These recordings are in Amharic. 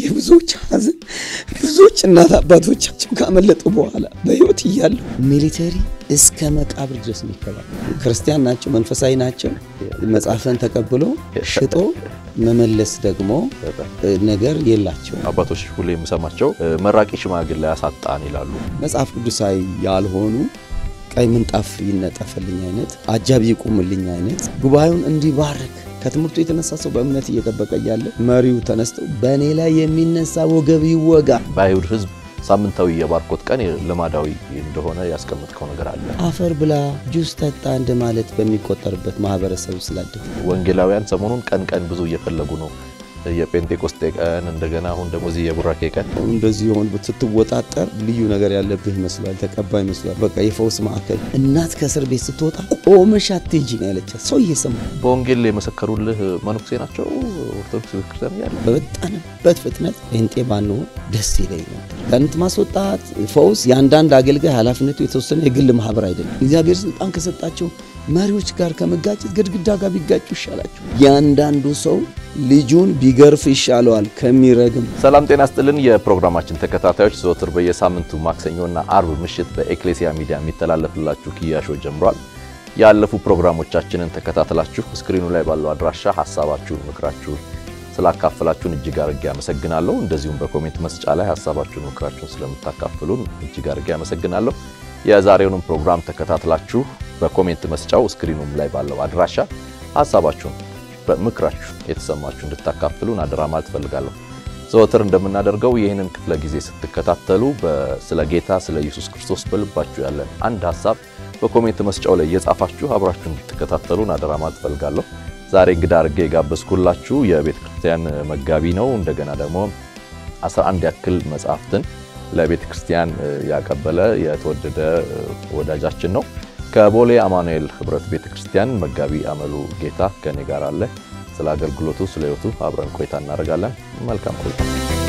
የብዙዎች ሐዘን ብዙዎች እናት አባቶቻቸው ካመለጡ በኋላ በሕይወት እያሉ ሚሊተሪ እስከ መቃብር ድረስ የሚከባ ክርስቲያን ናቸው፣ መንፈሳዊ ናቸው። መጽሐፍን ተቀብሎ ሽጦ መመለስ ደግሞ ነገር የላቸው። አባቶች ሁሌ የምሰማቸው መራቂ ሽማግሌ ያሳጣን ይላሉ። መጽሐፍ ቅዱሳዊ ያልሆኑ ቀይ ምንጣፍ ይነጠፈልኝ አይነት አጃቢ ይቁምልኝ አይነት ጉባኤውን እንዲባርክ ከትምህርቱ የተነሳ ሰው በእምነት እየጠበቀ እያለ መሪው ተነስተው በእኔ ላይ የሚነሳ ወገብ ይወጋ። በአይሁድ ሕዝብ ሳምንታዊ የባርኮት ቀን ልማዳዊ እንደሆነ ያስቀመጥከው ነገር አለ። አፈር ብላ ጁስ ጠጣ እንደማለት በሚቆጠርበት ማህበረሰብ ስላደግ ወንጌላውያን ሰሞኑን ቀን ቀን ብዙ እየፈለጉ ነው። የጴንጤቆስጤ ቀን እንደገና አሁን ደግሞ እዚህ የቡራኬ ቀን እንደዚህ የሆን ስትወጣጠር ልዩ ነገር ያለብህ ይመስላል። ተቀባይ ይመስላል። በቃ የፈውስ ማዕከል እናት ከእስር ቤት ስትወጣ ቆመሽ አትሄጂ ነው ያለቻት። ሰው እየሰማ በወንጌል የመሰከሩልህ መነኩሴ ናቸው። ኦርቶዶክስ ቤተክርስቲያን ያለ በወጣንበት ፍጥነት ጴንጤ ባንሆን ደስ ይለኝ ነበር። ጋንት ማስወጣት፣ ፈውስ የአንዳንድ አገልጋይ ኃላፊነቱ የተወሰነ የግል ማህበር አይደለም። እግዚአብሔር ስልጣን ከሰጣቸው መሪዎች ጋር ከመጋጨት ግድግዳ ጋር ቢጋጩ ይሻላቸው። ያንዳንዱ ሰው ልጁን ቢገርፍ ይሻለዋል ከሚረግም። ሰላም ጤና ስጥልን። የፕሮግራማችን ተከታታዮች ዘወትር በየሳምንቱ ማክሰኞና አርብ ምሽት በኤክሌሲያ ሚዲያ የሚተላለፍላችሁ ክያሾ ጀምሯል። ያለፉ ፕሮግራሞቻችንን ተከታትላችሁ ስክሪኑ ላይ ባለው አድራሻ ሀሳባችሁን፣ ምክራችሁን ስላካፈላችሁን እጅግ አድርጌ አመሰግናለሁ። እንደዚሁም በኮሜንት መስጫ ላይ ሀሳባችሁን፣ ምክራችሁን ስለምታካፍሉን እጅግ አድርጌ አመሰግናለሁ። የዛሬውንም ፕሮግራም ተከታትላችሁ በኮሜንት መስጫው ስክሪኑም ላይ ባለው አድራሻ ሀሳባችሁን በምክራችሁ የተሰማችሁ እንድታካፍሉን አደራ ማለት እፈልጋለሁ። ዘወትር እንደምናደርገው ይህንን ክፍለ ጊዜ ስትከታተሉ ስለ ጌታ ስለ ኢየሱስ ክርስቶስ በልባችሁ ያለን አንድ ሀሳብ በኮሜንት መስጫው ላይ እየጻፋችሁ አብራችሁ እንድትከታተሉን አደራ ማለት እፈልጋለሁ። ዛሬ እንግዳ አድርጌ የጋበዝኩላችሁ የቤተ ክርስቲያን መጋቢ ነው። እንደገና ደግሞ 11 ያክል መጽሐፍትን ለቤተ ክርስቲያን ያቀበለ የተወደደ ወዳጃችን ነው። ከቦሌ አማኑኤል ህብረት ቤተ ክርስቲያን መጋቢ አመሉ ጌታ ከኔ ጋር አለ። ስለ አገልግሎቱ ስለ ህይወቱ አብረን ቆይታ እናደርጋለን። መልካም ቆይታ።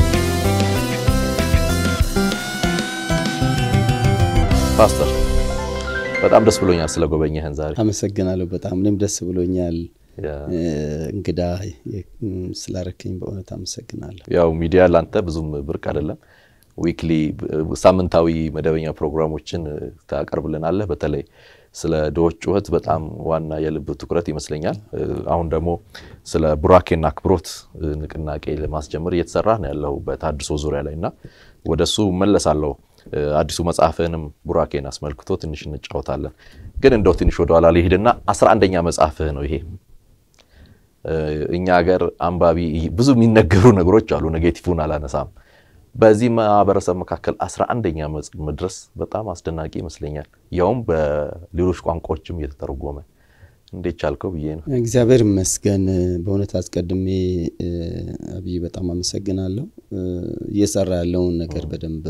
ፓስተር በጣም ደስ ብሎኛል ስለ ጎበኘህን ዛሬ። አመሰግናለሁ። በጣም እኔም ደስ ብሎኛል። እንግዳ ስላረከኝ በእውነት አመሰግናለሁ። ያው ሚዲያ ላንተ ብዙም ብርቅ አይደለም። ዊክሊ ሳምንታዊ መደበኛ ፕሮግራሞችን ታቀርብልናለህ። በተለይ ስለ ድሆች ጩኸት በጣም ዋና የልብ ትኩረት ይመስለኛል። አሁን ደግሞ ስለ ቡራኬና አክብሮት ንቅናቄ ለማስጀመር እየተሰራ ነው ያለው በታድሶ ዙሪያ ላይ እና ወደ እሱ መለሳለሁ። አዲሱ መጽሐፍህንም ቡራኬን አስመልክቶ ትንሽ እንጫወታለን። ግን እንደው ትንሽ ወደኋላ ሊሄድና አስራ አንደኛ መጽሐፍህ ነው ይሄ። እኛ ሀገር አንባቢ ብዙ የሚነገሩ ነገሮች አሉ። ኔጌቲቭን አላነሳም። በዚህ ማህበረሰብ መካከል አስራ አንደኛ መድረስ በጣም አስደናቂ ይመስለኛል። ያውም በሌሎች ቋንቋዎችም እየተተረጎመ እንዴት ቻልከው ብዬ ነው። እግዚአብሔር ይመስገን። በእውነት አስቀድሜ አብይ በጣም አመሰግናለሁ። እየሰራ ያለውን ነገር በደንብ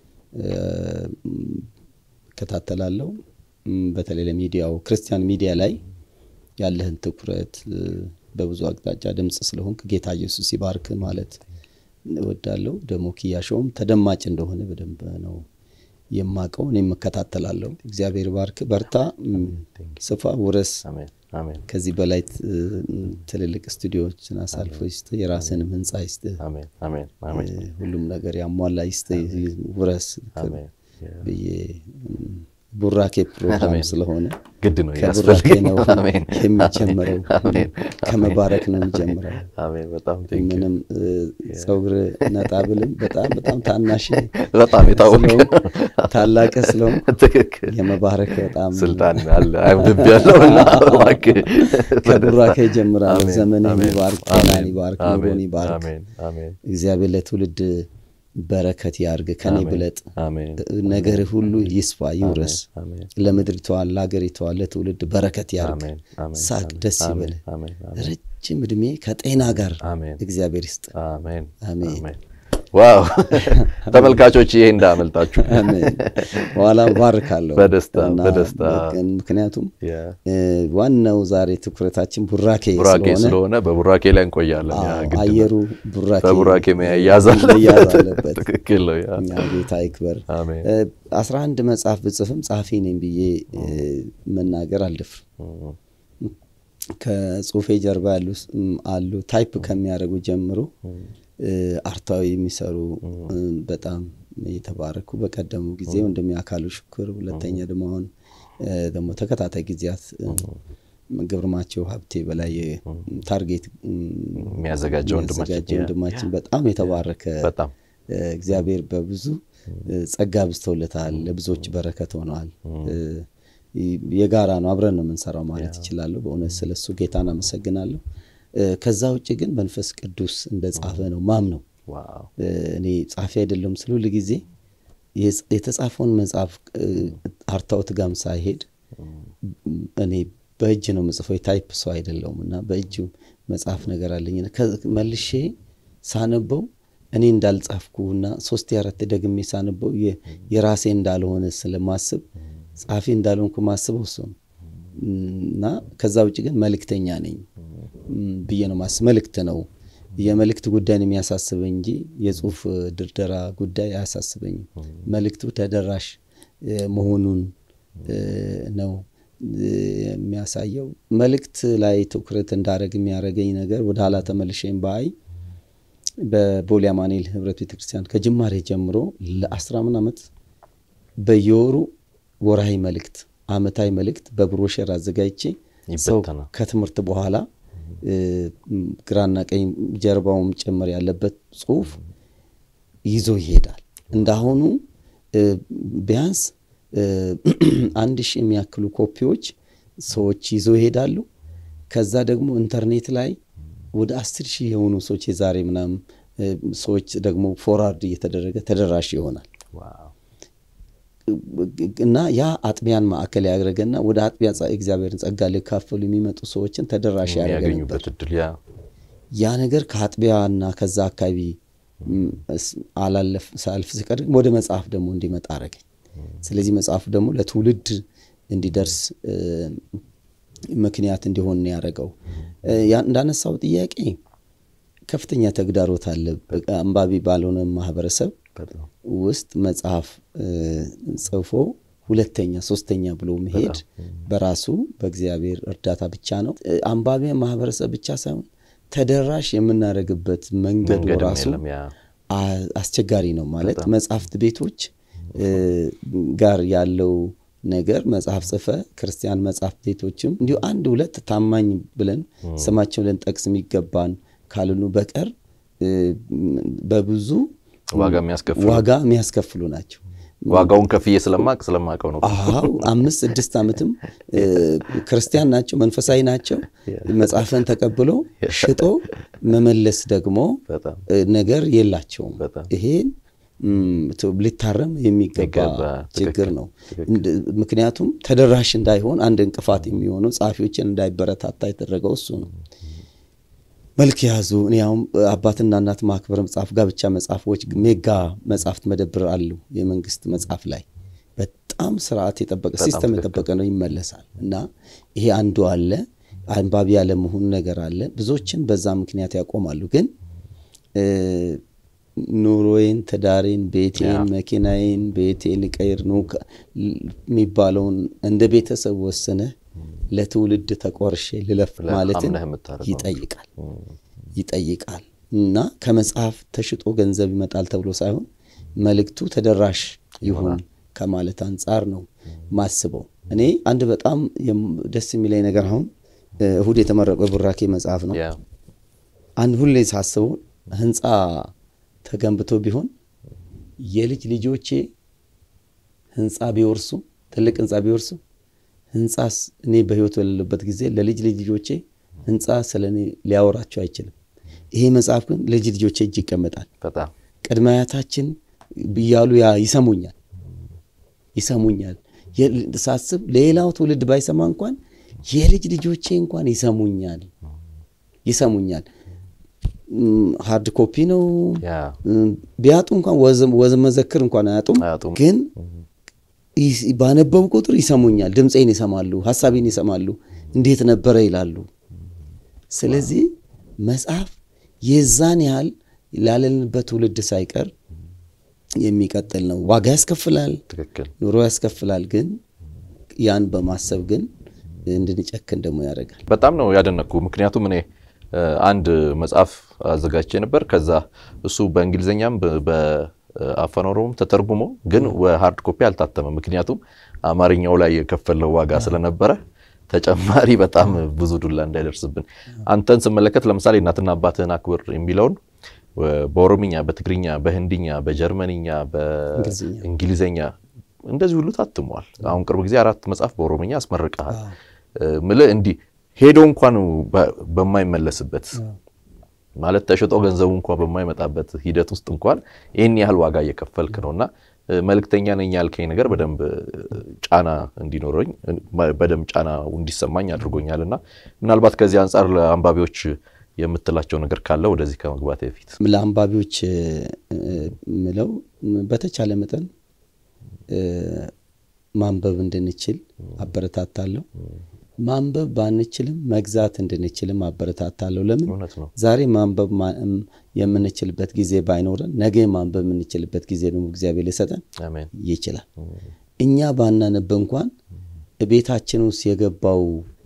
እከታተላለሁ። በተለይ ለሚዲያው ክርስቲያን ሚዲያ ላይ ያለህን ትኩረት በብዙ አቅጣጫ ድምፅ ስለሆንክ ጌታ ኢየሱስ ይባርክ ማለት እወዳለሁ። ደግሞ ክያሾውም ተደማጭ እንደሆነ በደንብ ነው የማቀው። እኔም እከታተላለሁ። እግዚአብሔር ባርክ፣ በርታ፣ ስፋ፣ ውረስ። ከዚህ በላይ ትልልቅ ስቱዲዮዎችን አሳልፎ ይስጥ፣ የራስንም ህንፃ ይስጥ፣ ሁሉም ነገር ያሟላ ይስጥ፣ ውረስ ብዬ ቡራኬ ፕሮግራም ስለሆነ ግድ ነው ከቡራኬ ነው የሚጀምረው፣ ከመባረክ ነው የሚጀምረው። ምንም ፀጉር ነጣ ብልም በጣም በጣም ታናሽ በጣም የታወቀ ታላቅ ስለሆን ትክክል የመባረክ በጣም ስልጣን አለ አይብድብ ያለው እና እባክህ ከቡራኬ ይጀምራል። ዘመንን ይባርክ፣ ጤናን ይባርክ፣ ኑሮን ይባርክ። እግዚአብሔር ለትውልድ በረከት ያርግ። ከኔ ብለጥ ነገር ሁሉ ይስፋ ይውረስ። ለምድሪቷ፣ ለሀገሪቷ፣ ለትውልድ በረከት ያርግ። ሳቅ፣ ደስ ይበል። ረጅም እድሜ ከጤና ጋር እግዚአብሔር ይስጥ። አሜን። ዋው ተመልካቾች፣ ይሄ እንዳመልጣችሁ በኋላ ባርካለሁ በደስታ በደስታ ምክንያቱም ዋናው ዛሬ ትኩረታችን ቡራኬ ስለሆነ በቡራኬ ላይ እንቆያለን። አየሩ ቡራኬ በቡራኬ መያዝ አለበት። ትክክል ነው። ጌታ ይክበር። አስራ አንድ መጽሐፍ ብጽፍም ጸሐፊ ነኝ ብዬ መናገር አልደፍርም። ከጽሁፌ ጀርባ ያሉ አሉ ታይፕ ከሚያደርጉ ጀምሮ አርታዊ የሚሰሩ በጣም የተባረኩ በቀደሙ ጊዜ ወንድሜ አካሉ ሽኩር፣ ሁለተኛ ደግሞ አሁን ደግሞ ተከታታይ ጊዜያት ግብርማቸው ሀብቴ በላይ ታርጌት የሚያዘጋጀው ወንድማችን በጣም የተባረከ እግዚአብሔር በብዙ ጸጋ ብዝተውለታል። ለብዙዎች በረከት ሆነዋል። የጋራ ነው፣ አብረን ነው የምንሰራው ማለት ይችላለሁ። በእውነት ስለሱ ጌታን አመሰግናለሁ። ከዛ ውጭ ግን መንፈስ ቅዱስ እንደ ጻፈ ነው ማም ነው። እኔ ጻፊ አይደለም ስለ ሁል ጊዜ የተጻፈውን መጽሐፍ አርታውት ጋም ሳይሄድ እኔ በእጅ ነው ምጽፈው የታይፕ ሰው አይደለውም እና በእጅ መጽሐፍ ነገር አለኝ መልሼ ሳነበው እኔ እንዳልጻፍኩና ሶስት አራት ደግሜ ሳነበው የራሴ እንዳልሆነ ስለማስብ ጻፊ እንዳልሆንኩ ማስበው እሱ ነው እና ከዛ ውጭ ግን መልእክተኛ ነኝ ብዬ ነው ማስብ። መልእክት ነው የመልእክት ጉዳይን የሚያሳስበኝ እንጂ የጽሁፍ ድርደራ ጉዳይ አያሳስበኝም። መልእክቱ ተደራሽ መሆኑን ነው የሚያሳየው። መልእክት ላይ ትኩረት እንዳደረግ የሚያደርገኝ ነገር ወደ ኋላ ተመልሼም በአይ በቦሌ አማኑኤል ህብረት ቤተክርስቲያን ከጅማሬ ጀምሮ ለአስራ ምን ዓመት በየወሩ ወርሃዊ መልእክት፣ አመታዊ መልእክት በብሮሸር አዘጋጅቼ ሰው ከትምህርት በኋላ ግራና ቀኝ ጀርባውም ጭምር ያለበት ጽሁፍ ይዞ ይሄዳል። እንዳሁኑ ቢያንስ አንድ ሺህ የሚያክሉ ኮፒዎች ሰዎች ይዞ ይሄዳሉ። ከዛ ደግሞ ኢንተርኔት ላይ ወደ አስር ሺህ የሆኑ ሰዎች የዛሬ ምናምን ሰዎች ደግሞ ፎርዋርድ እየተደረገ ተደራሽ ይሆናል እና ያ አጥቢያን ማዕከል ያደረገና ወደ አጥቢያ እግዚአብሔርን ጸጋ ሊካፈሉ የሚመጡ ሰዎችን ተደራሽ ያደረገ ነበር። ያ ነገር ከአጥቢያና ከዛ አካባቢ አላለፍ ሳልፍ ሲቀር ወደ መጽሐፍ ደግሞ እንዲመጣ አረገኝ። ስለዚህ መጽሐፉ ደግሞ ለትውልድ እንዲደርስ ምክንያት እንዲሆን ነው ያደረገው። እንዳነሳው ጥያቄ ከፍተኛ ተግዳሮት አለ። አንባቢ ባልሆነ ማህበረሰብ ውስጥ መጽሐፍ ጽፎ ሁለተኛ ሶስተኛ ብሎ መሄድ በራሱ በእግዚአብሔር እርዳታ ብቻ ነው። አንባቢ ማህበረሰብ ብቻ ሳይሆን ተደራሽ የምናደርግበት መንገዱ ራሱ አስቸጋሪ ነው። ማለት መጽሐፍት ቤቶች ጋር ያለው ነገር መጽሐፍ ጽፈ ክርስቲያን መጽሐፍት ቤቶችም እንዲሁ አንድ ሁለት ታማኝ ብለን ስማቸው ልንጠቅስ የሚገባን ካልኑ በቀር በብዙ ዋጋ የሚያስከፍሉ ናቸው። ዋጋውን ከፍዬ ስለማቅ ስለማቀው ነው። አዎ አምስት ስድስት ዓመትም ክርስቲያን ናቸው፣ መንፈሳዊ ናቸው። መጽሐፍን ተቀብሎ ሽጦ መመለስ ደግሞ ነገር የላቸውም። ይሄን ሊታረም የሚገባ ችግር ነው። ምክንያቱም ተደራሽ እንዳይሆን አንድ እንቅፋት የሚሆነው ጸሐፊዎችን እንዳይበረታታ የተደረገው እሱ ነው። መልክ የያዙ እኔ አሁን አባትና እናት ማክበር መጽሐፍ፣ ጋብቻ መጽሐፎች፣ ሜጋ መጽሐፍት መደብር አሉ። የመንግስት መጽሐፍ ላይ በጣም ስርዓት የጠበቀ ሲስተም የጠበቀ ነው፣ ይመለሳል እና ይሄ አንዱ አለ። አንባቢ ያለመሆን ነገር አለ። ብዙዎችን በዛ ምክንያት ያቆማሉ። ግን ኑሮዬን፣ ትዳሬን፣ ቤቴን፣ መኪናዬን ቤቴን ልቀይር ነው የሚባለውን እንደ ቤተሰብ ወስነህ ለትውልድ ተቆርሼ ልለፍ ማለትን ይጠይቃል ይጠይቃል እና ከመጽሐፍ ተሽጦ ገንዘብ ይመጣል ተብሎ ሳይሆን መልእክቱ ተደራሽ ይሁን ከማለት አንጻር ነው ማስበው። እኔ አንድ በጣም ደስ የሚለኝ ነገር አሁን እሁድ የተመረቀው ቡራኬ መጽሐፍ ነው። አንድ ሁሌ ሳስበው ህንፃ ተገንብቶ ቢሆን የልጅ ልጆቼ ህንፃ ቢወርሱ ትልቅ ህንፃ ቢወርሱ ህንፃስ እኔ በህይወት በሌለበት ጊዜ ለልጅ ልጅ ልጆቼ ህንፃ ስለ እኔ ሊያወራቸው አይችልም። ይሄ መጽሐፍ ግን ልጅ ልጆቼ እጅ ይቀመጣል። ቅድመ አያታችን እያሉ ይሰሙኛል ይሰሙኛል ሳስብ ሌላው ትውልድ ባይሰማ እንኳን የልጅ ልጆቼ እንኳን ይሰሙኛል ይሰሙኛል። ሃርድ ኮፒ ነው ቢያጡ እንኳን ወዝ መዘክር እንኳን አያጡም ግን ባነበቡ ቁጥር ይሰሙኛል። ድምፄን ይሰማሉ፣ ሀሳቤን ይሰማሉ፣ እንዴት ነበረ ይላሉ። ስለዚህ መጽሐፍ የዛን ያህል ላለንበት ትውልድ ሳይቀር የሚቀጥል ነው። ዋጋ ያስከፍላል፣ ኑሮ ያስከፍላል። ግን ያን በማሰብ ግን እንድንጨክን ደግሞ ያደርጋል። በጣም ነው ያደነቅኩ። ምክንያቱም እኔ አንድ መጽሐፍ አዘጋጅቼ ነበር። ከዛ እሱ በእንግሊዝኛም በአፋን ኦሮሞም ተተርጉሞ ግን በሀርድ ኮፒ አልታተመም። ምክንያቱም አማርኛው ላይ የከፈለው ዋጋ ስለነበረ ተጨማሪ በጣም ብዙ ዱላ እንዳይደርስብን። አንተን ስመለከት ለምሳሌ እናትና አባትህን አክብር የሚለውን በኦሮምኛ፣ በትግርኛ፣ በህንድኛ፣ በጀርመንኛ፣ በእንግሊዝኛ እንደዚህ ሁሉ ታትሟል። አሁን ቅርብ ጊዜ አራት መጽሐፍ በኦሮምኛ አስመርቀሃል። ምልህ እንዲህ ሄዶ እንኳን በማይመለስበት ማለት ተሽጦ ገንዘቡ እንኳን በማይመጣበት ሂደት ውስጥ እንኳን ይህን ያህል ዋጋ እየከፈልክ ነው እና መልእክተኛ ነኝ ያልከኝ ነገር በደንብ ጫና እንዲኖረኝ በደንብ ጫና እንዲሰማኝ አድርጎኛል እና ምናልባት ከዚህ አንጻር ለአንባቢዎች የምትላቸው ነገር ካለ ወደዚህ ከመግባት በፊት ለአንባቢዎች ምለው በተቻለ መጠን ማንበብ እንድንችል አበረታታለሁ። ማንበብ ባንችልም መግዛት እንድንችልም አበረታታለሁ። ለምን ዛሬ ማንበብ የምንችልበት ጊዜ ባይኖረን ነገ ማንበብ የምንችልበት ጊዜ ደግሞ እግዚአብሔር ሊሰጠን ይችላል። እኛ ባናነብ እንኳን ቤታችን ውስጥ የገባው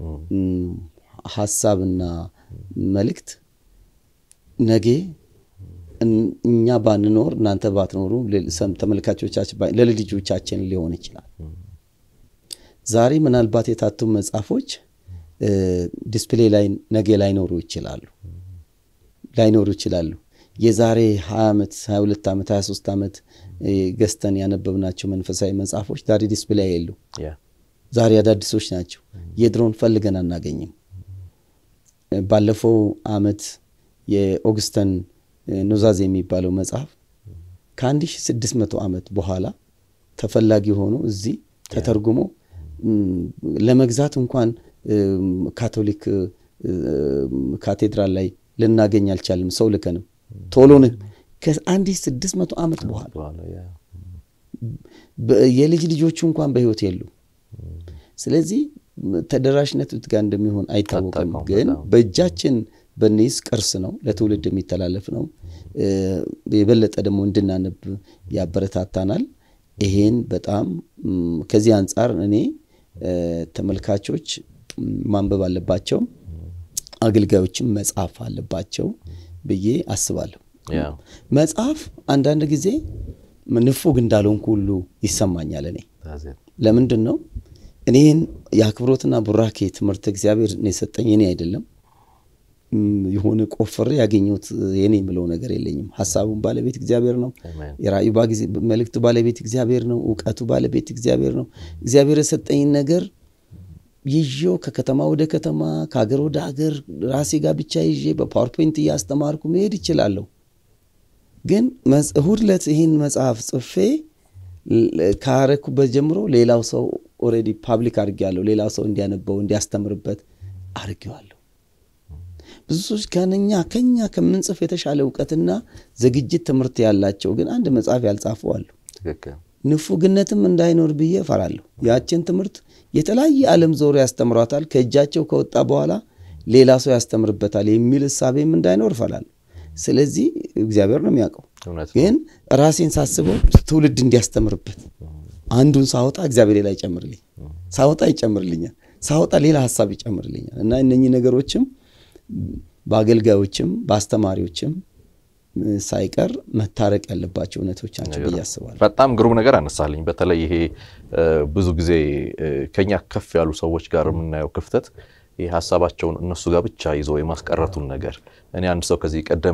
ሀሳብና መልእክት ነገ እኛ ባንኖር እናንተ ባትኖሩ ተመልካቾቻችን ለልጆቻችን ሊሆን ይችላል። ዛሬ ምናልባት የታተሙ መጽሐፎች ዲስፕሌይ ላይ ነገ ላይኖሩ ይችላሉ ላይኖሩ ይችላሉ። የዛሬ 20 ዓመት 22 ዓመት 23 ዓመት ገዝተን ያነበብናቸው መንፈሳዊ መጽሐፎች ዛሬ ዲስፕሌይ የሉ። ዛሬ አዳዲሶች ናቸው። የድሮን ፈልገን አናገኝም። ባለፈው ዓመት የኦግስተን ኑዛዜ የሚባለው መጽሐፍ ከ1600 ዓመት በኋላ ተፈላጊ ሆኖ እዚህ ተተርጉሞ ለመግዛት እንኳን ካቶሊክ ካቴድራል ላይ ልናገኝ አልቻልም። ሰው ልከንም ቶሎን ከአንድ ስድስት መቶ ዓመት በኋላ የልጅ ልጆቹ እንኳን በሕይወት የሉ። ስለዚህ ተደራሽነት ጋር እንደሚሆን አይታወቅም። ግን በእጃችን በኒስ ቅርስ ነው፣ ለትውልድ የሚተላለፍ ነው። የበለጠ ደግሞ እንድናነብ ያበረታታናል። ይሄን በጣም ከዚህ አንጻር እኔ ተመልካቾች ማንበብ አለባቸው፣ አገልጋዮችም መጽሐፍ አለባቸው ብዬ አስባለሁ። መጽሐፍ አንዳንድ ጊዜ ንፉግ እንዳልሆንኩ ሁሉ ይሰማኛል። እኔ ለምንድን ነው እኔን የአክብሮትና ቡራኬ ትምህርት እግዚአብሔር የሰጠኝ እኔ አይደለም የሆነ ቆፍሬ ያገኘሁት የኔ የምለው ነገር የለኝም። ሀሳቡን ባለቤት እግዚአብሔር ነው። የራእዩ መልእክቱ ባለቤት እግዚአብሔር ነው። እውቀቱ ባለቤት እግዚአብሔር ነው። እግዚአብሔር የሰጠኝ ነገር ይዤው ከከተማ ወደ ከተማ ከሀገር ወደ ሀገር ራሴ ጋር ብቻ ይዤ በፓወርፖይንት እያስተማርኩ መሄድ ይችላለሁ። ግን እሁድ ዕለት ይህን መጽሐፍ ጽፌ ካረኩበት ጀምሮ ሌላው ሰው ኦልሬዲ ፓብሊክ አድርጌዋለሁ። ሌላው ሰው እንዲያነበው እንዲያስተምርበት አድርጌዋለሁ። ብዙ ሰዎች ከኛ ከኛ ከምንጽፍ የተሻለ እውቀትና ዝግጅት ትምህርት ያላቸው ግን አንድ መጽሐፍ ያልጻፉ አሉ። ንፉግነትም እንዳይኖር ብዬ እፈራለሁ። ያችን ትምህርት የተለያየ ዓለም ዞሮ ያስተምሯታል። ከእጃቸው ከወጣ በኋላ ሌላ ሰው ያስተምርበታል የሚል እሳቤም እንዳይኖር እፈራለሁ። ስለዚህ እግዚአብሔር ነው የሚያውቀው። ግን ራሴን ሳስበው ትውልድ እንዲያስተምርበት አንዱን ሳወጣ እግዚአብሔር ሌላ ይጨምርልኝ፣ ሳወጣ ይጨምርልኛል፣ ሳወጣ ሌላ ሀሳብ ይጨምርልኛል እና እነኚህ ነገሮችም በአገልጋዮችም በአስተማሪዎችም ሳይቀር መታረቅ ያለባቸው እውነቶች ናቸው ብዬ አስባለሁ። በጣም ግሩም ነገር አነሳልኝ። በተለይ ይሄ ብዙ ጊዜ ከኛ ከፍ ያሉ ሰዎች ጋር የምናየው ክፍተት ይህ ሀሳባቸውን እነሱ ጋር ብቻ ይዞ የማስቀረቱን ነገር እኔ አንድ ሰው ከዚህ ቀደም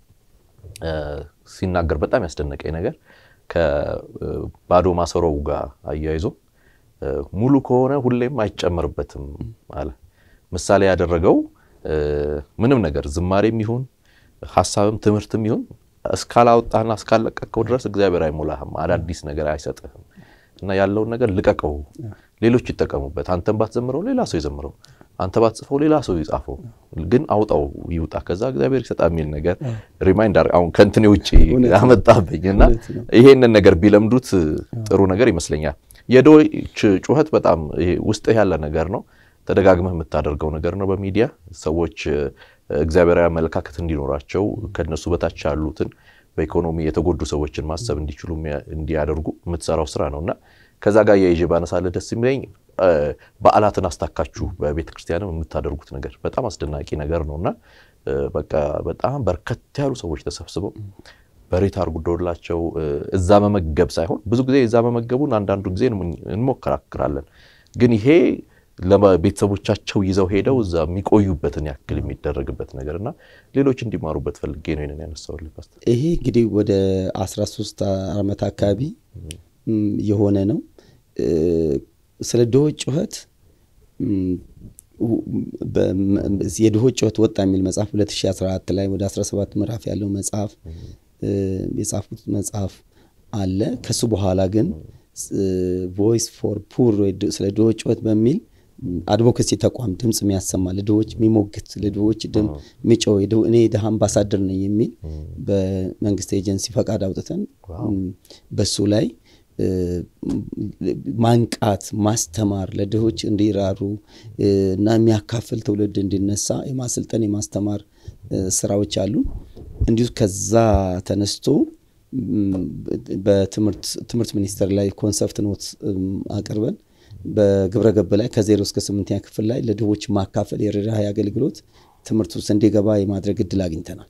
ሲናገር በጣም ያስደነቀኝ ነገር ከባዶ ማሰሮው ጋር አያይዞ ሙሉ ከሆነ ሁሌም አይጨመርበትም አለ። ምሳሌ ያደረገው ምንም ነገር ዝማሬም ይሁን ሀሳብም ትምህርትም ይሁን እስካላወጣህና እስካለቀቀው ድረስ እግዚአብሔር አይሞላህም፣ አዳዲስ ነገር አይሰጥህም። እና ያለውን ነገር ልቀቀው፣ ሌሎች ይጠቀሙበት። አንተን ባትዘምረው ሌላ ሰው ይዘምረው፣ አንተ ባትጽፈው ሌላ ሰው ይጻፈው፣ ግን አውጣው ይውጣ፣ ከዛ እግዚአብሔር ይሰጣ የሚል ነገር ሪማይንደር አሁን ከእንትኔ ውጭ አመጣብኝ እና ይሄንን ነገር ቢለምዱት ጥሩ ነገር ይመስለኛል። የድሆች ጩኸት በጣም ውስጥህ ያለ ነገር ነው። ተደጋግመህ የምታደርገው ነገር ነው። በሚዲያ ሰዎች እግዚአብሔራዊ አመለካከት እንዲኖራቸው ከነሱ በታች ያሉትን በኢኮኖሚ የተጎዱ ሰዎችን ማሰብ እንዲችሉ እንዲያደርጉ የምትሰራው ስራ ነው እና ከዛ ጋር የይዤ ባነሳለህ ደስ የሚለኝ በዓላትን አስታካችሁ በቤተ ክርስቲያንም የምታደርጉት ነገር በጣም አስደናቂ ነገር ነው እና በቃ በጣም በርከት ያሉ ሰዎች ተሰብስበው በሬ ታርጉዶላቸው እዛ መመገብ ሳይሆን ብዙ ጊዜ እዛ መመገቡን አንዳንዱ ጊዜ እንሞከራክራለን። ግን ይሄ ለቤተሰቦቻቸው ይዘው ሄደው እዛ የሚቆዩበትን ያክል የሚደረግበት ነገር እና ሌሎች እንዲማሩበት ፈልጌ ነው ይንን ያነሳውልህ ፓስተር። ይሄ እንግዲህ ወደ 13 ዓመት አካባቢ የሆነ ነው። ስለ ድሆች ጩኸት የድሆች ጩኸት ወጣ የሚል መጽሐፍ 2014 ላይ ወደ 17 ምዕራፍ ያለው መጽሐፍ የጻፉት መጽሐፍ አለ። ከሱ በኋላ ግን ቮይስ ፎር ፑር ስለ ድሆች ጩኸት በሚል አድቮኬሲ ተቋም ድምፅ የሚያሰማ ለድሆች የሚሞግት ለድሆች ድም የሚጮህ እኔ የድሃ አምባሳደር ነኝ የሚል በመንግስት ኤጀንሲ ፈቃድ አውጥተን በሱ ላይ ማንቃት፣ ማስተማር ለድሆች እንዲራሩ እና የሚያካፍል ትውልድ እንዲነሳ የማሰልጠን የማስተማር ስራዎች አሉ። እንዲሁ ከዛ ተነስቶ በትምህርት ሚኒስቴር ላይ ኮንሰፕት ኖት አቅርበን በግብረ ገብ ላይ ከዜሮ እስከ ስምንተኛ ክፍል ላይ ለድሆች ማካፈል የርኅራኄ አገልግሎት ትምህርት ውስጥ እንዲገባ የማድረግ እድል አግኝተናል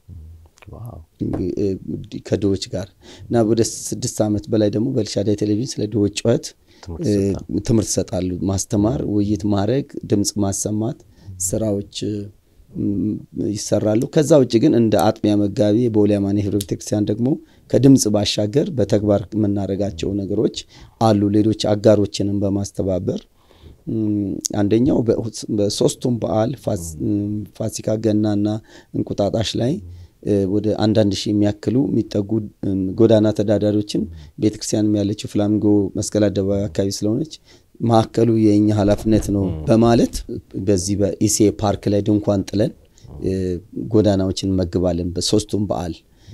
ከድሆች ጋር እና ወደ ስድስት ዓመት በላይ ደግሞ በኤልሻዳይ ቴሌቪዥን ስለ ድሆች ጩኸት ትምህርት ይሰጣሉ። ማስተማር፣ ውይይት ማድረግ፣ ድምፅ ማሰማት ስራዎች ይሰራሉ። ከዛ ውጭ ግን እንደ አጥቢያ መጋቢ በቦሌ አማኑኤል ኅብረት ቤተክርስቲያን ደግሞ ከድምፅ ባሻገር በተግባር የምናደርጋቸው ነገሮች አሉ። ሌሎች አጋሮችንም በማስተባበር አንደኛው በሶስቱም በዓል ፋሲካ፣ ገናና እንቁጣጣሽ ላይ ወደ አንዳንድ ሺህ የሚያክሉ የሚጠጉ ጎዳና ተዳዳሪዎችን ቤተክርስቲያንም ያለችው ፍላሚንጎ መስቀል አደባባይ አካባቢ ስለሆነች ማዕከሉ የእኛ ኃላፊነት ነው በማለት በዚህ በኢሴ ፓርክ ላይ ድንኳን ጥለን ጎዳናዎችን እንመግባለን። በሶስቱም በዓል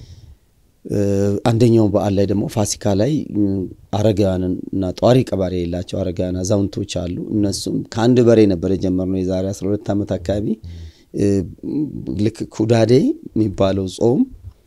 አንደኛው በዓል ላይ ደግሞ ፋሲካ ላይ አረጋውያን እና ጧሪ ቀባሪ የሌላቸው አረጋውያን አዛውንቶች አሉ። እነሱም ከአንድ በሬ ነበር የጀመርነው የዛሬ 12 ዓመት አካባቢ ልክ ኩዳዴ የሚባለው ጾም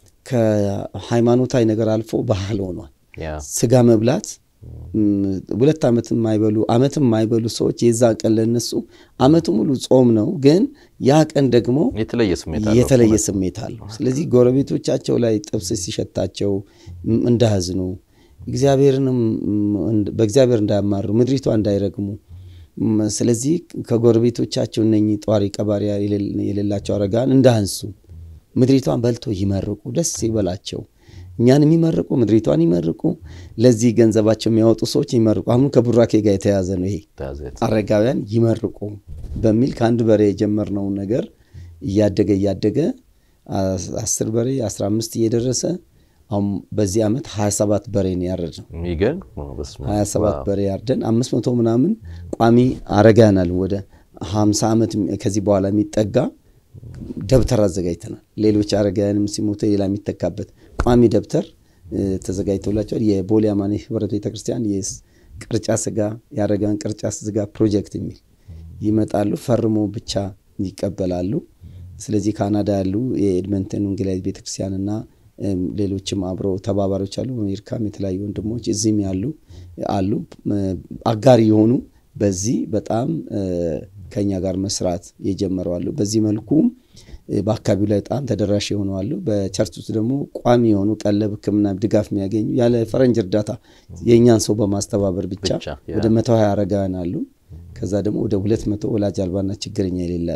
ከሃይማኖታዊ ነገር አልፎ ባህል ሆኗል። ስጋ መብላት ሁለት ዓመት የማይበሉ ዓመት የማይበሉ ሰዎች የዛ ቀን ለነሱ ዓመቱ ሙሉ ጾም ነው፣ ግን ያ ቀን ደግሞ የተለየ ስሜት አለው። ስለዚህ ጎረቤቶቻቸው ላይ ጥብስ ሲሸታቸው እንዳያዝኑ፣ እግዚአብሔርንም በእግዚአብሔር እንዳያማሩ፣ ምድሪቷ እንዳይረግሙ ስለዚህ ከጎረቤቶቻቸው እነኚህ ጧሪ ቀባሪ የሌላቸው አረጋውያን እንዳያንሱ ምድሪቷን በልቶ ይመርቁ፣ ደስ ይበላቸው። እኛን የሚመርቁ ምድሪቷን ይመርቁ፣ ለዚህ ገንዘባቸው የሚያወጡ ሰዎች ይመርቁ። አሁን ከቡራኬ ጋር የተያዘ ነው ይሄ አረጋውያን ይመርቁ በሚል ከአንድ በሬ የጀመርነውን ነገር እያደገ እያደገ አስር በሬ አስራ አምስት እየደረሰ አሁን በዚህ ዓመት 27 በሬ ነው ያረድነው። 27 በሬ ያርደን አምስት መቶ ምናምን ቋሚ አረጋናል። ወደ 50 ዓመት ከዚህ በኋላ የሚጠጋ ደብተር አዘጋጅተናል። ሌሎች አረጋውያንም ሲሞቱ ሌላ የሚተካበት ቋሚ ደብተር ተዘጋጅቶላቸዋል። የቦሌ አማኑኤል ኅብረት ቤተክርስቲያን የቅርጫ ስጋ የአረጋውያን ቅርጫ ስጋ ፕሮጀክት የሚል ይመጣሉ፣ ፈርሞ ብቻ ይቀበላሉ። ስለዚህ ካናዳ ያሉ የኤድመንተን ወንጌላዊት ቤተክርስቲያንና ሌሎችም አብሮ ተባባሪዎች አሉ። በአሜሪካም የተለያዩ ወንድሞች እዚህም ያሉ አሉ አጋር የሆኑ በዚህ በጣም ከኛ ጋር መስራት የጀመሩ አሉ። በዚህ መልኩ በአካባቢው ላይ በጣም ተደራሽ የሆኑ አሉ። በቸርች ውስጥ ደግሞ ቋሚ የሆኑ ቀለብ፣ ሕክምና ድጋፍ የሚያገኙ ያለ ፈረንጅ እርዳታ የእኛን ሰው በማስተባበር ብቻ ወደ መቶ ሀያ አረጋውያን አሉ። ከዛ ደግሞ ወደ ሁለት መቶ ወላጅ አልባና ችግረኛ የሌለ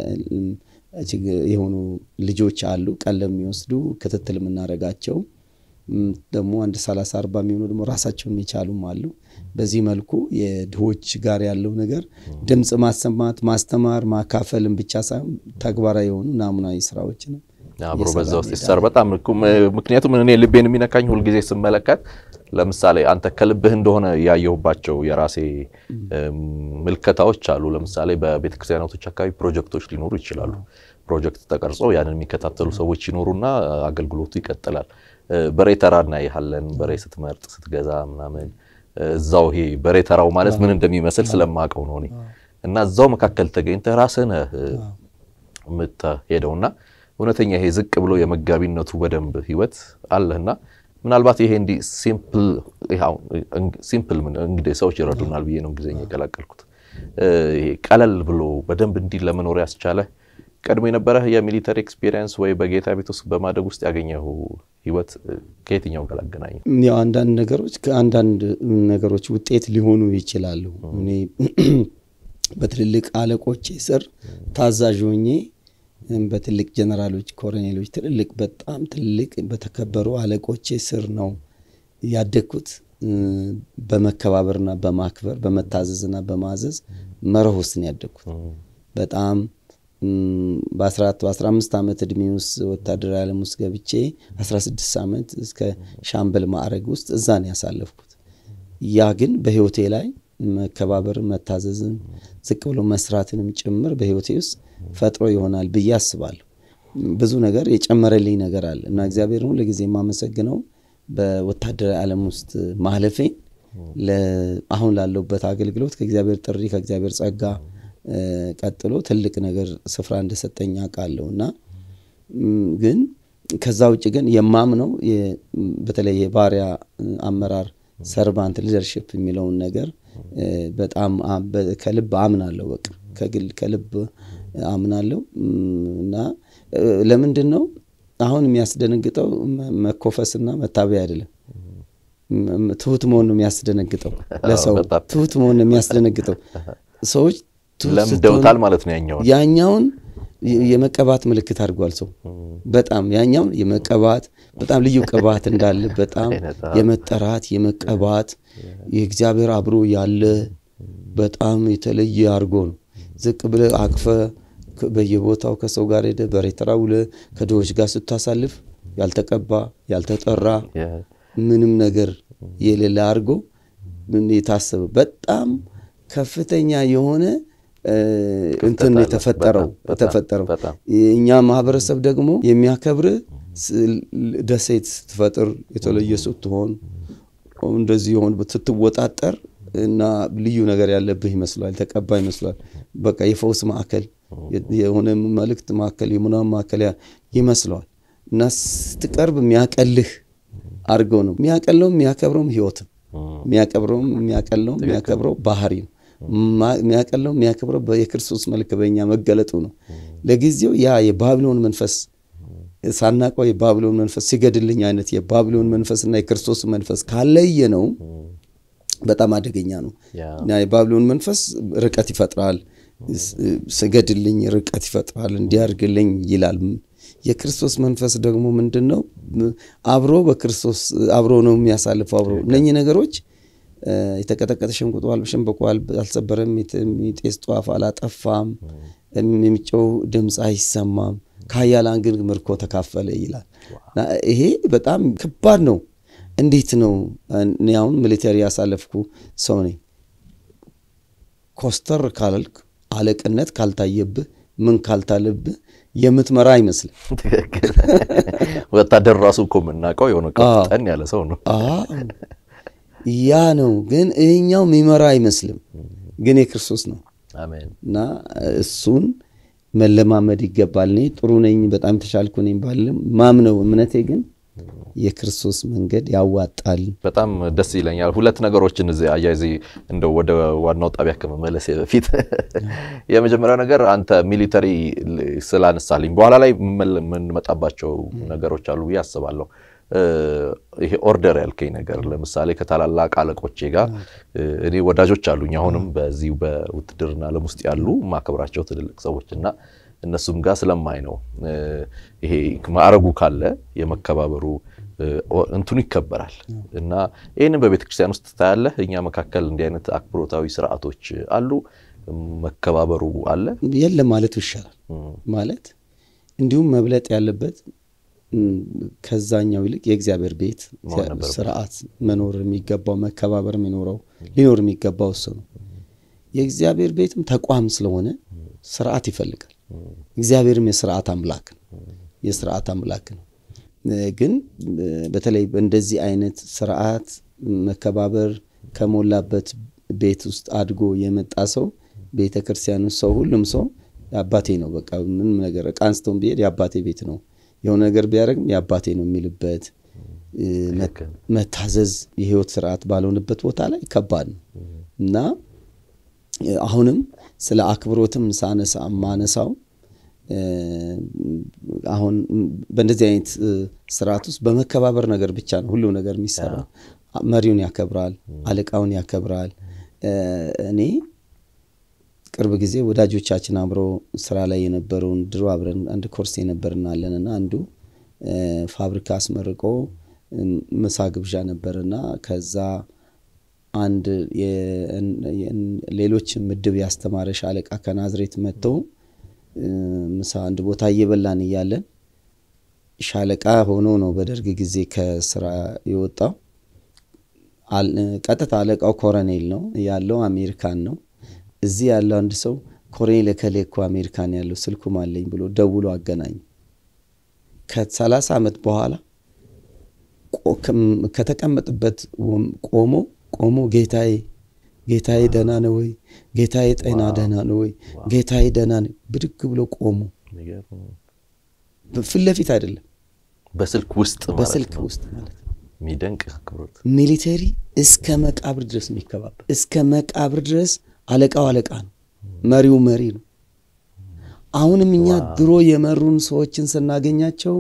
የሆኑ ልጆች አሉ። ቀለብ የሚወስዱ ክትትል የምናደርጋቸው ደግሞ አንድ ሰላሳ አርባ የሚሆኑ ደግሞ ራሳቸውን የቻሉም አሉ። በዚህ መልኩ የድሆች ጋር ያለው ነገር ድምፅ ማሰማት፣ ማስተማር፣ ማካፈልን ብቻ ሳይሆን ተግባራዊ የሆኑ ናሙናዊ ስራዎችንም አብሮ በዛ ውስጥ ይሰር በጣም ምክንያቱም እኔ ልቤን የሚነካኝ ሁልጊዜ ስመለከት ለምሳሌ አንተ ከልብህ እንደሆነ ያየሁባቸው የራሴ ምልከታዎች አሉ። ለምሳሌ በቤተክርስቲያናቶች አካባቢ ፕሮጀክቶች ሊኖሩ ይችላሉ። ፕሮጀክት ተቀርጾ ያንን የሚከታተሉ ሰዎች ይኖሩና አገልግሎቱ ይቀጥላል። በሬ ተራ እናይሃለን። በሬ ስትመርጥ ስትገዛ ምናምን እዛው ይሄ በሬ ተራው ማለት ምን እንደሚመስል ስለማውቀው ነው እኔ እና እዛው መካከል ተገኝተህ ራስህ ነህ የምትሄደውና እውነተኛ ይሄ ዝቅ ብሎ የመጋቢነቱ በደንብ ህይወት አለህና ምናልባት ይሄ እንዲህ ሲምፕል እንግዲህ ሰዎች ይረዱናል ብዬ ነው እንግሊዝኛ የቀላቀልኩት። ቀለል ብሎ በደንብ እንዲህ ለመኖር ያስቻለ ቀድሞ የነበረህ የሚሊተሪ ኤክስፒሪየንስ ወይ በጌታ ቤት ውስጥ በማደግ ውስጥ ያገኘው ህይወት ከየትኛው ጋር አገናኘ? ያው አንዳንድ ነገሮች ከአንዳንድ ነገሮች ውጤት ሊሆኑ ይችላሉ። እኔ በትልልቅ አለቆቼ ስር ታዛዥ ሆኜ በትልቅ ጀነራሎች፣ ኮሎኔሎች፣ ትልልቅ በጣም ትልቅ በተከበሩ አለቆቼ ስር ነው ያደግኩት። በመከባበርና በማክበር በመታዘዝና በማዘዝ መርህ ውስጥ ነው ያደግኩት። በጣም በ14 በ15 ዓመት ዕድሜ ውስጥ ወታደራዊ ዓለም ውስጥ ገብቼ 16 ዓመት እስከ ሻምበል ማዕረግ ውስጥ እዛ ነው ያሳለፍኩት። ያ ግን በህይወቴ ላይ መከባበርን፣ መታዘዝን፣ ዝቅ ብሎ መስራትንም ጭምር በህይወቴ ውስጥ ፈጥሮ ይሆናል ብዬ አስባለሁ። ብዙ ነገር የጨመረልኝ ነገር አለ እና እግዚአብሔር ሁል ጊዜ የማመሰግነው በወታደራዊ ዓለም ውስጥ ማለፌን አሁን ላለሁበት አገልግሎት ከእግዚአብሔር ጥሪ ከእግዚአብሔር ጸጋ ቀጥሎ ትልቅ ነገር ስፍራ እንደሰጠኝ አውቃለሁ እና ግን ከዛ ውጭ ግን የማምነው በተለይ የባሪያ አመራር ሰርቫንት ሊደርሽፕ የሚለውን ነገር በጣም ከልብ አምናለሁ። በቃ ከግል ከልብ አምናለሁ እና ለምንድን ነው አሁን የሚያስደነግጠው መኮፈስና መታበያ አይደለም። ትሁት መሆን ነው የሚያስደነግጠው። ለሰው ትሁት መሆን ነው የሚያስደነግጠው። ሰዎች ለምደውታል ማለት ነው። ያኛውን ያኛውን የመቀባት ምልክት አድርጓል ሰው በጣም ያኛውን የመቀባት በጣም ልዩ ቅባት እንዳለ በጣም የመጠራት የመቀባት የእግዚአብሔር አብሮ ያለ በጣም የተለየ አድርጎ ነው። ዝቅ ብለ አቅፈ በየቦታው ከሰው ጋር ሄደ በሬተራ ውለ ከድሆች ጋር ስታሳልፍ ያልተቀባ ያልተጠራ ምንም ነገር የሌለ አድርጎ የታሰበ በጣም ከፍተኛ የሆነ እንትን የተፈጠረው የተፈጠረው እኛ ማህበረሰብ ደግሞ የሚያከብር ደሴት ስትፈጥር የተለየ ስትሆን እንደዚህ የሆን ስትወጣጠር እና ልዩ ነገር ያለብህ ይመስሏል። ተቀባ ይመስሏል። በቃ የፈውስ ማዕከል የሆነ መልእክት ማዕከል የምናምን ማዕከል ይመስለዋል እና ስትቀርብ የሚያቀልህ አድርገው ነው የሚያቀለውም የሚያከብረውም ህይወት ነው። የሚያቀብረውም የሚያቀለውም የሚያከብረው ባህሪ ነው። የሚያቀለው የሚያከብረው የክርስቶስ መልክ በእኛ መገለጡ ነው። ለጊዜው ያ የባቢሎን መንፈስ ሳናቀው የባቢሎን መንፈስ ሲገድልኝ አይነት የባቢሎን መንፈስና የክርስቶስ መንፈስ ካለየ ነው በጣም አደገኛ ነው እና የባቢሎን መንፈስ ርቀት ይፈጥራል። ስገድልኝ ርቀት ይፈጥራል፣ እንዲያርግልኝ ይላል። የክርስቶስ መንፈስ ደግሞ ምንድን ነው? አብሮ በክርስቶስ አብሮ ነው የሚያሳልፈው። አብሮ እነኚህ ነገሮች የተቀጠቀጠ ሸንቁጧል፣ ሸንበቋል፣ አልሰበረም፣ የሚጤስ ጧፍ አላጠፋም፣ የሚጮው ድምፅ አይሰማም፣ ከኃያላን ግን ምርኮ ተካፈለ ይላል። ይሄ በጣም ከባድ ነው። እንዴት ነው? እኔ አሁን ሚሊተሪ ያሳለፍኩ ሰው ነኝ። ኮስተር ካልክ አለቅነት ካልታየብህ ምን ካልታለብህ የምትመራ አይመስልም። ትክክል። ወታደር ራሱ እኮ የምናውቀው የሆነ ቀጠን ያለ ሰው ነው። ያ ነው። ግን ይህኛው የሚመራ አይመስልም፣ ግን የክርስቶስ ነው እና እሱን መለማመድ ይገባል። እኔ ጥሩ ነኝ፣ በጣም የተሻልኩ ነኝ ባልም ማምነው እምነቴ ግን የክርስቶስ መንገድ ያዋጣል። በጣም ደስ ይለኛል። ሁለት ነገሮችን እዚህ አያይዜ እንደው ወደ ዋናው ጣቢያ ከመመለስ በፊት የመጀመሪያው ነገር አንተ ሚሊተሪ ስላነሳልኝ በኋላ ላይ የምንመጣባቸው ነገሮች አሉ ብዬ አስባለሁ። ይሄ ኦርደር ያልከኝ ነገር ለምሳሌ ከታላላቅ አለቆቼ ጋር እኔ ወዳጆች አሉኝ አሁንም በዚሁ በውትድርና ዓለም ውስጥ ያሉ ማከብራቸው ትልልቅ ሰዎች እና እነሱም ጋር ስለማይ ነው ይሄ ማዕረጉ ካለ የመከባበሩ እንትኑ ይከበራል እና ይህንን በቤተ ክርስቲያን ውስጥ ታያለህ። እኛ መካከል እንዲህ አይነት አክብሮታዊ ስርዓቶች አሉ፣ መከባበሩ አለ። የለም ማለት ይሻላል ማለት እንዲሁም መብለጥ ያለበት ከዛኛው ይልቅ የእግዚአብሔር ቤት ስርዓት መኖር የሚገባው መከባበር የሚኖረው ሊኖር የሚገባው እሱ ነው። የእግዚአብሔር ቤትም ተቋም ስለሆነ ስርዓት ይፈልጋል። እግዚአብሔርም የስርዓት አምላክ ነው። የስርዓት አምላክ ነው። ግን በተለይ በእንደዚህ አይነት ስርዓት መከባበር ከሞላበት ቤት ውስጥ አድጎ የመጣ ሰው ቤተ ክርስቲያን ውስጥ ሰው ሁሉም ሰው የአባቴ ነው። በቃ ምንም ነገር ዕቃ አንስቶም ቢሄድ የአባቴ ቤት ነው፣ የሆነ ነገር ቢያደርግም የአባቴ ነው የሚልበት መታዘዝ የህይወት ስርዓት ባልሆነበት ቦታ ላይ ከባድ ነው እና አሁንም ስለ አክብሮትም ሳነሳ ማነሳው አሁን በእንደዚህ አይነት ስርዓት ውስጥ በመከባበር ነገር ብቻ ነው ሁሉም ነገር የሚሰራው። መሪውን ያከብራል፣ አለቃውን ያከብራል። እኔ ቅርብ ጊዜ ወዳጆቻችን አብሮ ስራ ላይ የነበረውን ድሮ አብረን አንድ ኮርስ የነበርናለን እና አንዱ ፋብሪካ አስመርቆ ምሳ ግብዣ ነበርና ከዛ አንድ ሌሎች ምድብ ያስተማረ ሻለቃ ከናዝሬት መጥተው ምሳ አንድ ቦታ እየበላን እያለን ሻለቃ ሆኖ ነው በደርግ ጊዜ ከስራ የወጣው። ቀጥታ አለቃው ኮረኔል ነው ያለው፣ አሜሪካን ነው። እዚህ ያለው አንድ ሰው ኮሎኔል እከሌ እኮ አሜሪካን ያለው ስልኩም አለኝ ብሎ ደውሎ አገናኝ። ከሰላሳ ዓመት በኋላ ከተቀመጥበት ቆሞ ቆሞ ጌታዬ ጌታዬ ደህና ነው ወይ? ጌታዬ ጤና ደህና ነው ወይ? ጌታዬ ደህና ነው። ብድግ ብሎ ቆሞ ፊት ለፊት አይደለም፣ በስልክ ውስጥ በስልክ ውስጥ ማለት ነው። የሚደንቅ አክብሮት ሚሊተሪ እስከ መቃብር ድረስ የሚከባበር እስከ መቃብር ድረስ አለቃው አለቃ ነው፣ መሪው መሪ ነው። አሁንም እኛ ድሮ የመሩን ሰዎችን ስናገኛቸው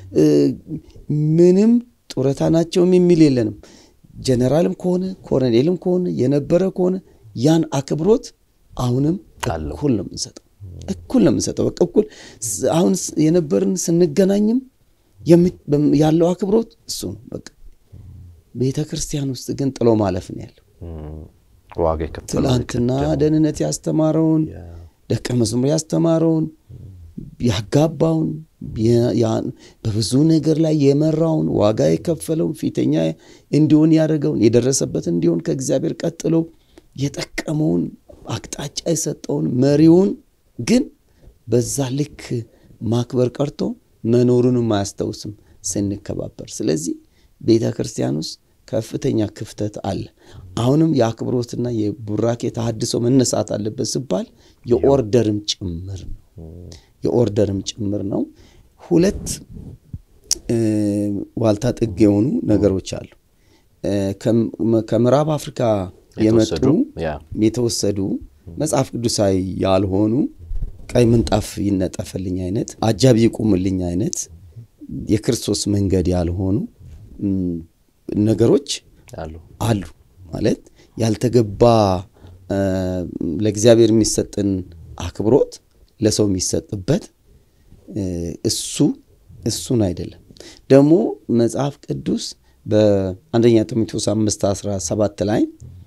ምንም ጡረታ ናቸውም የሚል የለንም። ጀነራልም ከሆነ ኮሎኔልም ከሆነ የነበረ ከሆነ ያን አክብሮት አሁንም እኩል ነው የምንሰጠው፣ እኩል ነው የምንሰጠው። በቃ እኩል አሁን የነበርን ስንገናኝም ያለው አክብሮት እሱ ነው በቃ። ቤተ ክርስቲያን ውስጥ ግን ጥሎ ማለፍ ነው ያለው። ዋጋ ትላንትና ደህንነት ያስተማረውን ደቀ መዝሙር ያስተማረውን ያጋባውን በብዙ ነገር ላይ የመራውን ዋጋ የከፈለውን ፊተኛ እንዲሆን ያደረገውን የደረሰበት እንዲሆን ከእግዚአብሔር ቀጥሎ የጠቀመውን አቅጣጫ የሰጠውን መሪውን ግን በዛ ልክ ማክበር ቀርቶ መኖሩንም አያስታውስም ስንከባበር። ስለዚህ ቤተ ክርስቲያን ውስጥ ከፍተኛ ክፍተት አለ። አሁንም የአክብሮትና የቡራኬ ተሃድሶ መነሳት አለበት ሲባል የኦርደርም ጭምር ነው የኦርደርም ጭምር ነው። ሁለት ዋልታ ጥግ የሆኑ ነገሮች አሉ። ከምዕራብ አፍሪካ የመጡ የተወሰዱ መጽሐፍ ቅዱሳዊ ያልሆኑ ቀይ ምንጣፍ ይነጠፈልኝ አይነት አጃቢ ይቁምልኝ አይነት የክርስቶስ መንገድ ያልሆኑ ነገሮች አሉ። ማለት ያልተገባ ለእግዚአብሔር የሚሰጥን አክብሮት ለሰው የሚሰጥበት እሱ እሱን አይደለም። ደግሞ መጽሐፍ ቅዱስ በአንደኛ ጢሞቴዎስ አምስት አስራ ሰባት ላይ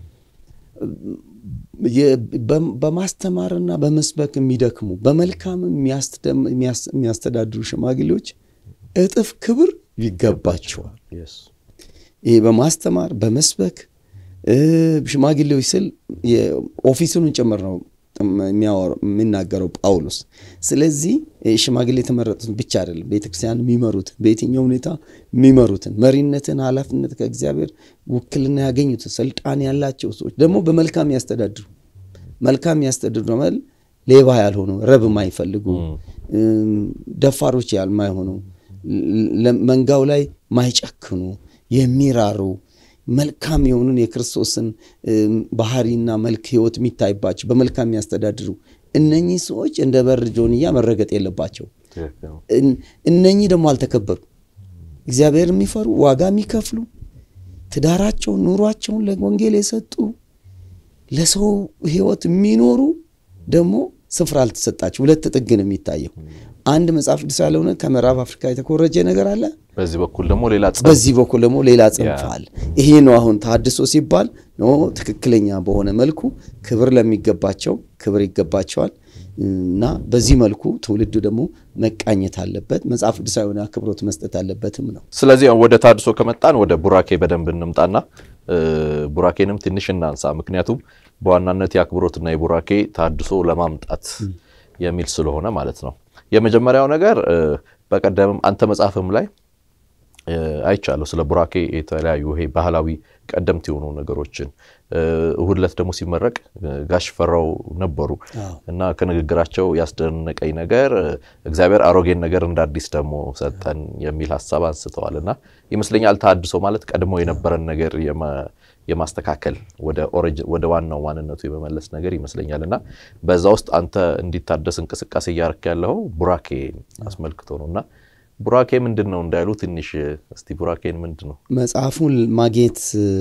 በማስተማርና በመስበክ የሚደክሙ በመልካም የሚያስተዳድሩ ሽማግሌዎች እጥፍ ክብር ይገባቸዋል። ይሄ በማስተማር በመስበክ ሽማግሌዎች ስል ኦፊሱን ጭምር ነው የሚናገረው ጳውሎስ። ስለዚህ ሽማግሌ የተመረጡትን ብቻ አይደለም፣ ቤተክርስቲያን የሚመሩትን በየትኛው ሁኔታ የሚመሩትን መሪነትን፣ ኃላፊነት ከእግዚአብሔር ውክልና ያገኙትን ስልጣን ያላቸው ሰዎች ደግሞ በመልካም ያስተዳድሩ። መልካም ያስተዳድሩ ማለት ሌባ ያልሆኑ፣ ረብ የማይፈልጉ ደፋሮች ያልማይሆኑ፣ መንጋው ላይ ማይጨክኑ፣ የሚራሩ መልካም የሆኑን የክርስቶስን ባህሪና መልክ ህይወት የሚታይባቸው በመልካም የሚያስተዳድሩ እነኚህ ሰዎች እንደ በር ጆንያ መረገጥ የለባቸው። እነኚህ ደግሞ አልተከበሩ። እግዚአብሔር የሚፈሩ ዋጋ የሚከፍሉ ትዳራቸውን፣ ኑሯቸውን ለወንጌል የሰጡ ለሰው ህይወት የሚኖሩ ደግሞ ስፍራ አልተሰጣቸው። ሁለት ጥግ ነው የሚታየው። አንድ መጽሐፍ ቅዱስ ያልሆነ ከምዕራብ አፍሪካ የተኮረጀ ነገር አለ። በዚህ በኩል ደግሞ ሌላ በዚህ በኩል ደግሞ ሌላ ጽንፍ አለ። ይሄ ነው አሁን ተሐድሶ ሲባል ነው ትክክለኛ በሆነ መልኩ ክብር ለሚገባቸው ክብር ይገባቸዋል እና በዚህ መልኩ ትውልዱ ደግሞ መቃኘት አለበት። መጽሐፍ ቅዱሳዊ የሆነ አክብሮት መስጠት አለበትም ነው። ስለዚህ ወደ ተሐድሶ ከመጣን ወደ ቡራኬ በደንብ እንምጣና ቡራኬንም ትንሽ እናንሳ። ምክንያቱም በዋናነት የአክብሮትና የቡራኬ ተሐድሶ ለማምጣት የሚል ስለሆነ ማለት ነው። የመጀመሪያው ነገር በቀደምም አንተ መጽሐፍም ላይ አይቻለሁ። ስለ ቡራኬ የተለያዩ ይሄ ባህላዊ ቀደምት የሆኑ ነገሮችን እሁድ ዕለት ደግሞ ሲመረቅ ጋሽ ፈራው ነበሩ እና ከንግግራቸው ያስደነቀኝ ነገር እግዚአብሔር አሮጌን ነገር እንደ አዲስ ደግሞ ሰጠን የሚል ሀሳብ አንስተዋል እና ይመስለኛል ተሃድሶ ማለት ቀድሞ የነበረን ነገር የማስተካከል ወደ ዋናው ማንነቱ የመመለስ ነገር ይመስለኛል እና በዛ ውስጥ አንተ እንዲታደስ እንቅስቃሴ እያረክ ያለው ቡራኬ አስመልክቶ ነው እና ቡራኬ ምንድን ነው እንዳይሉ ትንሽ እስቲ ቡራኬን ምንድን ነው መጽሐፉን ማግኘት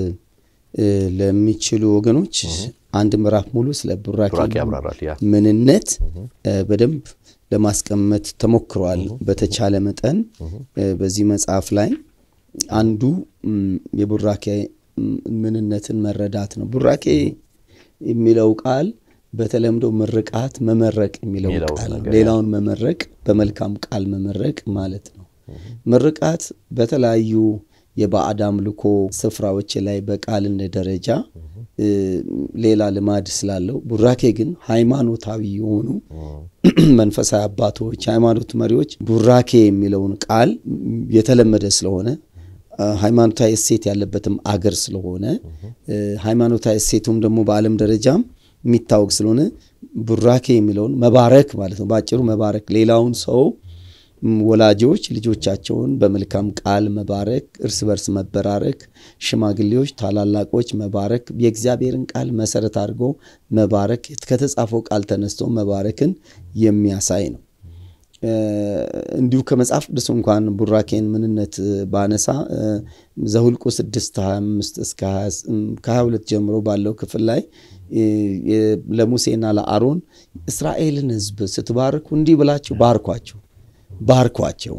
ለሚችሉ ወገኖች አንድ ምዕራፍ ሙሉ ስለ ቡራኬ ምንነት በደንብ ለማስቀመጥ ተሞክሯል። በተቻለ መጠን በዚህ መጽሐፍ ላይ አንዱ የቡራኬ ምንነትን መረዳት ነው። ቡራኬ የሚለው ቃል በተለምዶ ምርቃት፣ መመረቅ የሚለው ቃል ሌላውን መመረቅ፣ በመልካም ቃል መመረቅ ማለት ነው። ምርቃት በተለያዩ የባዕድ አምልኮ ስፍራዎች ላይ በቃል እንደ ደረጃ ሌላ ልማድ ስላለው፣ ቡራኬ ግን ሃይማኖታዊ የሆኑ መንፈሳዊ አባቶች፣ ሃይማኖት መሪዎች ቡራኬ የሚለውን ቃል የተለመደ ስለሆነ ሃይማኖታዊ እሴት ያለበትም አገር ስለሆነ ሃይማኖታዊ እሴቱም ደግሞ በዓለም ደረጃም የሚታወቅ ስለሆነ ቡራኬ የሚለውን መባረክ ማለት ነው። በአጭሩ መባረክ ሌላውን ሰው ወላጆች ልጆቻቸውን በመልካም ቃል መባረክ፣ እርስ በርስ መበራረክ፣ ሽማግሌዎች ታላላቆች መባረክ፣ የእግዚአብሔርን ቃል መሰረት አድርጎ መባረክ፣ ከተጻፈው ቃል ተነስቶ መባረክን የሚያሳይ ነው። እንዲሁ ከመጽሐፍ ቅዱስ እንኳን ቡራኬን ምንነት ባነሳ ዘሁልቁ 6 25 እስከ 22 ጀምሮ ባለው ክፍል ላይ ለሙሴና ለአሮን እስራኤልን ሕዝብ ስትባርኩ እንዲህ ብላችሁ ባርኳቸው ባርኳቸው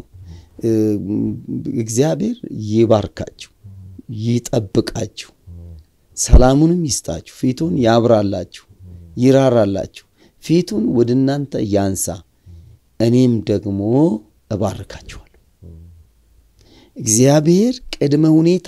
እግዚአብሔር ይባርካችሁ፣ ይጠብቃችሁ፣ ሰላሙንም ይስጣችሁ፣ ፊቱን ያብራላችሁ፣ ይራራላችሁ፣ ፊቱን ወደ እናንተ ያንሳ፣ እኔም ደግሞ እባርካችኋለሁ። እግዚአብሔር ቅድመ ሁኔታ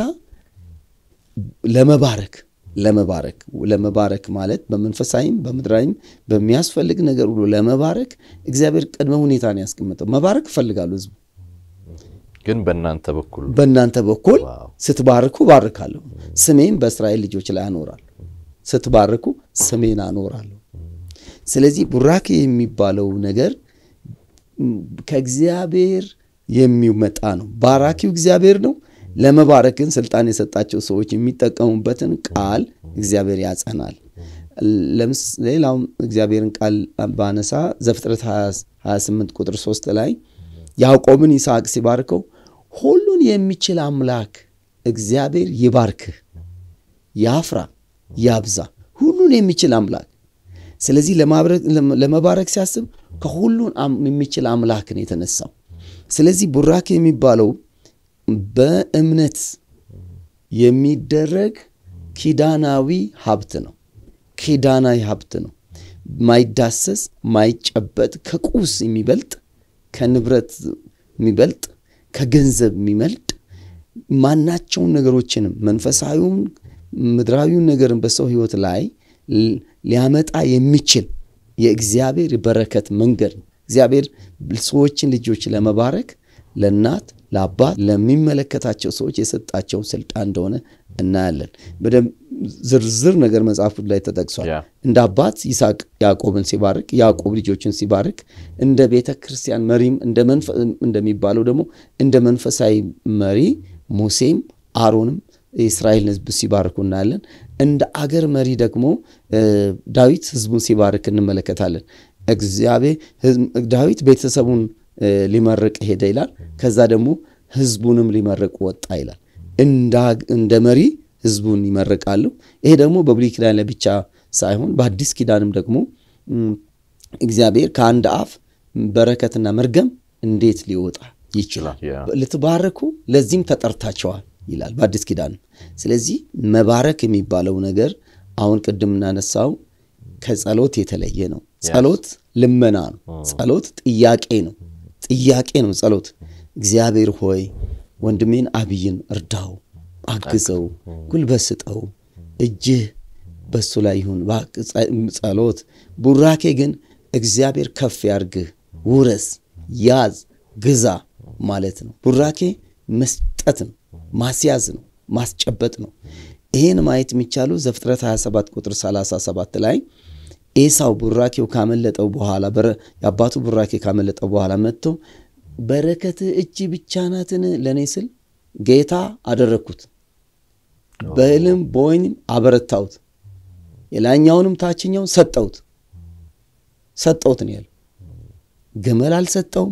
ለመባረክ ለመባረክ ለመባረክ ማለት በመንፈሳዊም በምድራዊም በሚያስፈልግ ነገር ሁሉ ለመባረክ እግዚአብሔር ቅድመ ሁኔታ ነው ያስቀምጠው። መባረክ እፈልጋለሁ ህዝቡ ግን በእናንተ በኩል በእናንተ በኩል ስትባርኩ ባርካለሁ፣ ስሜን በእስራኤል ልጆች ላይ አኖራለሁ። ስትባርኩ ስሜን አኖራለሁ። ስለዚህ ቡራኬ የሚባለው ነገር ከእግዚአብሔር የሚመጣ ነው። ባራኪው እግዚአብሔር ነው። ለመባረክ ግን ስልጣን የሰጣቸው ሰዎች የሚጠቀሙበትን ቃል እግዚአብሔር ያጸናል። ሌላውም እግዚአብሔርን ቃል ባነሳ ዘፍጥረት 28 ቁጥር 3 ላይ ያዕቆብን ይስሐቅ ሲባርከው ሁሉን የሚችል አምላክ እግዚአብሔር ይባርክህ፣ ያፍራ፣ ያብዛ። ሁሉን የሚችል አምላክ ስለዚህ ለመባረክ ሲያስብ ከሁሉን የሚችል አምላክ ነው የተነሳው። ስለዚህ ቡራኬ የሚባለው በእምነት የሚደረግ ኪዳናዊ ሀብት ነው። ኪዳናዊ ሀብት ነው። ማይዳሰስ ማይጨበጥ፣ ከቁስ የሚበልጥ ከንብረት የሚበልጥ ከገንዘብ የሚበልጥ ማናቸውን ነገሮችንም መንፈሳዊውን ምድራዊውን ነገርን በሰው ሕይወት ላይ ሊያመጣ የሚችል የእግዚአብሔር በረከት መንገድ ነው። እግዚአብሔር ሰዎችን ልጆች ለመባረክ ለእናት ለአባት ለሚመለከታቸው ሰዎች የሰጣቸውን ስልጣን እንደሆነ እናያለን። በደንብ ዝርዝር ነገር መጽሐፉ ላይ ተጠቅሷል። እንደ አባት ይስሐቅ ያዕቆብን ሲባርክ፣ ያዕቆብ ልጆችን ሲባርክ፣ እንደ ቤተ ክርስቲያን መሪም እንደሚባለው ደግሞ እንደ መንፈሳዊ መሪ ሙሴም አሮንም የእስራኤልን ሕዝብ ሲባርኩ እናያለን። እንደ አገር መሪ ደግሞ ዳዊት ሕዝቡን ሲባርክ እንመለከታለን። እግዚአብሔር ዳዊት ቤተሰቡን ሊመርቅ ሄደ ይላል። ከዛ ደግሞ ህዝቡንም ሊመርቅ ወጣ ይላል። እንደ መሪ ህዝቡን ይመርቃሉ። ይሄ ደግሞ በብሉይ ኪዳን ላይ ብቻ ሳይሆን በአዲስ ኪዳንም ደግሞ እግዚአብሔር ከአንድ አፍ በረከትና መርገም እንዴት ሊወጣ ይችላል? ልትባረኩ ለዚህም ተጠርታቸዋል ይላል በአዲስ ኪዳንም። ስለዚህ መባረክ የሚባለው ነገር አሁን ቅድም እናነሳው ከጸሎት የተለየ ነው። ጸሎት ልመና ነው። ጸሎት ጥያቄ ነው። ጥያቄ ነው ጸሎት። እግዚአብሔር ሆይ ወንድሜን አብይን እርዳው፣ አግዘው፣ ጉልበት ስጠው፣ እጅህ በሱ ላይ ይሁን ጸሎት። ቡራኬ ግን እግዚአብሔር ከፍ ያርግህ፣ ውረስ፣ ያዝ፣ ግዛ ማለት ነው። ቡራኬ መስጠት መስጠት ነው፣ ማስያዝ ነው፣ ማስጨበጥ ነው። ይህን ማየት የሚቻለው ዘፍጥረት 27 ቁጥር 37 ላይ ኤሳው ቡራኬው ካመለጠው በኋላ የአባቱ ቡራኬ ካመለጠው በኋላ መጥቶ በረከትህ እጅ ብቻ ናትን ለእኔ ስል ጌታ አደረግኩት፣ በእህልም በወይንም አበረታሁት፣ የላኛውንም ታችኛውን ሰጠሁት ሰጠሁት ነው ያለው። ግመል አልሰጠውም፣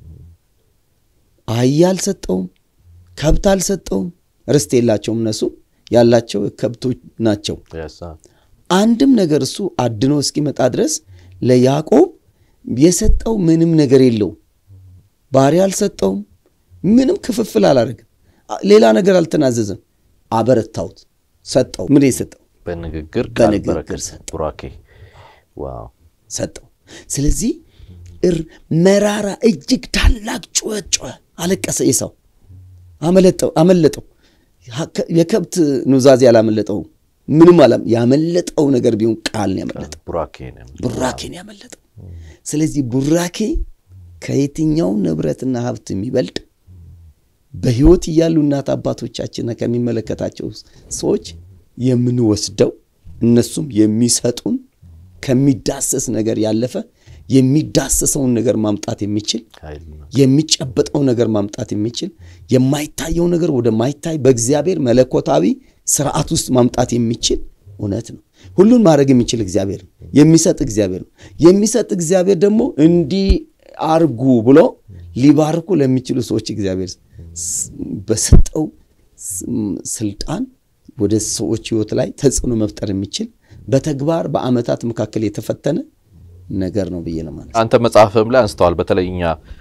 አህያ አልሰጠውም፣ ከብት አልሰጠውም። ርስት የላቸውም እነሱ ያላቸው ከብቶች ናቸው። አንድም ነገር እሱ አድኖ እስኪመጣ ድረስ ለያዕቆብ የሰጠው ምንም ነገር የለው። ባሪያ አልሰጠውም። ምንም ክፍፍል አላደረግም። ሌላ ነገር አልተናዘዘም። አበረታሁት፣ ሰጠው። ምን የሰጠው በንግግር በንግግር ሰጠው ቡራኬ ሰጠው። ስለዚህ መራራ እጅግ ታላቅ ጩኸት ጮኸ፣ አለቀሰ። ኤሳው አመለጠው አመለጠው። የከብት ኑዛዜ አላመለጠው። ምንም አላ ያመለጠው ነገር ቢሆን ቃል ነው ያመለጠው፣ ቡራኬ ነው ያመለጠው። ስለዚህ ቡራኬ ከየትኛው ንብረትና ሀብት የሚበልጥ በሕይወት እያሉ እናት አባቶቻችንና ከሚመለከታቸው ሰዎች የምንወስደው እነሱም የሚሰጡን ከሚዳሰስ ነገር ያለፈ የሚዳሰሰውን ነገር ማምጣት የሚችል የሚጨበጠው ነገር ማምጣት የሚችል የማይታየው ነገር ወደማይታይ በእግዚአብሔር መለኮታዊ ስርዓት ውስጥ ማምጣት የሚችል እውነት ነው። ሁሉን ማድረግ የሚችል እግዚአብሔር ነው። የሚሰጥ እግዚአብሔር ነው። የሚሰጥ እግዚአብሔር ደግሞ እንዲህ አርጉ ብሎ ሊባርኩ ለሚችሉ ሰዎች እግዚአብሔር በሰጠው ስልጣን ወደ ሰዎች ህይወት ላይ ተጽዕኖ መፍጠር የሚችል በተግባር በዓመታት መካከል የተፈተነ ነገር ነው ብዬ ነው ማለት። አንተ መጽሐፍም ላይ አንስተዋል። በተለይ እኛ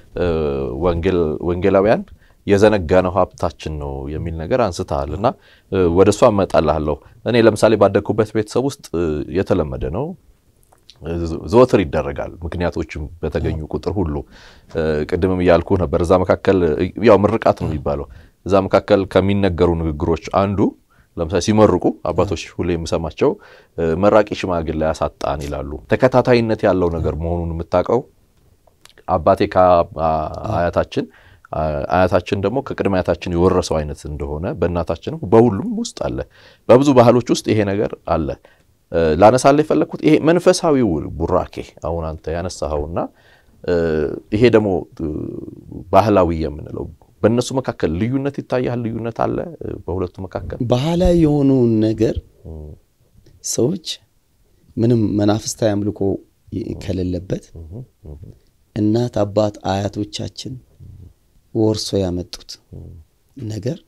ወንጌላውያን የዘነጋነው ሀብታችን ነው የሚል ነገር አንስተሃል እና ወደ እሷ እመጣልሃለሁ። እኔ ለምሳሌ ባደግኩበት ቤተሰብ ውስጥ የተለመደ ነው፣ ዘወትር ይደረጋል። ምክንያቶችም በተገኙ ቁጥር ሁሉ ቅድምም እያልኩ ነበር። እዛ መካከል ያው ምርቃት ነው የሚባለው። እዛ መካከል ከሚነገሩ ንግግሮች አንዱ ለምሳሌ ሲመርቁ አባቶች ሁሌ የምሰማቸው መራቂ ሽማግሌ ያሳጣን ይላሉ። ተከታታይነት ያለው ነገር መሆኑን የምታውቀው አባቴ ከአያታችን አያታችን ደግሞ ከቅድመ አያታችን የወረሰው አይነት እንደሆነ በእናታችንም በሁሉም ውስጥ አለ። በብዙ ባህሎች ውስጥ ይሄ ነገር አለ። ላነሳላ የፈለግኩት ይሄ መንፈሳዊው ቡራኬ አሁን አንተ ያነሳኸውና ይሄ ደግሞ ባህላዊ የምንለው በእነሱ መካከል ልዩነት ይታያል። ልዩነት አለ በሁለቱ መካከል። ባህላዊ የሆነውን ነገር ሰዎች ምንም መናፍስታዊ አምልኮ ከሌለበት እናት አባት አያቶቻችን ወርሶ ያመጡት ነገር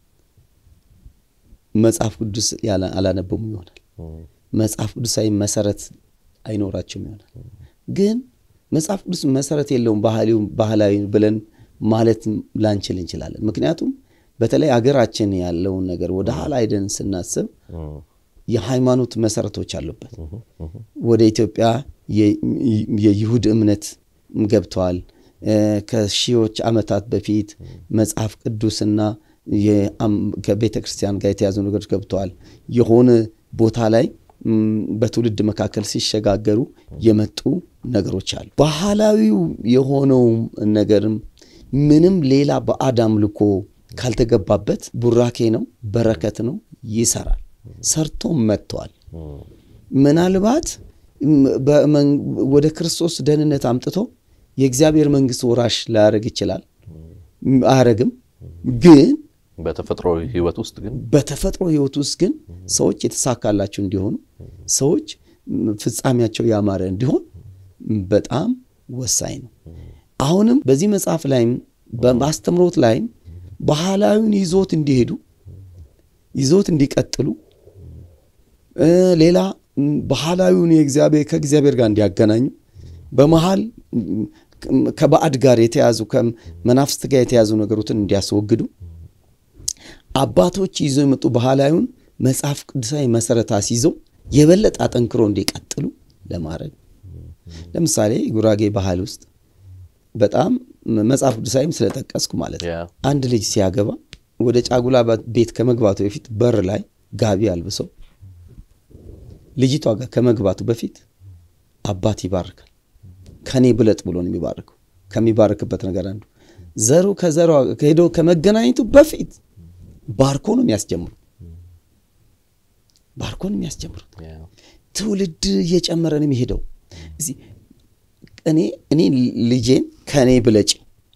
መጽሐፍ ቅዱስ አላነበሙ ይሆናል። መጽሐፍ ቅዱሳዊ መሰረት አይኖራቸውም ይሆናል። ግን መጽሐፍ ቅዱስ መሰረት የለውም ባህላዊ ብለን ማለት ላንችል እንችላለን። ምክንያቱም በተለይ አገራችን ያለውን ነገር ወደ ኋላ ሄደን ስናስብ የሃይማኖት መሰረቶች አሉበት። ወደ ኢትዮጵያ የይሁድ እምነት ገብተዋል። ከሺዎች ዓመታት በፊት መጽሐፍ ቅዱስና ከቤተ ክርስቲያን ጋር የተያዙ ነገሮች ገብተዋል። የሆነ ቦታ ላይ በትውልድ መካከል ሲሸጋገሩ የመጡ ነገሮች አሉ። ባህላዊው የሆነው ነገርም ምንም ሌላ ባዕድ አምልኮ ካልተገባበት ቡራኬ ነው፣ በረከት ነው፣ ይሰራል። ሰርቶም መጥተዋል። ምናልባት ወደ ክርስቶስ ደህንነት አምጥቶ የእግዚአብሔር መንግስት ወራሽ ላያደርግ ይችላል። አያረግም። ግን በተፈጥሮ ህይወት ውስጥ ግን በተፈጥሮ ህይወት ውስጥ ግን ሰዎች የተሳካላቸው እንዲሆኑ ሰዎች ፍጻሜያቸው ያማረ እንዲሆን በጣም ወሳኝ ነው። አሁንም በዚህ መጽሐፍ ላይም በማስተምሮት ላይም ባህላዊውን ይዞት እንዲሄዱ ይዞት እንዲቀጥሉ ሌላ ባህላዊውን ከእግዚአብሔር ጋር እንዲያገናኙ በመሃል ከባዕድ ጋር የተያዙ ከመናፍስት ጋር የተያዙ ነገሮችን እንዲያስወግዱ አባቶች ይዘው የመጡ ባህላዊውን መጽሐፍ ቅዱሳዊ መሰረት አስይዘው የበለጠ አጠንክሮ እንዲቀጥሉ ለማድረግ ለምሳሌ ጉራጌ ባህል ውስጥ በጣም መጽሐፍ ቅዱሳዊም ስለጠቀስኩ ማለት ነው። አንድ ልጅ ሲያገባ ወደ ጫጉላ ቤት ከመግባቱ በፊት በር ላይ ጋቢ አልብሰው ልጅቷ ጋር ከመግባቱ በፊት አባት ይባርካል። ከኔ ብለጥ ብሎ ነው የሚባርከው። ከሚባርክበት ነገር አንዱ ዘሩ ከዘሯ ሄዶ ከመገናኘቱ በፊት ባርኮ ነው የሚያስጀምሩ ባርኮ ነው የሚያስጀምሩት። ትውልድ እየጨመረ ነው የሚሄደው። እኔ እኔ ልጄን ከእኔ ብለጭ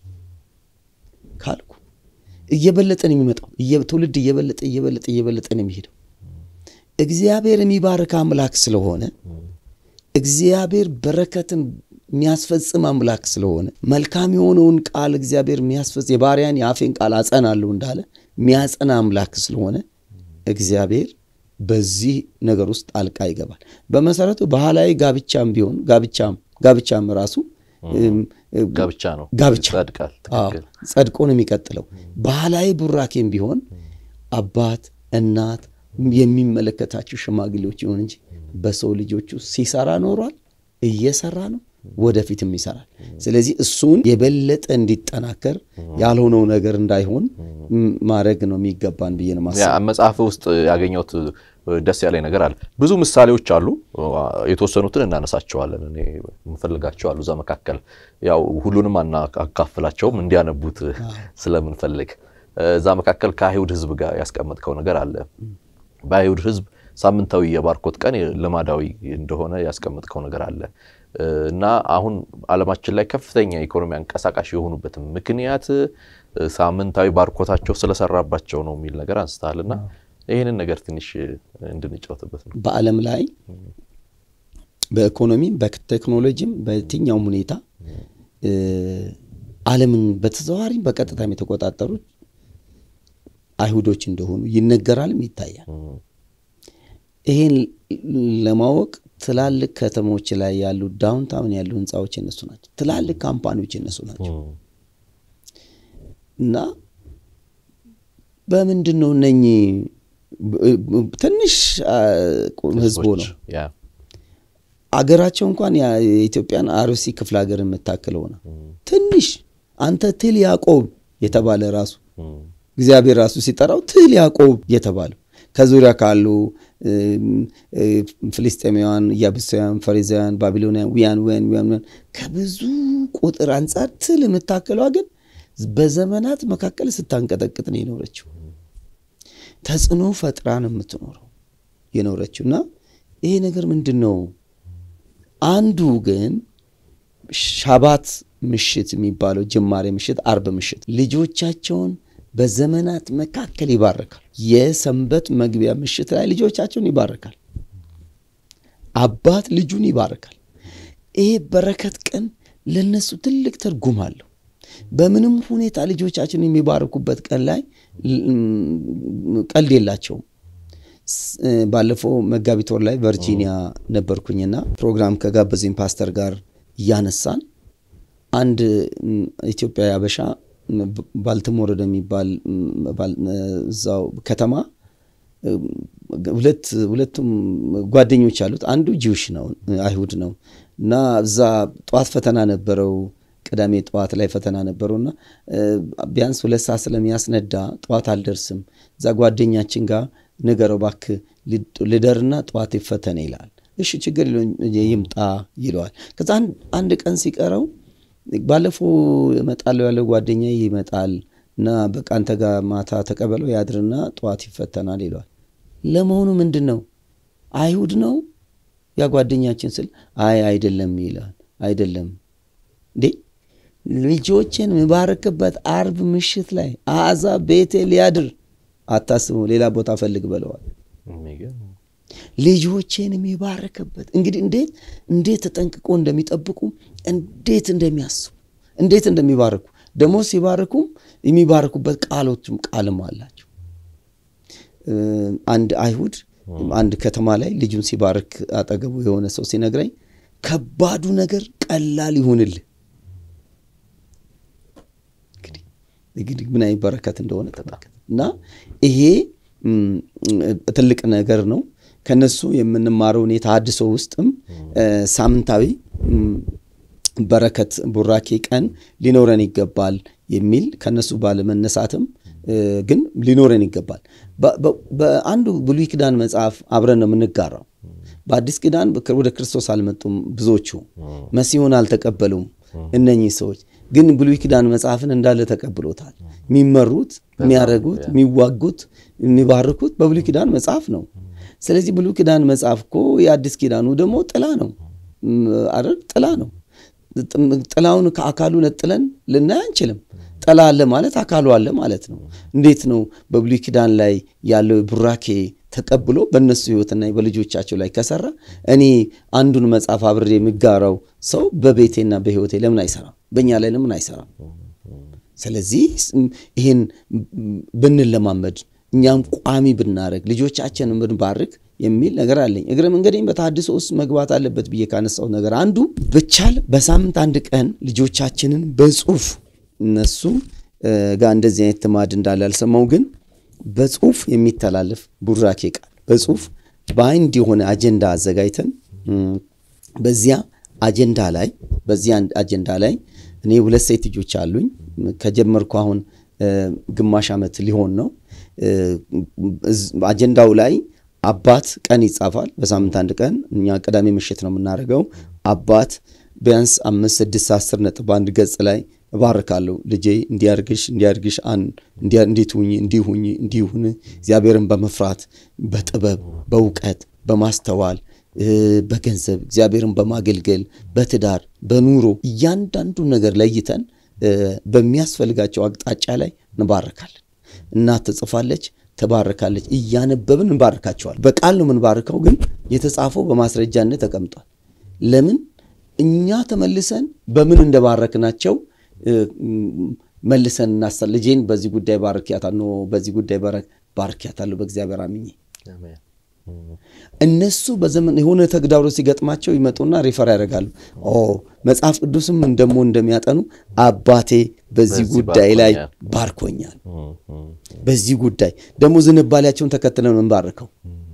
ካልኩ እየበለጠ ነው የሚመጣው። ትውልድ እየበለጠ እየበለጠ እየበለጠ ነው የሚሄደው። እግዚአብሔር የሚባርክ አምላክ ስለሆነ እግዚአብሔር በረከትን የሚያስፈጽም አምላክ ስለሆነ መልካም የሆነውን ቃል እግዚአብሔር የሚያስፈጽ የባሪያን የአፌን ቃል አጸናለሁ እንዳለ የሚያጸና አምላክ ስለሆነ እግዚአብሔር በዚህ ነገር ውስጥ ጣልቃ ይገባል። በመሰረቱ ባህላዊ ጋብቻም ቢሆን ጋብቻም ጋብቻም ራሱ ጋብቻ ነው፣ ጋብቻ ጸድቃል። ትክክል። ጸድቆ ነው የሚቀጥለው። ባህላዊ ቡራኬም ቢሆን አባት እናት የሚመለከታቸው ሽማግሌዎች ይሆን እንጂ በሰው ልጆቹ ሲሰራ ኖሯል፣ እየሰራ ነው፣ ወደፊትም ይሰራል። ስለዚህ እሱን የበለጠ እንዲጠናከር ያልሆነው ነገር እንዳይሆን ማድረግ ነው የሚገባን ብዬ ነው ያ መጽሐፍ ውስጥ ያገኘሁት ደስ ያለኝ ነገር አለ። ብዙ ምሳሌዎች አሉ። የተወሰኑትን እናነሳቸዋለን። እኔ የምፈልጋቸው አሉ። እዛ መካከል ያው ሁሉንም አናካፍላቸውም እንዲያነቡት ስለምንፈልግ እዛ መካከል ከአይሁድ ሕዝብ ጋር ያስቀመጥከው ነገር አለ። በአይሁድ ሕዝብ ሳምንታዊ የባርኮት ቀን ልማዳዊ እንደሆነ ያስቀመጥከው ነገር አለ እና አሁን ዓለማችን ላይ ከፍተኛ ኢኮኖሚ አንቀሳቃሽ የሆኑበትም ምክንያት ሳምንታዊ ባርኮታቸው ስለሰራባቸው ነው የሚል ነገር አንስተሃል እና ይህንን ነገር ትንሽ እንድንጫወትበት ነው። በዓለም ላይ በኢኮኖሚም በቴክኖሎጂም በየትኛውም ሁኔታ ዓለምን በተዘዋዋሪም በቀጥታም የተቆጣጠሩት አይሁዶች እንደሆኑ ይነገራልም ይታያል። ይህን ለማወቅ ትላልቅ ከተሞች ላይ ያሉ ዳውንታውን ያሉ ህንፃዎች የነሱ ናቸው። ትላልቅ ካምፓኒዎች የነሱ ናቸው እና በምንድን ነው እነኚህ ትንሽ ህዝቡ ነው አገራቸው እንኳን የኢትዮጵያን አርሲ ክፍለ ሀገር የምታክለው ነው። ትንሽ አንተ ትል ያዕቆብ የተባለ ራሱ እግዚአብሔር ራሱ ሲጠራው ትል ያዕቆብ የተባለው ከዙሪያ ካሉ ፍልስጤማውያን፣ ኢያቡሳውያን፣ ፈሪዛውያን፣ ባቢሎናውያን ውያን ውያን ውያን ከብዙ ቁጥር አንጻር ትል የምታክለዋ ግን በዘመናት መካከል ስታንቀጠቅጥ ነው የኖረችው። ተጽዕኖ ፈጥራ ነው የምትኖረው የኖረችው እና ይሄ ነገር ምንድን ነው? አንዱ ግን ሻባት ምሽት የሚባለው ጅማሬ ምሽት፣ አርብ ምሽት ልጆቻቸውን በዘመናት መካከል ይባርካል። የሰንበት መግቢያ ምሽት ላይ ልጆቻቸውን ይባርካል። አባት ልጁን ይባርካል። ይሄ በረከት ቀን ለነሱ ትልቅ ትርጉም አለው። በምንም ሁኔታ ልጆቻቸውን የሚባርኩበት ቀን ላይ ቀልድ የላቸውም። ባለፈው መጋቢት ወር ላይ ቨርጂኒያ ነበርኩኝና ፕሮግራም ከጋበዘኝ ፓስተር ጋር እያነሳን አንድ ኢትዮጵያዊ አበሻ ባልቲሞር ወደሚባል እዛው ከተማ ሁለት ሁለቱም ጓደኞች አሉት። አንዱ ጂውሽ ነው አይሁድ ነው እና እዛ ጠዋት ፈተና ነበረው። ቅዳሜ ጠዋት ላይ ፈተና ነበረውና ቢያንስ ሁለት ሰዓት ስለሚያስነዳ ጠዋት አልደርስም፣ እዛ ጓደኛችን ጋር ንገረው እባክህ ልደርና ጠዋት ይፈተነ ይላል። እሺ ችግር ይምጣ ይለዋል። ከዛ አንድ ቀን ሲቀረው ባለፈው እመጣለሁ ያለው ጓደኛ ይመጣል እና በቃ አንተ ጋር ማታ ተቀበለው ያድርና ጠዋት ይፈተናል ይለዋል። ለመሆኑ ምንድን ነው አይሁድ ነው ያ ጓደኛችን ስል አይ አይደለም ይላል። አይደለም እንዴ ልጆችን የምባርክበት አርብ ምሽት ላይ አሕዛብ ቤቴ ሊያድር አታስቡ፣ ሌላ ቦታ ፈልግ በለዋል። ልጆቼን የሚባርክበት እንግዲህ እንዴት እንዴት ተጠንቅቆ እንደሚጠብቁ እንዴት እንደሚያስቡ እንዴት እንደሚባርኩ ደግሞ ሲባርኩም የሚባርኩበት ቃሎችም ቃልም አላቸው። አንድ አይሁድ አንድ ከተማ ላይ ልጁን ሲባርክ አጠገቡ የሆነ ሰው ሲነግረኝ ከባዱ ነገር ቀላል ይሁንልህ። እንግዲህ ምን አይነት በረከት እንደሆነ ተመልከት። እና ይሄ ትልቅ ነገር ነው። ከነሱ የምንማረው የተሃድሶ ውስጥም ሳምንታዊ በረከት ቡራኬ ቀን ሊኖረን ይገባል የሚል ከነሱ ባለመነሳትም ግን ሊኖረን ይገባል። በአንዱ ብሉይ ኪዳን መጽሐፍ አብረን ነው የምንጋራው። በአዲስ ኪዳን ወደ ክርስቶስ አልመጡም ብዙዎቹ፣ መሲሁን አልተቀበሉም እነኚህ ሰዎች። ግን ብሉይ ኪዳን መጽሐፍን እንዳለ ተቀብሎታል። የሚመሩት፣ የሚያደርጉት፣ የሚዋጉት፣ የሚባርኩት በብሉይ ኪዳን መጽሐፍ ነው። ስለዚህ ብሉይ ኪዳን መጽሐፍ እኮ የአዲስ ኪዳኑ ደግሞ ጥላ ነው አይደል? ጥላ ነው። ጥላውን ከአካሉ ነጥለን ልናይ አንችልም። ጥላ አለ ማለት አካሉ አለ ማለት ነው። እንዴት ነው በብሉይ ኪዳን ላይ ያለው ቡራኬ ተቀብሎ በእነሱ ሕይወትና በልጆቻቸው ላይ ከሰራ እኔ አንዱን መጽሐፍ አብሬ የሚጋራው ሰው በቤቴና በሕይወቴ ለምን አይሰራም? በእኛ ላይ ለምን አይሰራም? ስለዚህ ይህን ብንለማመድ እኛም ቋሚ ብናደረግ ልጆቻችንን ብንባርክ የሚል ነገር አለኝ። እግረ መንገዴን በተሐድሶ ውስጥ መግባት አለበት ብዬ ካነሳው ነገር አንዱ ብቻል በሳምንት አንድ ቀን ልጆቻችንን በጽሁፍ እነሱ ጋር እንደዚህ አይነት ልማድ እንዳለ አልሰማው፣ ግን በጽሁፍ የሚተላለፍ ቡራኬ ቃል በጽሁፍ በአንድ የሆነ አጀንዳ አዘጋጅተን በዚያ አጀንዳ ላይ በዚያ አጀንዳ ላይ እኔ ሁለት ሴት ልጆች አሉኝ። ከጀመርኩ አሁን ግማሽ ዓመት ሊሆን ነው። አጀንዳው ላይ አባት ቀን ይጻፋል። በሳምንት አንድ ቀን እኛ ቅዳሜ ምሽት ነው የምናደርገው። አባት ቢያንስ አምስት ስድስት አስር ነጥብ አንድ ገጽ ላይ እባርካለሁ ልጄ እንዲያርግሽ እንዲያርግሽ እንዴት ሁኝ እንዲሁኝ እንዲሁን እግዚአብሔርን በመፍራት በጥበብ በእውቀት በማስተዋል በገንዘብ እግዚአብሔርን በማገልገል በትዳር በኑሮ እያንዳንዱ ነገር ለይተን በሚያስፈልጋቸው አቅጣጫ ላይ እንባረካለን። እናት ትጽፋለች፣ ትባርካለች። እያነበብን እንባርካቸዋል። በቃል ነው የምንባርከው፣ ግን የተጻፈው በማስረጃነት ተቀምጧል። ለምን እኛ ተመልሰን በምን እንደባረክናቸው መልሰን እናሳ ልጄን በዚህ ጉዳይ ባርኪያታለሁ፣ በዚህ ጉዳይ ባርኪያታለሁ በእግዚአብሔር አምኜ እነሱ በዘመን የሆነ ተግዳሮት ሲገጥማቸው ይመጡና ሪፈር ያደርጋሉ። መጽሐፍ ቅዱስም ደግሞ እንደሚያጠኑ አባቴ በዚህ ጉዳይ ላይ ባርኮኛል። በዚህ ጉዳይ ደግሞ ዝንባሌያቸውን ተከትለን እንባርከው።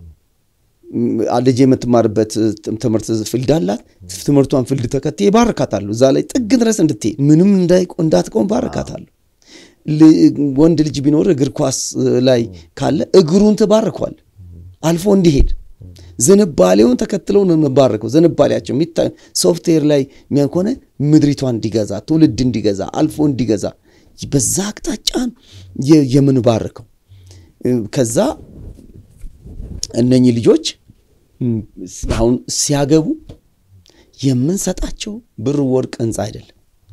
ልጅ የምትማርበት ትምህርት ፊልድ አላት። ትምህርቷን ፊልድ ተከትዬ ባርካታለሁ። እዛ ላይ ጥግ ድረስ እንድትሄድ ምንም እንዳትቆም ባርካታለሁ። ወንድ ልጅ ቢኖር እግር ኳስ ላይ ካለ እግሩን ትባርኳል አልፎ እንዲሄድ ዝንባሌውን ተከትለው ነው የምባረከው። ዝንባሌያቸው የሚታዩ ሶፍትዌር ላይ የሚያን ከሆነ ምድሪቷ እንዲገዛ ትውልድ እንዲገዛ አልፎ እንዲገዛ በዛ አቅጣጫን የምንባርከው። ከዛ እነኚህ ልጆች አሁን ሲያገቡ የምንሰጣቸው ብር፣ ወርቅ፣ ህንፃ አይደለም።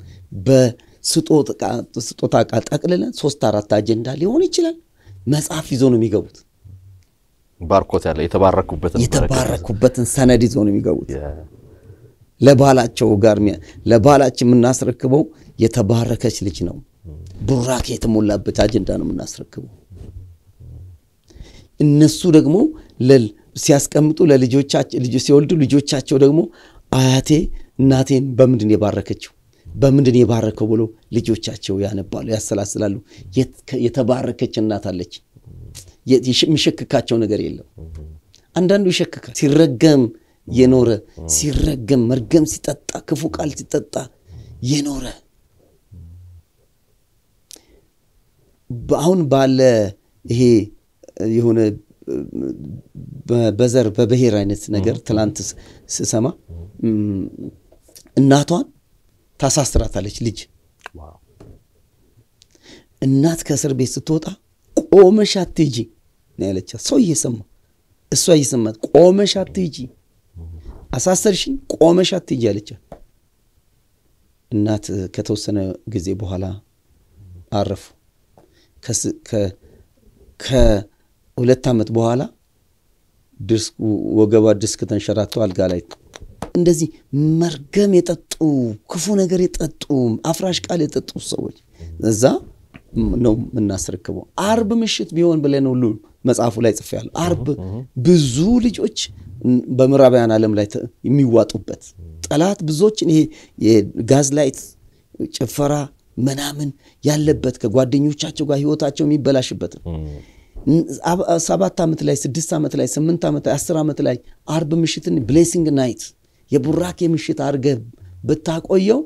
በስጦታ ዕቃ ጠቅልለን ሶስት አራት አጀንዳ ሊሆን ይችላል መጽሐፍ ይዞ ነው የሚገቡት ባርኮት ያለ የተባረኩበትን የተባረኩበትን ሰነድ ይዘው ነው የሚገቡት። ለባላቸው ጋር ለባላችን የምናስረክበው የተባረከች ልጅ ነው። ቡራኬ የተሞላበት አጀንዳ ነው የምናስረክበው። እነሱ ደግሞ ሲያስቀምጡ ለልጆቻቸው ሲወልዱ ልጆቻቸው ደግሞ አያቴ እናቴን በምንድን የባረከችው በምንድን የባረከው ብሎ ልጆቻቸው ያነባሉ፣ ያሰላስላሉ። የተባረከች እናት አለች የሚሸክካቸው ነገር የለም። አንዳንዱ ይሸክካል። ሲረገም የኖረ ሲረገም መርገም ሲጠጣ ክፉ ቃል ሲጠጣ የኖረ አሁን ባለ ይሄ የሆነ በዘር በብሔር አይነት ነገር ትላንት ስሰማ እናቷን ታሳስራታለች። ልጅ እናት ከእስር ቤት ስትወጣ ቆመሽ አትሂጂ ነው ያለቻት። ሰው እየሰማ እሷ እየሰማት ቆመሽ አትሂጂ፣ አሳሰርሽኝ፣ ቆመሽ አትሂጂ አለቻት። እናት ከተወሰነ ጊዜ በኋላ አረፉ። ከሁለት ዓመት በኋላ ድስኩ ወገቧ ድስክ ተንሸራቶ አልጋ ላይ እንደዚህ መርገም የጠጡ ክፉ ነገር የጠጡ አፍራሽ ቃል የጠጡ ሰዎች እዛ ነው የምናስረክበው። አርብ ምሽት ቢሆን ብለን ሁሉ መጽሐፉ ላይ ጽፌያለሁ። አርብ ብዙ ልጆች በምዕራባውያን ዓለም ላይ የሚዋጡበት ጠላት ብዙዎችን ይሄ የጋዝ ላይት ጭፈራ ምናምን ያለበት ከጓደኞቻቸው ጋር ህይወታቸው የሚበላሽበት ሰባት ዓመት ላይ ስድስት ዓመት ላይ ስምንት ዓመት ላይ አስር ዓመት ላይ አርብ ምሽትን ብሌሲንግ ናይት የቡራኬ ምሽት አድርገህ ብታቆየው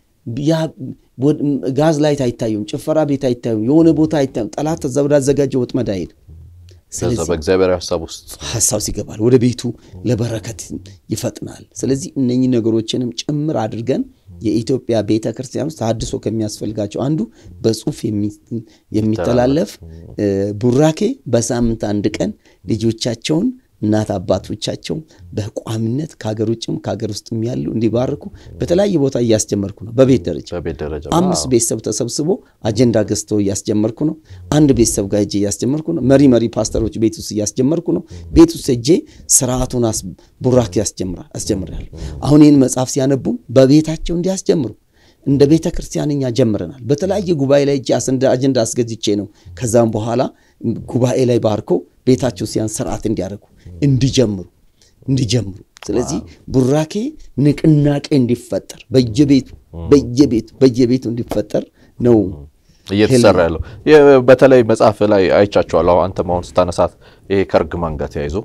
ጋዝ ላይት አይታዩም፣ ጭፈራ ቤት አይታዩም፣ የሆነ ቦታ አይታዩም። ጠላት ተዛ ወዳዘጋጀው ወጥመድ አይሄድ። በእግዚአብሔር ሀሳብ ውስጥ ሀሳብ ሲገባል ወደ ቤቱ ለበረከት ይፈጥናል። ስለዚህ እነኚህ ነገሮችንም ጭምር አድርገን የኢትዮጵያ ቤተ ክርስቲያን ውስጥ ተሐድሶ ከሚያስፈልጋቸው አንዱ በጽሁፍ የሚተላለፍ ቡራኬ በሳምንት አንድ ቀን ልጆቻቸውን እናት አባቶቻቸው በቋሚነት ከሀገር ውጭም ከሀገር ውስጥም ያሉ እንዲባርኩ በተለያየ ቦታ እያስጀመርኩ ነው። በቤት ደረጃ አምስት ቤተሰብ ተሰብስቦ አጀንዳ ገዝተው እያስጀመርኩ ነው። አንድ ቤተሰብ ጋር ሄጄ እያስጀመርኩ ነው። መሪ መሪ ፓስተሮች ቤት ውስጥ እያስጀመርኩ ነው። ቤት ውስጥ ሄጄ ስርዓቱን ቡራኬ አስጀምራለሁ። አሁን ይህን መጽሐፍ ሲያነቡ በቤታቸው እንዲያስጀምሩ እንደ ቤተ ክርስቲያን እኛ ጀምረናል። በተለያየ ጉባኤ ላይ እጅ አጀንዳ አስገዝቼ ነው። ከዛም በኋላ ጉባኤ ላይ ባርኮ ቤታቸው ሲያን ስርዓት እንዲያደርጉ እንዲጀምሩ እንዲጀምሩ። ስለዚህ ቡራኬ ንቅናቄ እንዲፈጠር በየቤቱ በየቤቱ በየቤቱ እንዲፈጠር ነው እየተሰራ ያለው። በተለይ መጽሐፍ ላይ አይቻቸዋለሁ። አንተም አሁን ስታነሳት ይሄ ከእርግማን ጋር ተያይዞ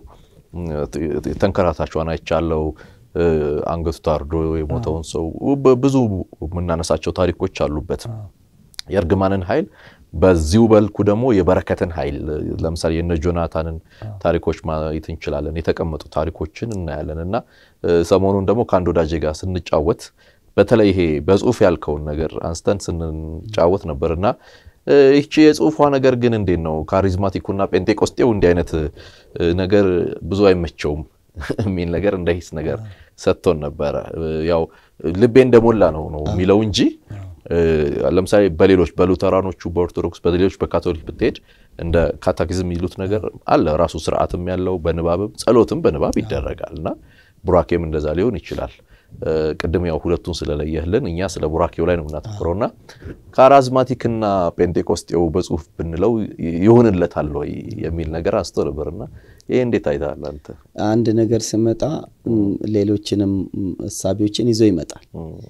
ተንከራታቿን አይቻለው አንገቱ ታርዶ የሞተውን ሰው ብዙ የምናነሳቸው ታሪኮች አሉበት። የእርግማንን ኃይል በዚሁ በልኩ ደግሞ የበረከትን ኃይል ለምሳሌ የነ ጆናታንን ታሪኮች ማየት እንችላለን። የተቀመጡ ታሪኮችን እናያለን እና ሰሞኑን ደግሞ ከአንድ ወዳጄ ጋር ስንጫወት በተለይ ይሄ በጽሁፍ ያልከውን ነገር አንስተን ስንጫወት ነበር እና ይቺ የጽሁፏ ነገር ግን እንዴት ነው ካሪዝማቲኩና ጴንጤቆስጤው እንዲህ አይነት ነገር ብዙ አይመቸውም የሚል ነገር እንደ ሂስ ነገር ሰጥቶን ነበረ። ያው ልቤ እንደሞላ ነው ነው የሚለው እንጂ ለምሳሌ በሌሎች በሉተራኖቹ፣ በኦርቶዶክስ፣ በሌሎች በካቶሊክ ብትሄድ እንደ ካታኪዝም የሚሉት ነገር አለ ራሱ ስርዓትም ያለው በንባብም ጸሎትም በንባብ ይደረጋል እና ቡራኬም እንደዛ ሊሆን ይችላል። ቅድም ያው ሁለቱን ስለለየህልን እኛ ስለ ቡራኬው ላይ ነው የምናተኩረውና ካራዝማቲክና ጴንጤቆስጤው በጽሁፍ ብንለው ይሆንለታል ወይ የሚል ነገር አንስቶ ነበርና ይህ እንዴት አይተሃል አንተ? አንድ ነገር ስመጣ ሌሎችንም እሳቤዎችን ይዞ ይመጣል።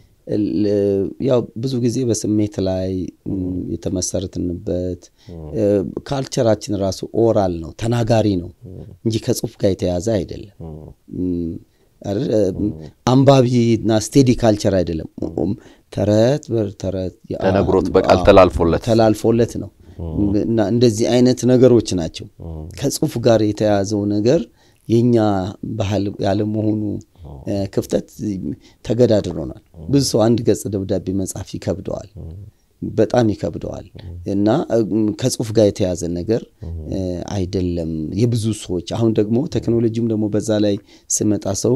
ያው ብዙ ጊዜ በስሜት ላይ የተመሰረትንበት ካልቸራችን ራሱ ኦራል ነው ተናጋሪ ነው እንጂ ከጽሁፍ ጋር የተያዘ አይደለም። አንባቢና ስቴዲ ካልቸር አይደለም። ተረት ተረት ተነግሮት በቃል ተላልፎለት ተላልፎለት ነው እና እንደዚህ አይነት ነገሮች ናቸው። ከጽሁፍ ጋር የተያዘው ነገር የኛ ባህል ያለመሆኑ ክፍተት ተገዳድሮናል። ብዙ ሰው አንድ ገጽ ደብዳቤ መጻፍ ይከብደዋል፣ በጣም ይከብደዋል እና ከጽሁፍ ጋር የተያዘ ነገር አይደለም። የብዙ ሰዎች አሁን ደግሞ ቴክኖሎጂም ደግሞ በዛ ላይ ስመጣ ሰው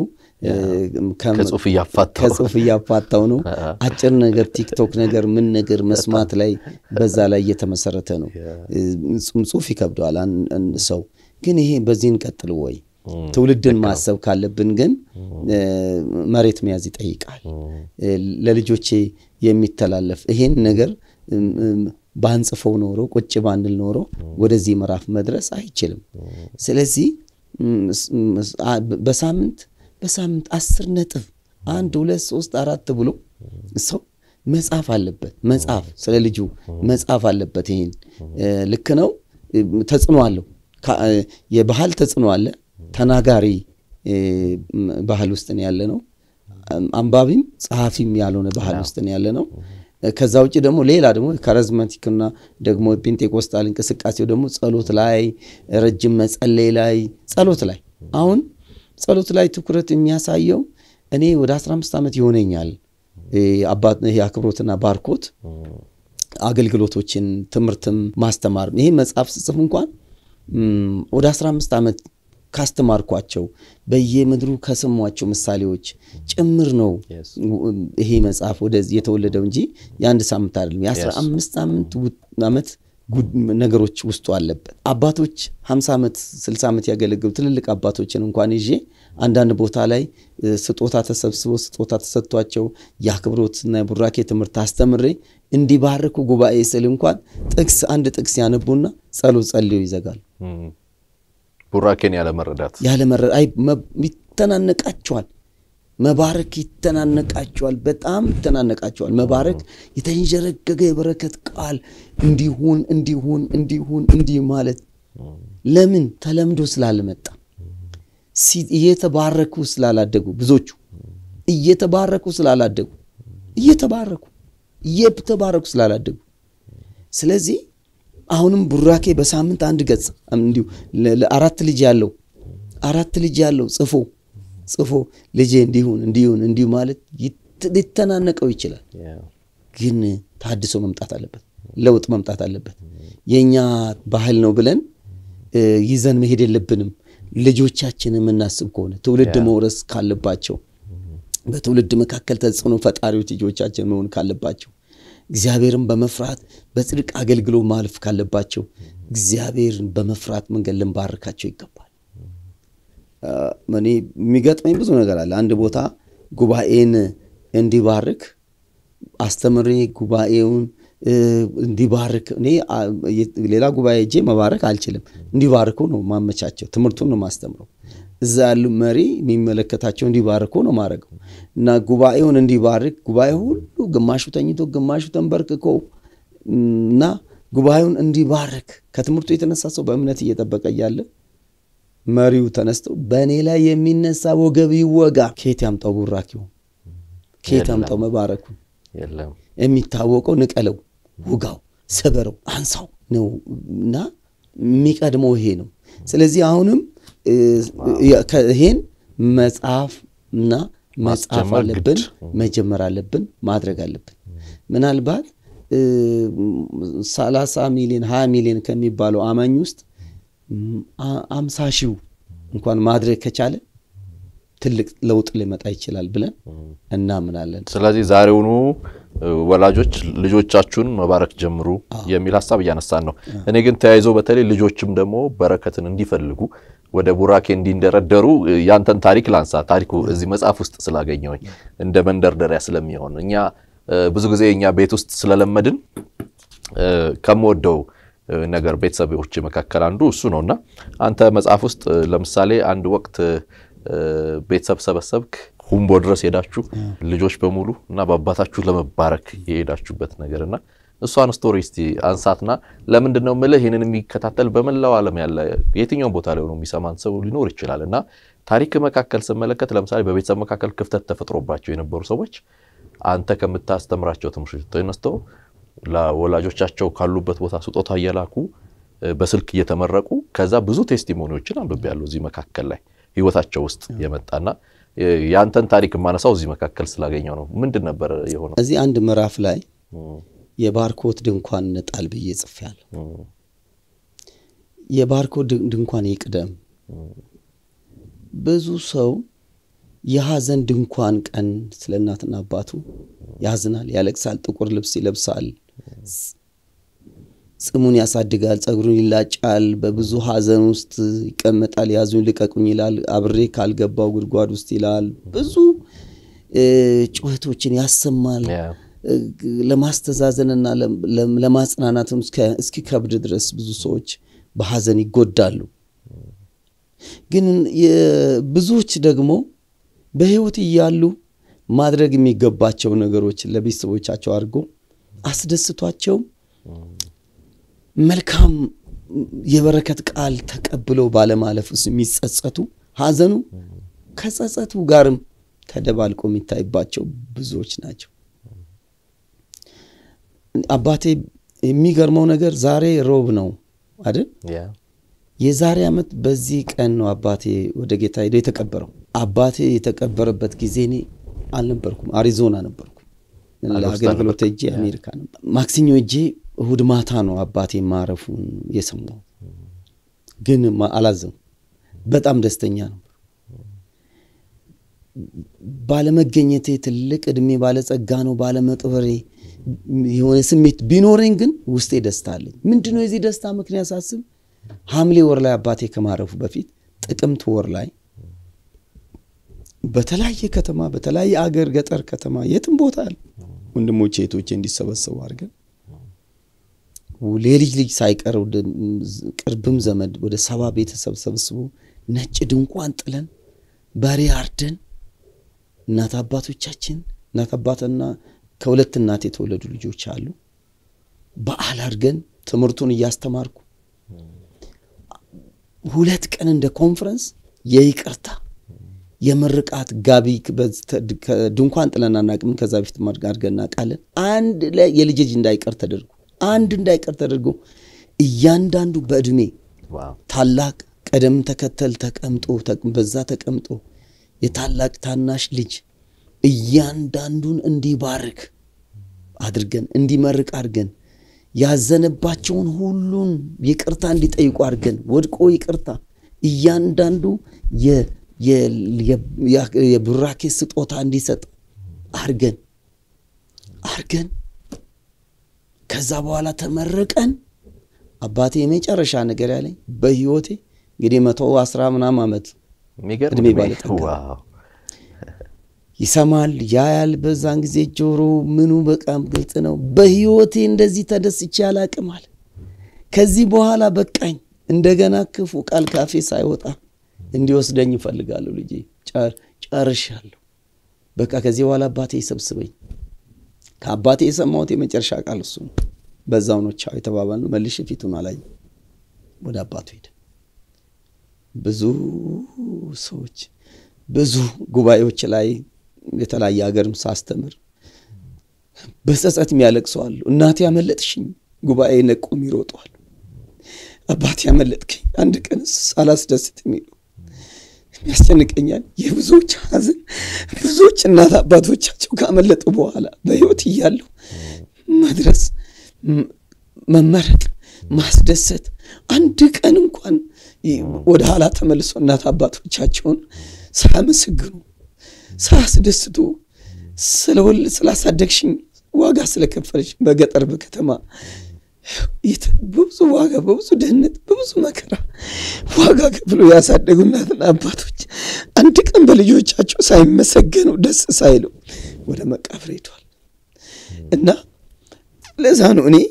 ከጽሁፍ እያፋታው ነው። አጭር ነገር ቲክቶክ ነገር ምን ነገር መስማት ላይ በዛ ላይ እየተመሰረተ ነው። ጽሁፍ ይከብደዋል ሰው ግን ይሄ በዚህ እንቀጥል ወይ ትውልድን ማሰብ ካለብን ግን መሬት መያዝ ይጠይቃል። ለልጆቼ የሚተላለፍ ይሄን ነገር ባንጽፈው ኖሮ ቁጭ ባንል ኖሮ ወደዚህ ምዕራፍ መድረስ አይችልም። ስለዚህ በሳምንት በሳምንት አስር ነጥብ አንድ ሁለት ሶስት አራት ብሎ ሰው መጻፍ አለበት። መጻፍ ስለ ልጁ መጻፍ አለበት። ይሄን ልክ ነው። ተጽዕኖ አለው። የባህል ተጽዕኖ አለ። ተናጋሪ ባህል ውስጥ ነው ያለ ነው። አንባቢም ጸሐፊም ያልሆነ ባህል ውስጥ ነው ያለ ነው። ከዛ ውጭ ደግሞ ሌላ ደግሞ ካሪዝማቲክና ደግሞ ፔንቴኮስታል እንቅስቃሴው ደግሞ ጸሎት ላይ ረጅም መጸለይ ላይ ጸሎት ላይ አሁን ጸሎት ላይ ትኩረት የሚያሳየው እኔ ወደ 15 ዓመት ይሆነኛል አክብሮትና ባርኮት አገልግሎቶችን ትምህርትም ማስተማር ይሄ መጽሐፍ ስጽፍ እንኳን ወደ 15 ዓመት ካስተማርኳቸው በየምድሩ ከሰሟቸው ምሳሌዎች ጭምር ነው ይሄ መጽሐፍ ወደዚህ የተወለደው እንጂ የአንድ ሳምንት አይደለም። የአስራ አምስት ዓመት ነገሮች ውስጡ አለበት። አባቶች 50 ዓመት 60 ዓመት ያገለግሉ ትልልቅ አባቶችን እንኳን ይዤ አንዳንድ ቦታ ላይ ስጦታ ተሰብስቦ ስጦታ ተሰጥቷቸው የአክብሮትና የቡራኬ ትምህርት አስተምሬ እንዲባርኩ ጉባኤ ስል እንኳን ጥቅስ አንድ ጥቅስ ያነቡና ጸሎት ጸልዮ ይዘጋሉ። ቡራኬን ያለመረዳት ያለመረዳት ይተናነቃቸዋል። መባረክ ይተናነቃቸዋል። በጣም ይተናነቃቸዋል። መባረክ የተንዠረገገ የበረከት ቃል እንዲሁን እንዲሁን እንዲሁን እንዲህ ማለት ለምን ተለምዶ ስላልመጣ እየተባረኩ ስላላደጉ ብዙዎቹ እየተባረኩ ስላላደጉ እየተባረኩ እየተባረኩ ስላላደጉ ስለዚህ አሁንም ቡራኬ በሳምንት አንድ ገጽ እንዲሁ አራት ልጅ ያለው አራት ልጅ ያለው ጽፎ ጽፎ ልጄ እንዲሁን እንዲሁን እንዲሁ ማለት ሊተናነቀው ይችላል። ግን ታድሶ መምጣት አለበት፣ ለውጥ መምጣት አለበት። የእኛ ባህል ነው ብለን ይዘን መሄድ የለብንም። ልጆቻችን የምናስብ ከሆነ ትውልድ መውረስ ካለባቸው በትውልድ መካከል ተጽዕኖ ፈጣሪዎች ልጆቻችን መሆን ካለባቸው እግዚአብሔርን በመፍራት በጽድቅ አገልግሎ ማለፍ ካለባቸው እግዚአብሔርን በመፍራት መንገድ ልንባርካቸው ይገባል። እኔ የሚገጥመኝ ብዙ ነገር አለ። አንድ ቦታ ጉባኤን እንዲባርክ አስተምሬ ጉባኤውን እንዲባርክ እኔ ሌላ ጉባኤ እጄ መባረክ አልችልም። እንዲባርኩ ነው ማመቻቸው። ትምህርቱን ነው ማስተምረው። እዛ ያሉ መሪ የሚመለከታቸው እንዲባርኩ ነው ማድረገው እና ጉባኤውን እንዲባርክ ጉባኤ ሁሉ ግማሹ ተኝቶ ግማሹ ተንበርክኮ እና ጉባኤውን እንዲባርክ ከትምህርቱ የተነሳ ሰው በእምነት እየጠበቀ እያለ መሪው ተነስተው በእኔ ላይ የሚነሳ ወገብ ይወጋ። ከየት ያምጣው ቡራኪው? ከየት ያምጣው መባረኩን? የሚታወቀው ንቀለው፣ ውጋው፣ ሰበረው፣ አንሳው ነው እና የሚቀድመው ይሄ ነው። ስለዚህ አሁንም ይሄን መጽሐፍ እና መጽሐፍ አለብን፣ መጀመር አለብን፣ ማድረግ አለብን። ምናልባት ሰላሳ ሚሊዮን ሀያ ሚሊዮን ከሚባለው አማኝ ውስጥ አምሳ ሺው እንኳን ማድረግ ከቻለ ትልቅ ለውጥ ሊመጣ ይችላል ብለን እናምናለን። ስለዚህ ዛሬውኑ ወላጆች ልጆቻችሁን መባረክ ጀምሩ የሚል ሀሳብ እያነሳን ነው። እኔ ግን ተያይዞ በተለይ ልጆችም ደግሞ በረከትን እንዲፈልጉ ወደ ቡራኬ እንዲንደረደሩ ያንተን ታሪክ ላንሳ። ታሪኩ እዚህ መጽሐፍ ውስጥ ስላገኘሁኝ እንደ መንደርደሪያ ስለሚሆን እኛ ብዙ ጊዜ እኛ ቤት ውስጥ ስለለመድን ከምወደው ነገር ቤተሰቦች መካከል አንዱ እሱ ነው እና አንተ መጽሐፍ ውስጥ ለምሳሌ አንድ ወቅት ቤተሰብ ሰበሰብክ፣ ሁምቦ ድረስ ሄዳችሁ ልጆች በሙሉ እና በአባታችሁ ለመባረክ የሄዳችሁበት ነገር እና እሷን ስቶሪ እስቲ አንሳትና ለምንድን ነው ምልህ ይህንን የሚከታተል በመላው ዓለም ያለ የትኛውም ቦታ ላይ ሆኖ የሚሰማን ሰው ሊኖር ይችላል እና ታሪክ መካከል ስመለከት ለምሳሌ በቤተሰብ መካከል ክፍተት ተፈጥሮባቸው የነበሩ ሰዎች አንተ ከምታስተምራቸው ትምህርቶች ተነስተው ለወላጆቻቸው ካሉበት ቦታ ስጦታ እየላኩ በስልክ እየተመረቁ ከዛ ብዙ ቴስቲሞኒዎችን አንብቤያለሁ እዚህ መካከል ላይ ህይወታቸው ውስጥ የመጣና የአንተን ታሪክ የማነሳው እዚህ መካከል ስላገኘው ነው። ምንድን ነበር የሆነው? እዚህ አንድ ምዕራፍ ላይ የባርኮት ድንኳን እንጣል ብዬ ጽፌያለሁ። የባርኮት ድንኳን ይቅደም። ብዙ ሰው የሐዘን ድንኳን ቀን ስለ እናትና አባቱ ያዝናል፣ ያለቅሳል፣ ጥቁር ልብስ ይለብሳል፣ ጽሙን ያሳድጋል፣ ጸጉሩን ይላጫል፣ በብዙ ሐዘን ውስጥ ይቀመጣል። ያዙኝ ልቀቁኝ ይላል፣ አብሬ ካልገባው ጉድጓድ ውስጥ ይላል። ብዙ ጩኸቶችን ያሰማል። ለማስተዛዘንና ለማጽናናትም እስኪከብድ ድረስ ብዙ ሰዎች በሐዘን ይጎዳሉ። ግን ብዙዎች ደግሞ በሕይወት እያሉ ማድረግ የሚገባቸው ነገሮች ለቤተሰቦቻቸው አድርጎ አስደስቷቸው መልካም የበረከት ቃል ተቀብለው ባለማለፍ ውስጥ የሚጸጸቱ ሐዘኑ ከጸጸቱ ጋርም ተደባልቆ የሚታይባቸው ብዙዎች ናቸው። አባቴ የሚገርመው ነገር ዛሬ ሮብ ነው አይደል? የዛሬ ዓመት በዚህ ቀን ነው አባቴ ወደ ጌታ ሄዶ የተቀበረው። አባቴ የተቀበረበት ጊዜ እኔ አልነበርኩም፣ አሪዞና ነበርኩ ለአገልግሎት እጄ አሜሪካ ነበር። ማክሰኞ እጄ እሁድ ማታ ነው አባቴ ማረፉን የሰማው። ግን አላዘም፣ በጣም ደስተኛ ነበር። ባለመገኘቴ ትልቅ እድሜ ባለጸጋ ነው ባለመቅበሬ የሆነ ስሜት ቢኖረኝ ግን ውስጤ ደስታ አለኝ። ምንድነው የዚህ ደስታ ምክንያት ሳስብ ሐምሌ ወር ላይ አባቴ ከማረፉ በፊት ጥቅምት ወር ላይ በተለያየ ከተማ በተለያየ አገር ገጠር ከተማ የትም ቦታ አለ ወንድሞቼ እህቶቼ እንዲሰበሰቡ አድርገን የልጅ ልጅ ሳይቀር ቅርብም ዘመድ ወደ ሰባ ቤተሰብ ሰብስቦ ነጭ ድንኳን ጥለን በሬ አርደን እናት አባቶቻችን እናት አባትና ከሁለት እናት የተወለዱ ልጆች አሉ። በዓል አድርገን ትምህርቱን እያስተማርኩ ሁለት ቀን እንደ ኮንፈረንስ የይቅርታ የምርቃት ጋቢ ድንኳን ጥለን አናቅም። ከዛ በፊት አድርገን እናውቃለን። አንድ ላይ የልጅ ልጅ እንዳይቀር ተደርጎ አንድ እንዳይቀር ተደርጎ እያንዳንዱ በእድሜ ታላቅ ቀደም ተከተል ተቀምጦ በዛ ተቀምጦ የታላቅ ታናሽ ልጅ እያንዳንዱን እንዲባርክ አድርገን እንዲመርቅ አድርገን ያዘነባቸውን ሁሉን ይቅርታ እንዲጠይቁ አድርገን ወድቆ ይቅርታ እያንዳንዱ የቡራኬ ስጦታ እንዲሰጥ አድርገን አድርገን ከዛ በኋላ ተመረቀን። አባቴ የመጨረሻ ነገር ያለኝ በህይወቴ እንግዲህ መቶ አስራ ምናምን ዓመት እድሜ ባለጠጋ ይሰማል፣ ያያል። በዛን ጊዜ ጆሮ ምኑ በቃም ግልጽ ነው። በህይወቴ እንደዚህ ተደስቼ አላቅም አለ። ከዚህ በኋላ በቃኝ፣ እንደገና ክፉ ቃል ካፌ ሳይወጣ እንዲወስደኝ ይፈልጋለሁ። ልጄ ጨርሻለሁ፣ በቃ ከዚህ በኋላ አባቴ ይሰብስበኝ። ከአባቴ የሰማሁት የመጨረሻ ቃል እሱ ነው። በዛው ነው ቻው የተባባልነው። መልሼ ፊቱን አላየም፣ ወደ አባቱ ሄደ። ብዙ ሰዎች ብዙ ጉባኤዎች ላይ የተለያየ ሀገርም ሳስተምር በጸጸት የሚያለቅሱ አሉ። እናቴ ያመለጥሽኝ፣ ጉባኤ ነቆም ይሮጠዋል። አባቴ ያመለጥከኝ፣ አንድ ቀን ሳላስደስት የሚሉ ያስጨንቀኛል። የብዙዎች ሐዘን ብዙዎች እናት አባቶቻቸው ካመለጡ በኋላ በሕይወት እያሉ መድረስ፣ መመረቅ፣ ማስደሰት አንድ ቀን እንኳን ወደ ኋላ ተመልሶ እናት አባቶቻቸውን ሳያመሰግኑ ሳያስደስቱ ስለወል ስላሳደግሽኝ ዋጋ ስለከፈለች በገጠር በከተማ በብዙ ዋጋ በብዙ ድህነት በብዙ መከራ ዋጋ ከፍሎ ያሳደጉ እናትና አባቶች አንድ ቀን በልጆቻቸው ሳይመሰገኑ ደስ ሳይሉ ወደ መቃብር ሄዷል እና ለዛ ነው እኔ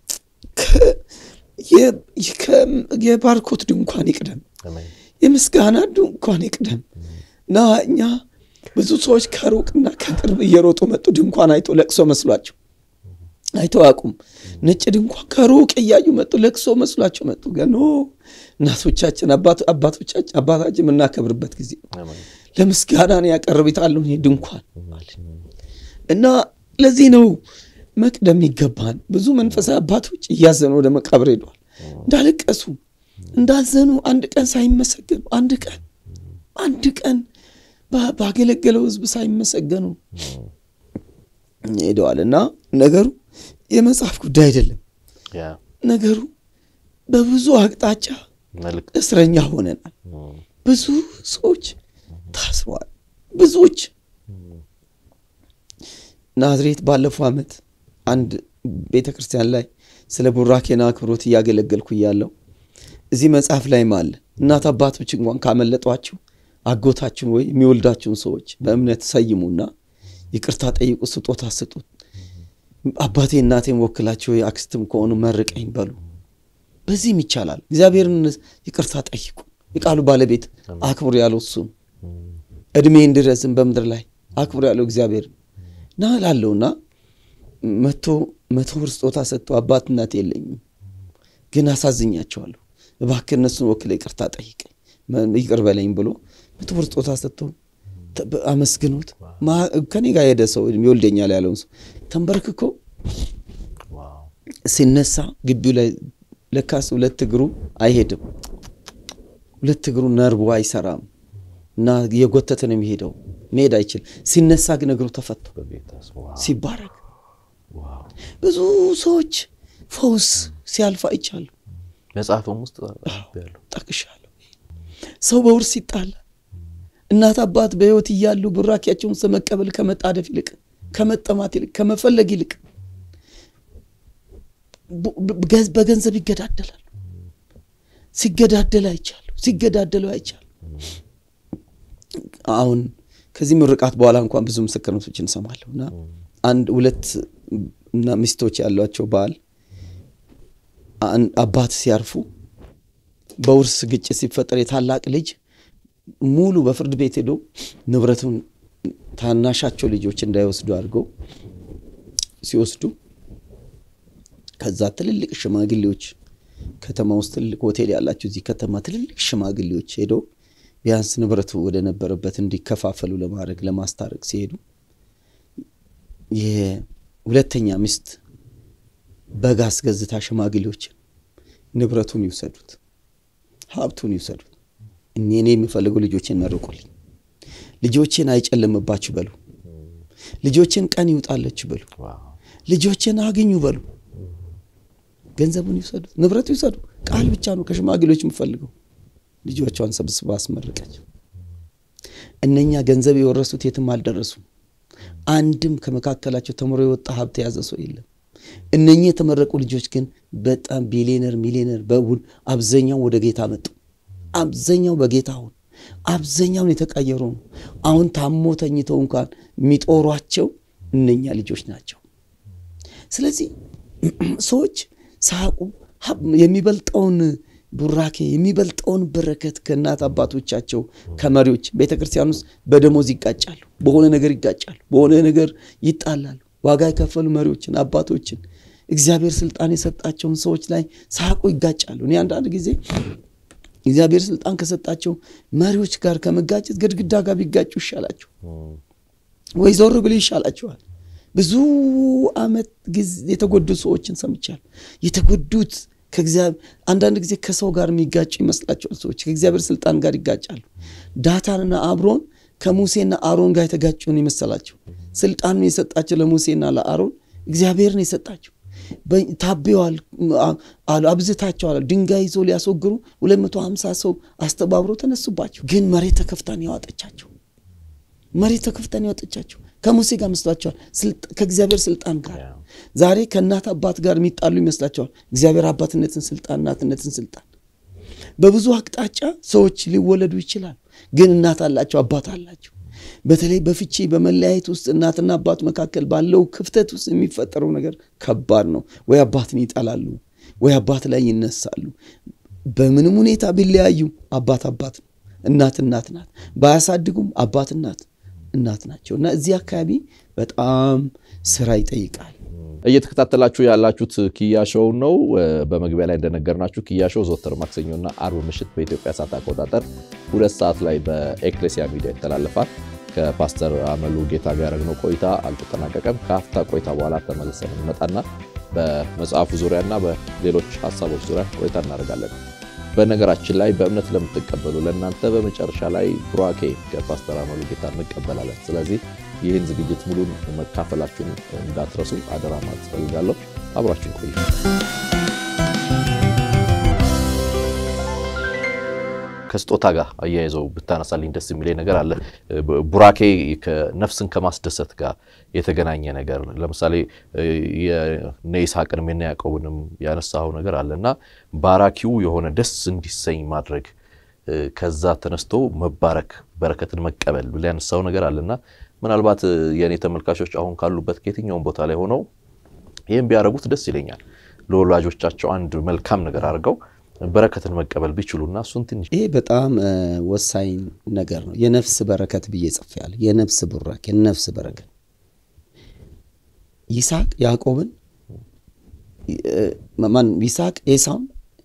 የባርኮት ድንኳን ይቅደም፣ የምስጋና ድንኳን ይቅደም እና እኛ ብዙ ሰዎች ከሩቅና ከቅርብ እየሮጡ መጡ። ድንኳን አይቶ ለቅሶ መስሏቸው አይተው አቁም ነጭ ድንኳን ከሩቅ እያዩ መጡ። ለቅሶ መስሏቸው መጡ። ገኖ እናቶቻችን አባቶቻችን አባታችን የምናከብርበት ጊዜ ለምስጋና ነው ያቀርቢታለሁ ድንኳን እና ለዚህ ነው መቅደም ይገባን። ብዙ መንፈሳዊ አባቶች እያዘኑ ወደ መቃብር ሄደዋል። እንዳለቀሱ እንዳዘኑ አንድ ቀን ሳይመሰገኑ አንድ ቀን አንድ ቀን ባገለገለው ሕዝብ ሳይመሰገኑ ሄደዋል እና ነገሩ የመጽሐፍ ጉዳይ አይደለም። ነገሩ በብዙ አቅጣጫ እስረኛ ሆነናል። ብዙ ሰዎች ታስረዋል። ብዙዎች ናዝሬት ባለፈው ዓመት አንድ ቤተ ክርስቲያን ላይ ስለ ቡራኬና አክብሮት እያገለገልኩ እያለው እዚህ መጽሐፍ ላይም አለ እናት አባቶች እንኳን ካመለጧችሁ አጎታችሁን ወይ የሚወልዳችሁን ሰዎች በእምነት ሰይሙና ይቅርታ ጠይቁ፣ ስጦታ ስጡት። አባቴ እናቴን ወክላችሁ ወይ አክስትም ከሆኑ መርቀኝ በሉ። በዚህም ይቻላል። እግዚአብሔርን ይቅርታ ጠይቁ። የቃሉ ባለቤት አክብሩ ያለው እሱ እድሜ እንድረዝም በምድር ላይ አክብሩ ያለው እግዚአብሔር ና ላለውና መቶ መቶ ብር ስጦታ ሰጥቶ አባት እናት የለኝም ግን አሳዝኛቸዋለሁ፣ እባክህ እነሱን ወክለ ይቅርታ ጠይቀኝ ይቅር በለኝ ብሎ መቶ ብር ስጦታ ሰጥቶ አመስግኖት ከኔ ጋር ሄደ ሰው ይወልደኛል ያለውን ሰው ተንበርክኮ ሲነሳ ግቢው ላይ ለካስ ሁለት እግሩ አይሄድም፣ ሁለት እግሩ ነርቡ አይሰራም እና የጎተተ ነው የሚሄደው፣ መሄድ አይችልም። ሲነሳ ግን እግሩ ተፈቶ ሲባረክ ብዙ ሰዎች ፈውስ ሲያልፍ አይቻለሁ። መጽሐፍም ውስጥ ጠቅሻለሁ። ሰው በውርስ ይጣላል። እናት አባት በሕይወት እያሉ ቡራኪያቸውን መቀበል ከመጣደፍ ይልቅ ከመጠማት ይልቅ ከመፈለግ ይልቅ በገንዘብ ይገዳደላሉ። ሲገዳደል አይቻሉ ሲገዳደሉ አይቻሉ። አሁን ከዚህ ምርቃት በኋላ እንኳን ብዙ ምስክርነቶች እንሰማለሁ እና አንድ ሁለት እና ሚስቶች ያሏቸው ባል አባት ሲያርፉ በውርስ ግጭት ሲፈጠር የታላቅ ልጅ ሙሉ በፍርድ ቤት ሄዶ ንብረቱን ታናሻቸው ልጆች እንዳይወስዱ አድርገው ሲወስዱ ከዛ ትልልቅ ሽማግሌዎች ከተማ ውስጥ ትልቅ ሆቴል ያላቸው እዚህ ከተማ ትልልቅ ሽማግሌዎች ሄደው ቢያንስ ንብረቱ ወደ ነበረበት እንዲከፋፈሉ ለማድረግ ለማስታረቅ ሲሄዱ የሁለተኛ ሚስት በግ አስገዝታ ሽማግሌዎችን ንብረቱን ይውሰዱት፣ ሀብቱን ይውሰዱት፣ እኔ የሚፈልገው ልጆቼን መርቁልኝ፣ ልጆቼን አይጨልምባችሁ በሉ፣ ልጆችን ቀን ይውጣለች በሉ። ልጆችን አግኙ በሉ። ገንዘቡን ይውሰዱ፣ ንብረቱ ይውሰዱ። ቃል ብቻ ነው ከሽማግሌዎች የምፈልገው። ልጆቿን ሰብስባ አስመረቀች። እነኛ ገንዘብ የወረሱት የትም አልደረሱም። አንድም ከመካከላቸው ተምሮ የወጣ ሀብት የያዘ ሰው የለም። እነኚህ የተመረቁ ልጆች ግን በጣም ቢሊየነር ሚሊየነር በውን አብዛኛው ወደ ጌታ መጡ። አብዛኛው በጌታ አሁን አብዛኛውን የተቀየሩ ነው። አሁን ታሞ ተኝተው እንኳን የሚጦሯቸው እነኛ ልጆች ናቸው። ስለዚህ ሰዎች ሳቁ የሚበልጠውን ቡራኬ የሚበልጠውን በረከት ከእናት አባቶቻቸው ከመሪዎች ቤተ ክርስቲያን ውስጥ በደሞዝ ይጋጫሉ፣ በሆነ ነገር ይጋጫሉ፣ በሆነ ነገር ይጣላሉ። ዋጋ የከፈሉ መሪዎችን አባቶችን እግዚአብሔር ስልጣን የሰጣቸውን ሰዎች ላይ ሳቁ ይጋጫሉ። እኔ አንዳንድ ጊዜ እግዚአብሔር ስልጣን ከሰጣቸው መሪዎች ጋር ከመጋጨት ግድግዳ ጋር ቢጋጩ ይሻላቸው ወይ ዞር ብሎ ይሻላቸዋል። ብዙ ዓመት ጊዜ የተጎዱ ሰዎችን ሰምቻለሁ። የተጎዱት አንዳንድ ጊዜ ከሰው ጋር የሚጋጩ ይመስላቸዋል። ሰዎች ከእግዚአብሔር ስልጣን ጋር ይጋጫሉ። ዳታንና አብሮን ከሙሴና አሮን ጋር የተጋጩን ይመሰላቸው። ስልጣኑን የሰጣቸው ለሙሴና ለአሮን እግዚአብሔርን የሰጣቸው ታቤዋል አሉ አብዝታቸዋል። ድንጋይ ይዞ ሊያስወግሩ 250 ሰው አስተባብሮ ተነሱባቸው። ግን መሬት ተከፍታን ያዋጠቻቸው መሬት ተከፍታን ያወጠቻቸው ከሙሴ ጋር መስሏቸዋል። ከእግዚአብሔር ስልጣን ጋር ዛሬ ከእናት አባት ጋር የሚጣሉ ይመስላቸዋል። እግዚአብሔር አባትነትን ስልጣን፣ እናትነትን ስልጣን በብዙ አቅጣጫ ሰዎች ሊወለዱ ይችላል። ግን እናት አላቸው፣ አባት አላቸው። በተለይ በፍቺ በመለያየት ውስጥ እናትና አባት መካከል ባለው ክፍተት ውስጥ የሚፈጠረው ነገር ከባድ ነው። ወይ አባትን ይጠላሉ፣ ወይ አባት ላይ ይነሳሉ። በምንም ሁኔታ ቢለያዩ አባት አባት ነው፣ እናት እናት ናት። ባያሳድጉም አባት እናት እናት ናቸው እና እዚህ አካባቢ በጣም ስራ ይጠይቃል። እየተከታተላችሁ ያላችሁት ኪያ ሾው ነው። በመግቢያ ላይ እንደነገርናችሁ ኪያ ሾው ዘወትር ማክሰኞና አርብ ምሽት በኢትዮጵያ ሰዓት አቆጣጠር ሁለት ሰዓት ላይ በኤክሌሲያ ሚዲያ ይተላለፋል። ከፓስተር አመሉ ጌታ ጋር ያደረግነው ቆይታ አልተጠናቀቀም። ከአፍታ ቆይታ በኋላ ተመልሰን እንመጣና በመጽሐፉ ዙሪያና በሌሎች ሀሳቦች ዙሪያ ቆይታ እናደርጋለን። በነገራችን ላይ በእምነት ለምትቀበሉ ለእናንተ በመጨረሻ ላይ ቡራኬ ከፓስተር አመሉ ጌታ እንቀበላለን። ስለዚህ ይህን ዝግጅት ሙሉን መካፈላችሁን እንዳትረሱ አደራ ማለት እፈልጋለሁ። አብራችሁን ቆዩ። ከስጦታ ጋር አያይዘው ብታነሳልኝ ደስ የሚለኝ ነገር አለ። ቡራኬ ነፍስን ከማስደሰት ጋር የተገናኘ ነገር ለምሳሌ የነ ይስሐቅንም የነ ያዕቆብንም ያነሳው ነገር አለ እና ባራኪው የሆነ ደስ እንዲሰኝ ማድረግ ከዛ ተነስቶ መባረክ በረከትን መቀበል ብላ ያነሳው ነገር አለና ምናልባት የእኔ ተመልካቾች አሁን ካሉበት ከየትኛውም ቦታ ላይ ሆነው ይህም ቢያደርጉት ደስ ይለኛል። ለወላጆቻቸው አንድ መልካም ነገር አድርገው በረከትን መቀበል ቢችሉና እሱን ትንሽ ይሄ በጣም ወሳኝ ነገር ነው። የነፍስ በረከት ብዬ ጽፌያለሁ። የነፍስ ቡራክ፣ የነፍስ በረከት ይስሐቅ ያዕቆብን ማን ይስሐቅ ኤሳውን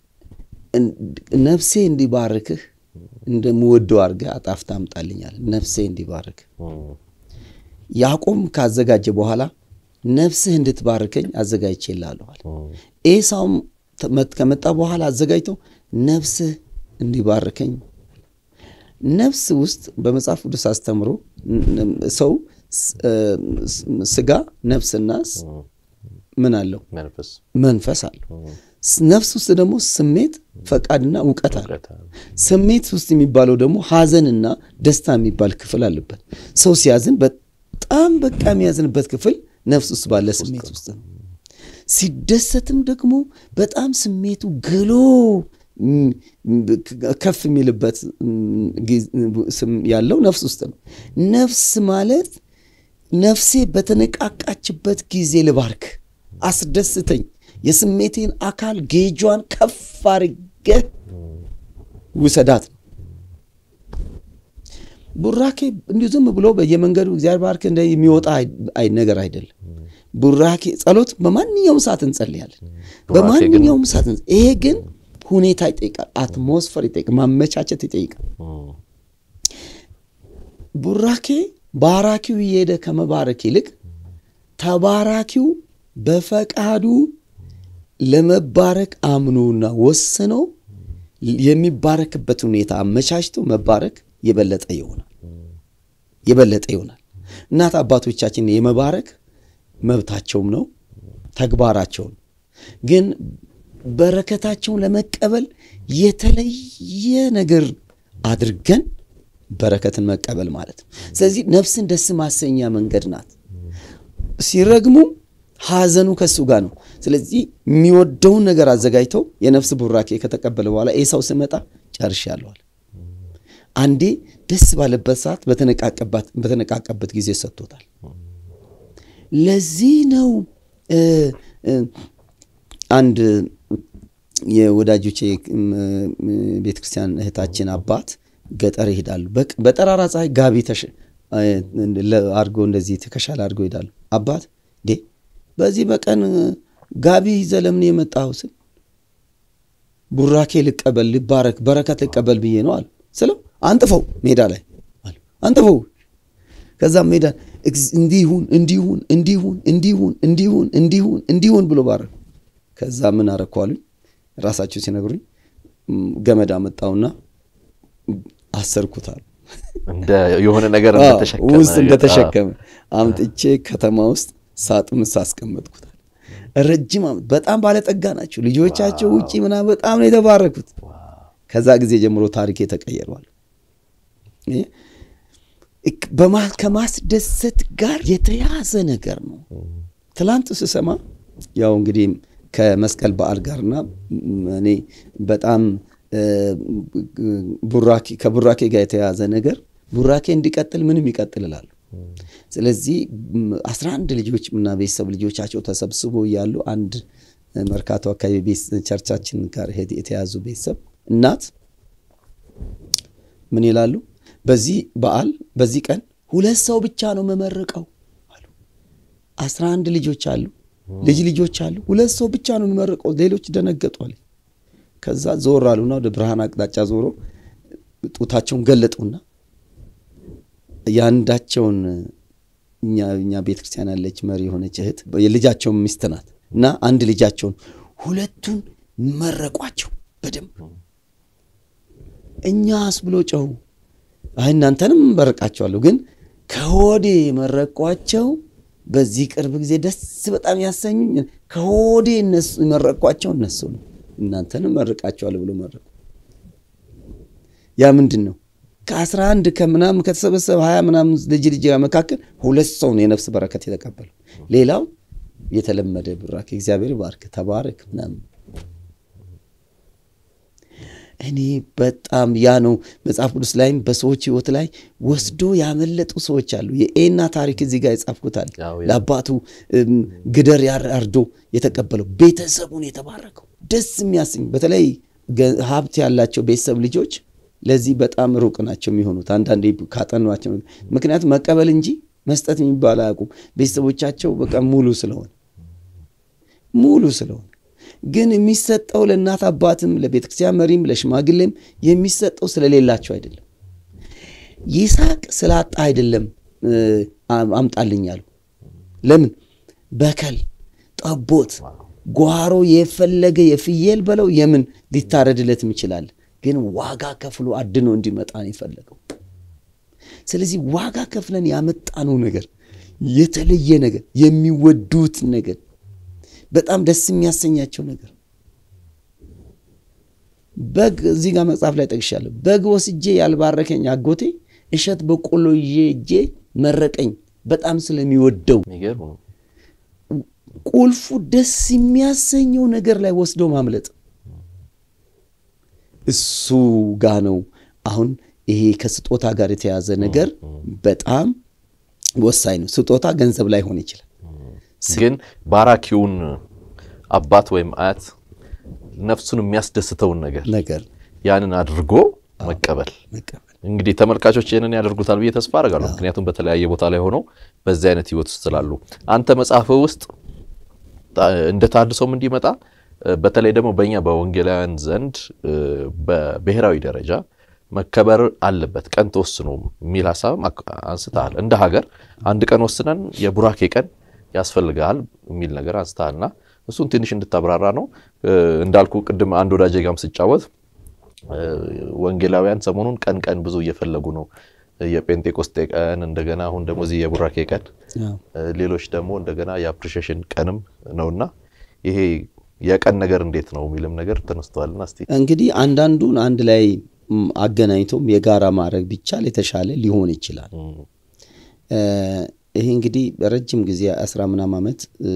ነፍሴ እንዲባርክህ እንደምወደው አድርገህ አጣፍታ አምጣልኛል። ነፍሴ እንዲባርክህ ያዕቆብ ካዘጋጀ በኋላ ነፍስህ እንድትባርከኝ አዘጋጅቼልሃለዋል። ኤሳውም ከመጣ በኋላ አዘጋጅተው ነፍስህ እንዲባርከኝ። ነፍስ ውስጥ በመጽሐፍ ቅዱስ አስተምሮ ሰው ስጋ፣ ነፍስና ምን አለው? መንፈስ አለው። ነፍስ ውስጥ ደግሞ ስሜት፣ ፈቃድና እውቀት አለ። ስሜት ውስጥ የሚባለው ደግሞ ሐዘንና ደስታ የሚባል ክፍል አለበት። ሰው ሲያዝን በጣም በቃ የሚያዝንበት ክፍል ነፍስ ውስጥ ባለ ስሜት ውስጥ ነው። ሲደሰትም ደግሞ በጣም ስሜቱ ግሎ ከፍ የሚልበት ያለው ነፍስ ውስጥ ነው። ነፍስ ማለት ነፍሴ በተነቃቃችበት ጊዜ ልባርክ፣ አስደስተኝ፣ የስሜቴን አካል ጌጇን ከፍ አድርገህ ውሰዳት ነው። ቡራኬ እንዲሁ ዝም ብሎ በየመንገዱ እግዚአብሔር ባርክ እንደ የሚወጣ ነገር አይደለም። ቡራኬ ጸሎት በማንኛውም ሰዓት እንጸልያለን። በማንኛውም ሰዓት ይሄ ግን ሁኔታ ይጠይቃል፣ አትሞስፈር ይጠይቃል፣ ማመቻቸት ይጠይቃል። ቡራኬ ባራኪው እየሄደ ከመባረክ ይልቅ ተባራኪው በፈቃዱ ለመባረክ አምኖና ወስኖ የሚባረክበት ሁኔታ አመቻችቶ መባረክ የበለጠ ይሆናል የበለጠ ይሆናል። እናት አባቶቻችን የመባረክ መብታቸውም ነው ተግባራቸው ነው። ግን በረከታቸውን ለመቀበል የተለየ ነገር አድርገን በረከትን መቀበል ማለት ነው። ስለዚህ ነፍስን ደስ ማሰኛ መንገድ ናት። ሲረግሙ ሐዘኑ ከሱ ጋር ነው። ስለዚህ የሚወደውን ነገር አዘጋጅተው የነፍስ ቡራኬ ከተቀበለ በኋላ ኤሳው ስመጣ ጨርሻለዋል። አንዴ ደስ ባለበት ሰዓት በተነቃቀበት ጊዜ ሰጥቶታል። ለዚህ ነው አንድ የወዳጆቼ ቤተክርስቲያን እህታችን አባት ገጠር ይሄዳሉ። በጠራራ ፀሐይ ጋቢ አድርጎ እንደዚህ ትከሻል አድርገው ይሄዳሉ። አባት ዴ በዚህ በቀን ጋቢ ይዘህ ለምን የመጣኸው ስል ቡራኬ ልቀበል ልባረክ በረከት ልቀበል ብዬ ነው አሉ። ስለው አንጥፈው ሜዳ ላይ አሉ አንጥፈው። ከዛም ሜዳ እንዲሁን እንዲሁን እንዲሁን እንዲሁን እንዲሁን እንዲሁን እንዲሁን ብሎ ባረክ። ከዛ ምን አረኩ አሉኝ። ራሳቸው ሲነግሩኝ ገመድ አመጣውና አሰርኩታል የሆነ ነገር ውስጥ እንደተሸከመ አምጥቼ ከተማ ውስጥ ሳጥን ውስጥ አስቀመጥኩታል። ረጅም ዓመት በጣም ባለጠጋ ናቸው ልጆቻቸው ውጪ ምናምን በጣም ነው የተባረኩት። ከዛ ጊዜ ጀምሮ ታሪኬ ተቀየሯል። ከማስደሰት ጋር የተያዘ ነገር ነው። ትላንት ስሰማ ያው እንግዲህ ከመስቀል በዓል ጋርና እኔ በጣም ከቡራኬ ጋር የተያዘ ነገር ቡራኬ እንዲቀጥል ምንም ይቀጥል እላለሁ። ስለዚህ አስራ አንድ ልጆች እና ቤተሰብ ልጆቻቸው ተሰብስቦ እያሉ አንድ መርካቶ አካባቢ ቸርቻችን ጋር የተያዙ ቤተሰብ እናት ምን ይላሉ? በዚህ በዓል በዚህ ቀን ሁለት ሰው ብቻ ነው መመረቀው አሉ። አስራ አንድ ልጆች አሉ፣ ልጅ ልጆች አሉ። ሁለት ሰው ብቻ ነው መመረቀው። ሌሎች ደነገጧል። ከዛ ዞር አሉና ወደ ብርሃን አቅጣጫ ዞሮ ጡታቸውን ገለጡና የአንዳቸውን እኛ ቤተ ክርስቲያን ያለች መሪ የሆነች እህት የልጃቸውን ሚስት ናት እና አንድ ልጃቸውን ሁለቱን መረቋቸው በደንብ እኛስ ብሎ ጨው አይ እናንተንም መረቃቸዋለሁ ግን ከሆዴ መረቋቸው በዚህ ቅርብ ጊዜ ደስ በጣም ያሰኙኝ ከሆዴ እነሱ መረቋቸው እነሱ ነው እናንተንም መርቃቸዋለሁ ብሎ መረቁ ያ ምንድን ነው ከአስራ አንድ ከምናምን ከተሰበሰበ ሀያ ምናምን ልጅ ልጅ መካከል ሁለት ሰው ነው የነፍስ በረከት የተቀበለው ሌላው የተለመደ ብራክ እግዚአብሔር ባርክ ተባረክ ምናምን እኔ በጣም ያ ነው መጽሐፍ ቅዱስ ላይም በሰዎች ህይወት ላይ ወስዶ ያመለጡ ሰዎች አሉ። የኤና ታሪክ እዚህ ጋር የጻፍኩታል። ለአባቱ ግደር አርዶ የተቀበለው ቤተሰቡን የተባረከው ደስ የሚያሰኝ በተለይ ሀብት ያላቸው ቤተሰብ ልጆች ለዚህ በጣም ሩቅ ናቸው የሚሆኑት አንዳንዴ ካጠኗቸው። ምክንያቱም መቀበል እንጂ መስጠት የሚባል አያውቁም። ቤተሰቦቻቸው በቃ ሙሉ ስለሆነ ሙሉ ስለሆነ ግን የሚሰጠው ለእናት አባትም ለቤተ ክርስቲያን መሪም ለሽማግሌም የሚሰጠው ስለሌላቸው አይደለም። ይስሐቅ ስላጣ አይደለም አምጣልኝ አሉ። ለምን በከል፣ ጠቦት፣ ጓሮ የፈለገ የፍየል በለው የምን ሊታረድለትም ይችላል። ግን ዋጋ ከፍሎ አድኖ እንዲመጣ ነው የፈለገው። ስለዚህ ዋጋ ከፍለን ያመጣነው ነገር የተለየ ነገር የሚወዱት ነገር በጣም ደስ የሚያሰኛቸው ነገር በግ እዚህ ጋር መጽሐፍ ላይ ጠቅሻለሁ። በግ ወስጄ ያልባረከኝ አጎቴ እሸት በቆሎ ይዤ እጄ መረቀኝ በጣም ስለሚወደው። ቁልፉ ደስ የሚያሰኘው ነገር ላይ ወስዶ ማምለጥ እሱ ጋ ነው። አሁን ይሄ ከስጦታ ጋር የተያዘ ነገር በጣም ወሳኝ ነው። ስጦታ ገንዘብ ላይ ሆን ይችላል ግን ባራኪውን አባት ወይም አያት ነፍሱን የሚያስደስተውን ነገር ነገር ያንን አድርጎ መቀበል። እንግዲህ ተመልካቾች ይህንን ያደርጉታል ብዬ ተስፋ አደርጋለሁ። ምክንያቱም በተለያየ ቦታ ላይ ሆነው በዚህ አይነት ህይወት ውስጥ ስላሉ አንተ መጽሐፍ ውስጥ እንደ ታድሶም እንዲመጣ በተለይ ደግሞ በእኛ በወንጌላውያን ዘንድ በብሔራዊ ደረጃ መከበር አለበት ቀን ተወስኖ የሚል ሀሳብ አንስተሃል። እንደ ሀገር አንድ ቀን ወስነን የቡራኬ ቀን ያስፈልጋል የሚል ነገር አንስተሃልና እሱን ትንሽ እንድታብራራ ነው። እንዳልኩ ቅድም አንድ ወዳጄ ጋም ስጫወት ወንጌላውያን ሰሞኑን ቀን ቀን ብዙ እየፈለጉ ነው የጴንጤቆስጤ ቀን እንደገና አሁን ደግሞ እዚህ የቡራኬ ቀን ሌሎች ደግሞ እንደገና የአፕሪሺዬሽን ቀንም ነውና ይሄ የቀን ነገር እንዴት ነው የሚልም ነገር ተነስተዋልና እስቲ እንግዲህ አንዳንዱን አንድ ላይ አገናኝቶም የጋራ ማድረግ ቢቻል የተሻለ ሊሆን ይችላል። ይሄ እንግዲህ በረጅም ጊዜ አስራ ምናምን ዓመት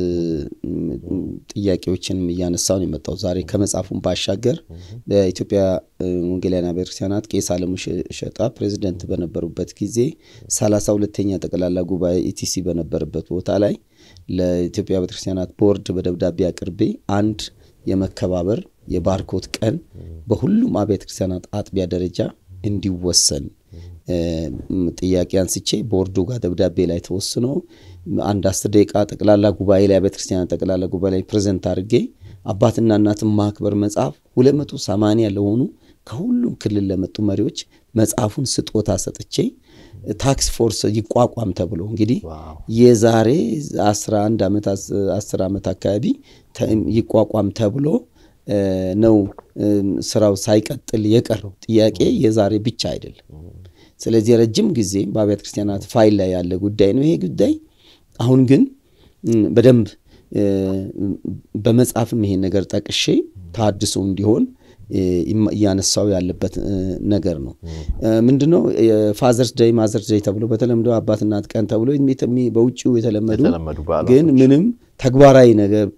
ጥያቄዎችንም እያነሳው ነው የመጣው። ዛሬ ከመጽሐፉን ባሻገር በኢትዮጵያ ወንጌላውያን አብያተ ክርስቲያናት ቄስ አለሙ ሸጣ ፕሬዚደንት በነበሩበት ጊዜ ሰላሳ ሁለተኛ ጠቅላላ ጉባኤ ኢቲሲ በነበረበት ቦታ ላይ ለኢትዮጵያ ቤተ ክርስቲያናት ቦርድ በደብዳቤ አቅርቤ አንድ የመከባበር የባርኮት ቀን በሁሉም አብያተ ክርስቲያናት አጥቢያ ደረጃ እንዲወሰን ጥያቄ አንስቼ ቦርዱ ጋር ደብዳቤ ላይ ተወስኖ አንድ አስር ደቂቃ ጠቅላላ ጉባኤ ላይ አብያተ ክርስቲያናት ጠቅላላ ጉባኤ ላይ ፕሬዘንት አድርጌ አባትና እናትን ማክበር መጽሐፍ 280 ለሆኑ ከሁሉም ክልል ለመጡ መሪዎች መጽሐፉን ስጦታ ሰጥቼ ታክስ ፎርስ ይቋቋም ተብሎ እንግዲህ የዛሬ 11 ዓመት 10 ዓመት አካባቢ ይቋቋም ተብሎ ነው ስራው ሳይቀጥል የቀረው። ጥያቄ የዛሬ ብቻ አይደለም። ስለዚህ ረጅም ጊዜ በአብያተ ክርስቲያናት ፋይል ላይ ያለ ጉዳይ ነው ይሄ ጉዳይ። አሁን ግን በደንብ በመጽሐፍም ይሄን ነገር ጠቅሼ ታድሶ እንዲሆን እያነሳው ያለበት ነገር ነው። ምንድነው ፋዘርስ ደይ ማዘርስ ደይ ተብሎ በተለምዶ አባት እናት ቀን ተብሎ በውጭው የተለመዱ ግን ምንም ተግባራዊ ነገር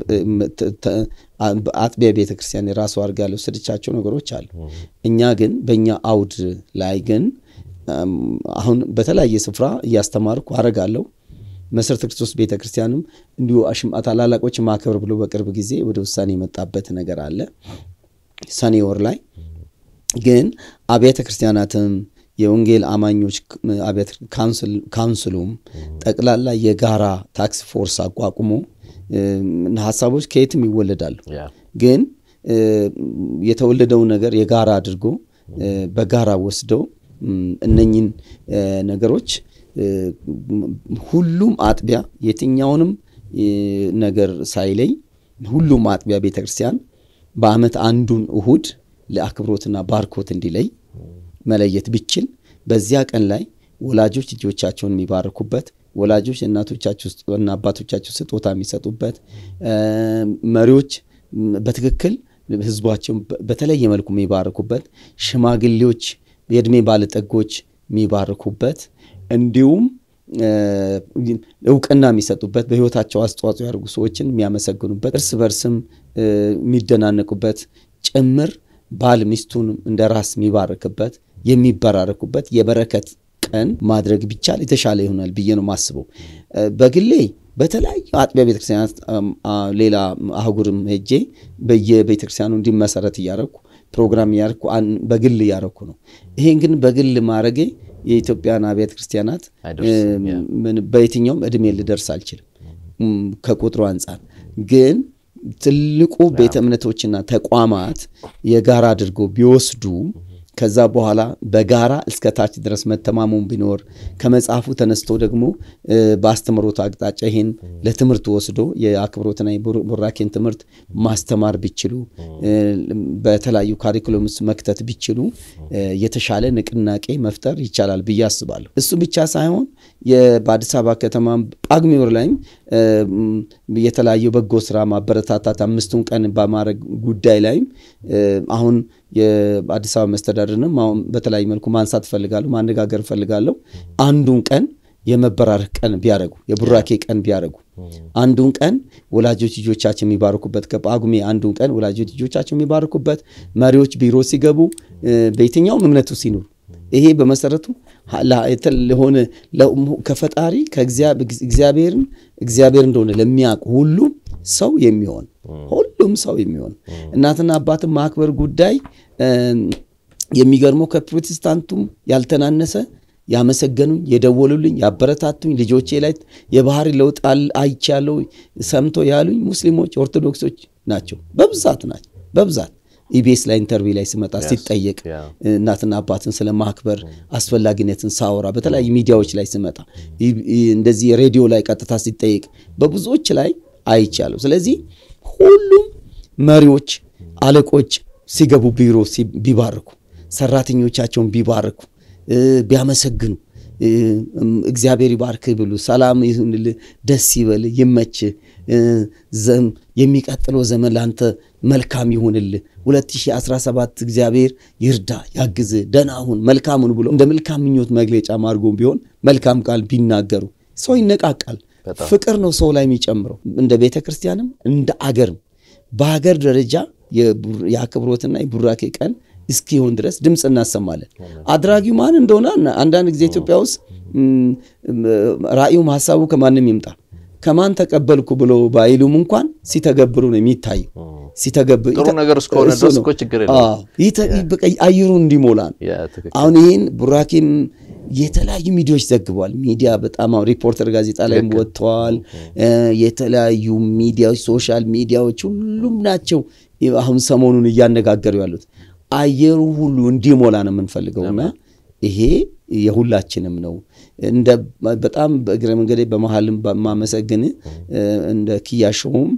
አጥቢያ ቤተ ክርስቲያን የራሱ አድርጋ ያልወሰደቻቸው ነገሮች አሉ። እኛ ግን በእኛ አውድ ላይ ግን አሁን በተለያየ ስፍራ እያስተማርኩ አረጋለሁ። መሰረተ ክርስቶስ ቤተ ክርስቲያንም እንዲሁ ታላላቆች ማክበር ብሎ በቅርብ ጊዜ ወደ ውሳኔ የመጣበት ነገር አለ። ሰኔ ወር ላይ ግን አብያተ ክርስቲያናትም የወንጌል አማኞች ካውንስሉም ጠቅላላ የጋራ ታክስ ፎርስ አቋቁሞ ሀሳቦች ከየትም ይወለዳሉ። ግን የተወለደው ነገር የጋራ አድርጎ በጋራ ወስደው እነኝን ነገሮች ሁሉም አጥቢያ የትኛውንም ነገር ሳይለይ ሁሉም አጥቢያ ቤተ ክርስቲያን በዓመት አንዱን እሁድ ለአክብሮትና ባርኮት እንዲለይ መለየት ቢችል በዚያ ቀን ላይ ወላጆች ልጆቻቸውን የሚባርኩበት፣ ወላጆች እናቶቻቸውና አባቶቻቸው ስጦታ የሚሰጡበት፣ መሪዎች በትክክል ህዝባቸውን በተለየ መልኩ የሚባርኩበት፣ ሽማግሌዎች የእድሜ ባለጠጎች የሚባርኩበት እንዲሁም እውቅና የሚሰጡበት በህይወታቸው አስተዋጽኦ ያደርጉ ሰዎችን የሚያመሰግኑበት እርስ በርስም የሚደናነቁበት ጭምር ባል ሚስቱን እንደ ራስ የሚባርክበት የሚበራረኩበት የበረከት ቀን ማድረግ ቢቻል የተሻለ ይሆናል ብዬ ነው የማስበው። በግሌ በተለያዩ አጥቢያ ቤተክርስቲያናት ሌላ አህጉርም ሄጄ በየቤተክርስቲያኑ እንዲመሰረት እያረኩ ፕሮግራም እያረኩ በግል እያረኩ ነው። ይሄን ግን በግል ማድረጌ የኢትዮጵያን አብያተ ክርስቲያናት በየትኛውም እድሜ ልደርስ አልችልም ከቁጥሩ አንጻር ግን ትልቁ ቤተ እምነቶችና ተቋማት የጋራ አድርጎ ቢወስዱ ከዛ በኋላ በጋራ እስከ ታች ድረስ መተማመን ቢኖር ከመጽሐፉ ተነስቶ ደግሞ በአስተምሮት አቅጣጫ ይሄን ለትምህርት ወስዶ የአክብሮትና የቡራኬን ትምህርት ማስተማር ቢችሉ በተለያዩ ካሪኩለም ውስጥ መክተት ቢችሉ የተሻለ ንቅናቄ መፍጠር ይቻላል ብዬ አስባለሁ። እሱ ብቻ ሳይሆን በአዲስ አበባ ከተማ ጳጉሜ ወር ላይም የተለያዩ በጎ ስራ ማበረታታት አምስቱን ቀን በማድረግ ጉዳይ ላይም አሁን የአዲስ አበባ መስተዳድርንም አሁን በተለያዩ መልኩ ማንሳት እፈልጋለሁ፣ ማነጋገር እፈልጋለሁ። አንዱን ቀን የመበራረክ ቀን ቢያደርጉ፣ የቡራኬ ቀን ቢያደርጉ፣ አንዱን ቀን ወላጆች ልጆቻቸው የሚባርኩበት ከጳጉሜ አንዱን ቀን ወላጆች ልጆቻቸው የሚባርኩበት፣ መሪዎች ቢሮ ሲገቡ በየትኛውም እምነቱ ሲኖሩ ይሄ በመሰረቱ ለሆነ ከፈጣሪ ከእግዚአብሔርን እግዚአብሔር እንደሆነ ለሚያውቁ ሁሉም ሰው የሚሆን ሁሉም ሰው የሚሆን እናትና አባትን ማክበር ጉዳይ የሚገርመው ከፕሮቴስታንቱም ያልተናነሰ ያመሰገኑኝ፣ የደወሉልኝ፣ ያበረታቱኝ ልጆቼ ላይ የባህሪ ለውጥ አይቻለው ሰምቶ ያሉኝ ሙስሊሞች፣ ኦርቶዶክሶች ናቸው። በብዛት ናቸው በብዛት ኢቢኤስ ላይ ኢንተርቪው ላይ ስመጣ ሲጠየቅ እናትና አባትን ስለ ማክበር አስፈላጊነትን ሳወራ በተለያዩ ሚዲያዎች ላይ ስመጣ እንደዚህ ሬዲዮ ላይ ቀጥታ ሲጠየቅ በብዙዎች ላይ አይቻለሁ። ስለዚህ ሁሉም መሪዎች፣ አለቆች ሲገቡ ቢሮ ቢባርኩ፣ ሰራተኞቻቸውን ቢባርኩ፣ ቢያመሰግኑ እግዚአብሔር ይባርክህ ብሉ፣ ሰላም ይሁንልህ፣ ደስ ይበልህ፣ ይመችህ፣ የሚቀጥለው ዘመን ለአንተ መልካም ይሁንልህ፣ 2017 እግዚአብሔር ይርዳ፣ ያግዝህ፣ ደህና ሁን፣ መልካሙን ብሎ እንደ መልካም ምኞት መግለጫ ማድርጎ ቢሆን መልካም ቃል ቢናገሩ ሰው ይነቃቃል። ፍቅር ነው ሰው ላይ የሚጨምረው። እንደ ቤተ ክርስቲያንም እንደ አገርም በሀገር ደረጃ የአክብሮትና የቡራኬ ቀን እስኪሆን ድረስ ድምፅ እናሰማለን። አድራጊው ማን እንደሆነ አንዳንድ ጊዜ ኢትዮጵያ ውስጥ ራእዩም ሀሳቡ ከማንም ይምጣ ከማን ተቀበልኩ ብሎ ባይሉም እንኳን ሲተገብሩ ነው የሚታየው። ጥሩ ነገር እስከሆነ ድረስ እኮ ችግር አየሩ እንዲሞላ ነው። አሁን ይህን ቡራኬም የተለያዩ ሚዲያዎች ዘግበዋል። ሚዲያ በጣም አሁን ሪፖርተር ጋዜጣ ላይም ወጥተዋል። የተለያዩ ሚዲያዎች፣ ሶሻል ሚዲያዎች ሁሉም ናቸው አሁን ሰሞኑን እያነጋገሩ ያሉት። አየሩ ሁሉ እንዲሞላ ነው የምንፈልገውና ይሄ የሁላችንም ነው። እንደ በጣም በእግረ መንገዴ በመሀልም በማመሰግን እንደ ኪያሾውም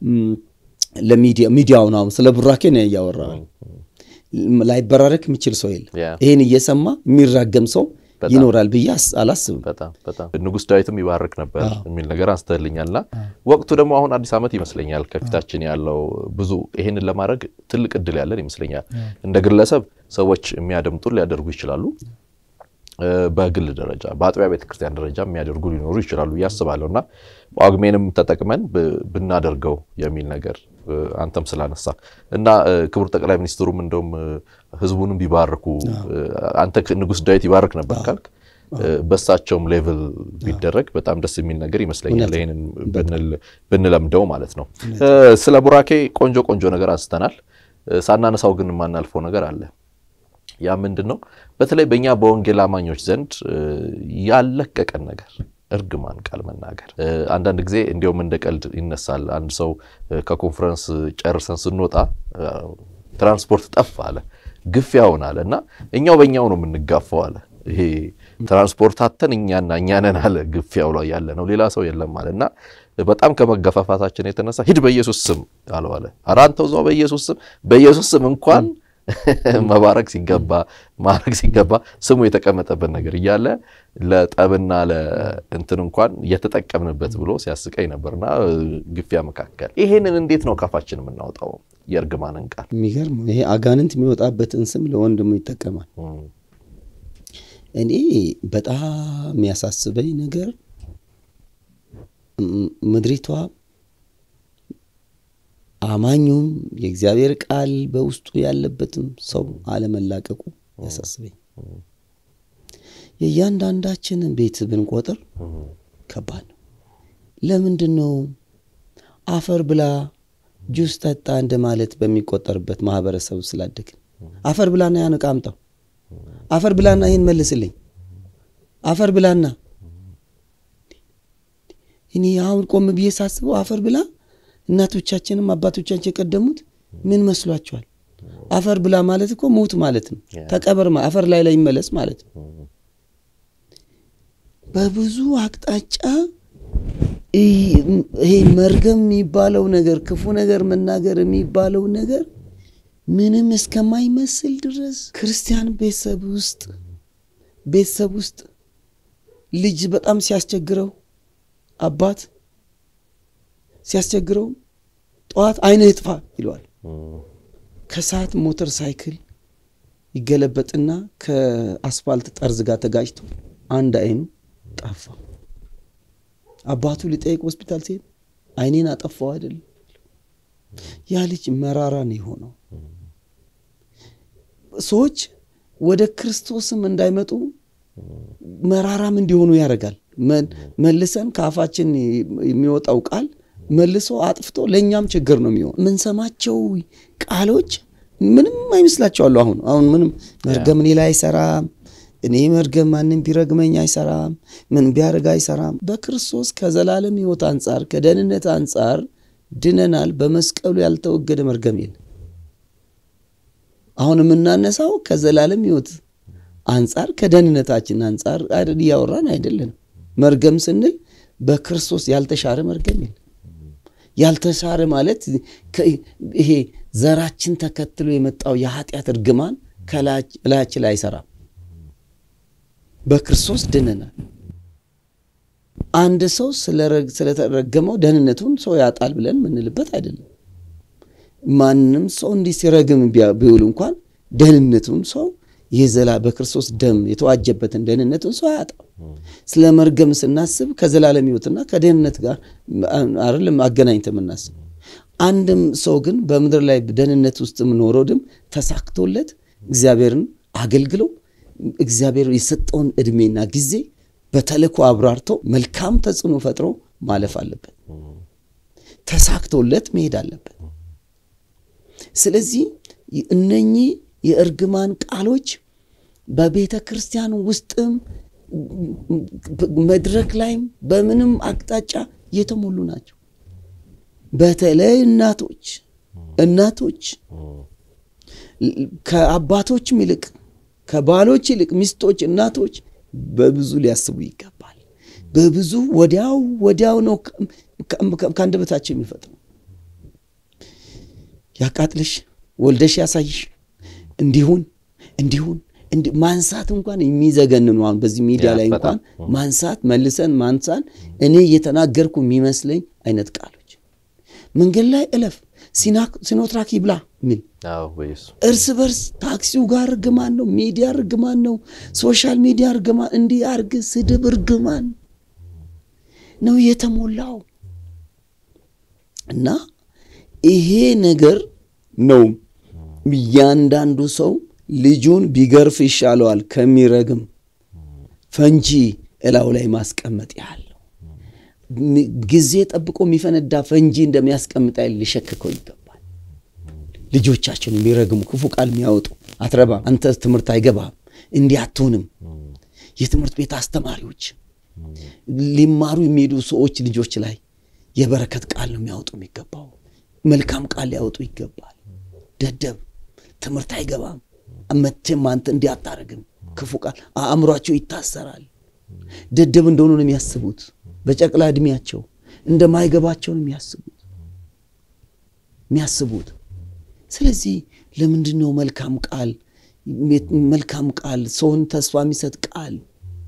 ለሚዲያውን አሁን ስለ ቡራኬ ነው እያወራል። ላይበራረክ የሚችል ሰው የለም። ይህን እየሰማ የሚራገም ሰው ይኖራል ብዬ አላስብም። በጣም በጣም ንጉሥ ዳዊትም ይባርክ ነበር የሚል ነገር አንስተልኛልና ወቅቱ ደግሞ አሁን አዲስ ዓመት ይመስለኛል ከፊታችን ያለው ብዙ ይሄንን ለማድረግ ትልቅ እድል ያለን ይመስለኛል። እንደ ግለሰብ ሰዎች የሚያደምጡን ሊያደርጉ ይችላሉ። በግል ደረጃ በአጥቢያ ቤተክርስቲያን ደረጃ የሚያደርጉ ሊኖሩ ይችላሉ ብዬ አስባለሁ እና ጳጉሜንም ተጠቅመን ብናደርገው የሚል ነገር አንተም ስላነሳ እና ክቡር ጠቅላይ ሚኒስትሩም እንደውም ህዝቡንም ቢባርኩ አንተ ንጉሥ ዳዊት ይባርክ ነበር ካልክ በሳቸውም ሌቭል ቢደረግ በጣም ደስ የሚል ነገር ይመስለኛል። ይህንን ብንለምደው ማለት ነው። ስለ ቡራኬ ቆንጆ ቆንጆ ነገር አንስተናል። ሳናነሳው ግን የማናልፈው ነገር አለ። ያ ምንድን ነው? በተለይ በእኛ በወንጌል አማኞች ዘንድ ያለቀቀን ነገር እርግማን ቃል መናገር አንዳንድ ጊዜ እንዲያውም እንደ ቀልድ ይነሳል። አንድ ሰው ከኮንፈረንስ ጨርሰን ስንወጣ ትራንስፖርት ጠፋ አለ፣ ግፊያውን አለ እና እኛው በእኛው ነው የምንጋፋው አለ። ይሄ ትራንስፖርት አተን እኛና እኛ ነን አለ ግፊያው ላይ ያለ ነው፣ ሌላ ሰው የለም አለ እና በጣም ከመገፋፋታችን የተነሳ ሂድ በኢየሱስ ስም አለው አለ። ኧረ አንተው እዛው በኢየሱስ ስም በኢየሱስ ስም እንኳን መባረክ ሲገባ ማድረግ ሲገባ ስሙ የተቀመጠበት ነገር እያለ ለጠብና ለእንትን እንኳን እየተጠቀምንበት ብሎ ሲያስቀኝ ነበርና ግፊያ መካከል ይሄንን እንዴት ነው ካፋችን የምናወጣው? የእርግማንን ቃል የሚገርም ይሄ አጋንንት የሚወጣበትን ስም ለወንድሙ ይጠቀማል። እኔ በጣም የሚያሳስበኝ ነገር ምድሪቷ አማኙም የእግዚአብሔር ቃል በውስጡ ያለበትም ሰው አለመላቀቁ ያሳስበኝ። የእያንዳንዳችንን ቤት ብንቆጥር ከባድ ነው። ለምንድን ነው አፈር ብላ ጁስ ጠጣ እንደማለት በሚቆጠርበት ማህበረሰብ ስላደግን አፈር ብላና ያን ዕቃ አምጣው፣ አፈር ብላና ይህን መልስልኝ፣ አፈር ብላና እኔ አሁን ቆም ብዬ ሳስበው አፈር ብላ እናቶቻችንም አባቶቻችን የቀደሙት ምን መስሏቸዋል? አፈር ብላ ማለት እኮ ሙት ማለት ነው። ተቀበር አፈር ላይ ላይ ይመለስ ማለት ነው። በብዙ አቅጣጫ ይሄ መርገም የሚባለው ነገር ክፉ ነገር መናገር የሚባለው ነገር ምንም እስከማይመስል ድረስ ክርስቲያን ቤተሰብ ውስጥ ቤተሰብ ውስጥ ልጅ በጣም ሲያስቸግረው አባት ሲያስቸግረው ጠዋት አይንህ ይጥፋ ይለዋል። ከሰዓት ሞተር ሳይክል ይገለበጥና ከአስፋልት ጠርዝ ጋር ተጋጭቶ አንድ አይኑ ጠፋ። አባቱ ሊጠይቅ ሆስፒታል ሲሄድ አይኔን አጠፋው አይደለም። ያ ልጅ መራራ ነው የሆነው። ሰዎች ወደ ክርስቶስም እንዳይመጡ መራራም እንዲሆኑ ያደርጋል። መልሰን ከአፋችን የሚወጣው ቃል መልሶ አጥፍቶ ለእኛም ችግር ነው የሚሆን። የምንሰማቸው ቃሎች ምንም አይመስላቸዋለሁ። አሁን አሁን ምንም መርገም እኔ ላይ አይሰራም። እኔ መርገም ማንም ቢረግመኝ አይሰራም። ምን ቢያደርግ አይሰራም። በክርስቶስ ከዘላለም ሕይወት አንጻር ከደህንነት አንጻር ድነናል። በመስቀሉ ያልተወገደ መርገም የለም። አሁን የምናነሳው ከዘላለም ሕይወት አንጻር ከደህንነታችን አንጻር እያወራን አይደለንም። መርገም ስንል በክርስቶስ ያልተሻረ መርገም የለም። ያልተሻረ ማለት ይሄ ዘራችን ተከትሎ የመጣው የኃጢአት እርግማን ከላያችን ላይ አይሰራም። በክርስቶስ ድነናል። አንድ ሰው ስለተረገመው ደህንነቱን ሰው ያጣል ብለን የምንልበት አይደለም። ማንም ሰው እንዲህ ሲረግም ቢውል እንኳን ደህንነቱን ሰው የዘላ በክርስቶስ ደም የተዋጀበትን ደህንነቱን ሰው አያጣም። ስለ መርገም ስናስብ ከዘላለም ሕይወትና ከደህንነት ጋር አይደለም አገናኝተ የምናስብ። አንድም ሰው ግን በምድር ላይ ደህንነት ውስጥ ኖሮ ድም ተሳክቶለት እግዚአብሔርን አገልግሎ እግዚአብሔር የሰጠውን ዕድሜና ጊዜ በተልእኮ አብራርቶ መልካም ተጽዕኖ ፈጥሮ ማለፍ አለበት። ተሳክቶለት መሄድ አለበት። ስለዚህ እነኚህ የእርግማን ቃሎች በቤተ ክርስቲያን ውስጥም መድረክ ላይም በምንም አቅጣጫ የተሞሉ ናቸው። በተለይ እናቶች እናቶች ከአባቶችም ይልቅ ከባሎች ይልቅ ሚስቶች፣ እናቶች በብዙ ሊያስቡ ይገባል። በብዙ ወዲያው ወዲያው ነው ከአንደበታቸው የሚፈጥነው። ያቃጥልሽ፣ ወልደሽ ያሳይሽ፣ እንዲሁን እንዲሁን ማንሳት እንኳን የሚዘገንኑ አሁን በዚህ ሚዲያ ላይ እንኳን ማንሳት መልሰን ማንሳን እኔ እየተናገርኩ የሚመስለኝ አይነት ቃሎች መንገድ ላይ እለፍ ሲኖትራክ ይብላ ሚል እርስ በርስ ታክሲው ጋር እርግማን ነው፣ ሚዲያ እርግማን ነው፣ ሶሻል ሚዲያ እርግማን፣ እንዲህ አርግ ስድብ እርግማን ነው የተሞላው እና ይሄ ነገር ነው እያንዳንዱ ሰው ልጁን ቢገርፍ ይሻለዋል ከሚረግም ፈንጂ እላው ላይ ማስቀመጥ ያለው ጊዜ ጠብቆ የሚፈነዳ ፈንጂ እንደሚያስቀምጥ ያህል ሊሸክከው ይገባል። ልጆቻችን የሚረግሙ ክፉ ቃል የሚያወጡ አትረባም፣ አንተ ትምህርት አይገባም፣ እንዲህ አትሆንም፣ የትምህርት ቤት አስተማሪዎች ሊማሩ የሚሄዱ ሰዎች ልጆች ላይ የበረከት ቃል ነው የሚያወጡ የሚገባው። መልካም ቃል ሊያወጡ ይገባል። ደደብ ትምህርት አይገባም መቼም አንተ እንዲህ አታረግም፣ ክፉ ቃል አእምሯቸው ይታሰራል። ደደብ እንደሆኑ ነው የሚያስቡት። በጨቅላ ዕድሜያቸው እንደማይገባቸው ነው የሚያስቡት የሚያስቡት። ስለዚህ ለምንድን ነው መልካም ቃል መልካም ቃል ሰውን ተስፋ የሚሰጥ ቃል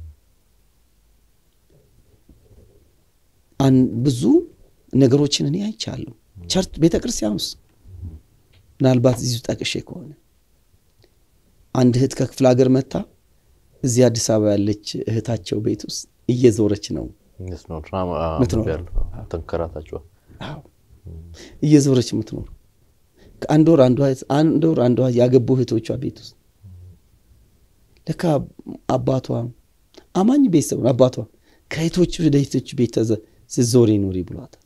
ብዙ ነገሮችን እኔ አይቻለሁ። ቸርች ቤተ ክርስቲያን ውስጥ ምናልባት እዚሁ ጠቅሼ ከሆነ አንድ እህት ከክፍለ ሀገር መታ እዚህ አዲስ አበባ ያለች እህታቸው ቤት ውስጥ እየዞረች ነው ተንከራታችኋል። እየዞረች የምትኖር ከአንድ ወር አንድ ወር አንዷ ያገቡ እህቶቿ ቤት ውስጥ ለካ አባቷ አማኝ ቤተሰብ ነው። አባቷ ከእህቶች ወደ እህቶች ቤት ስትዞሪ ኑሪ ብሏታል።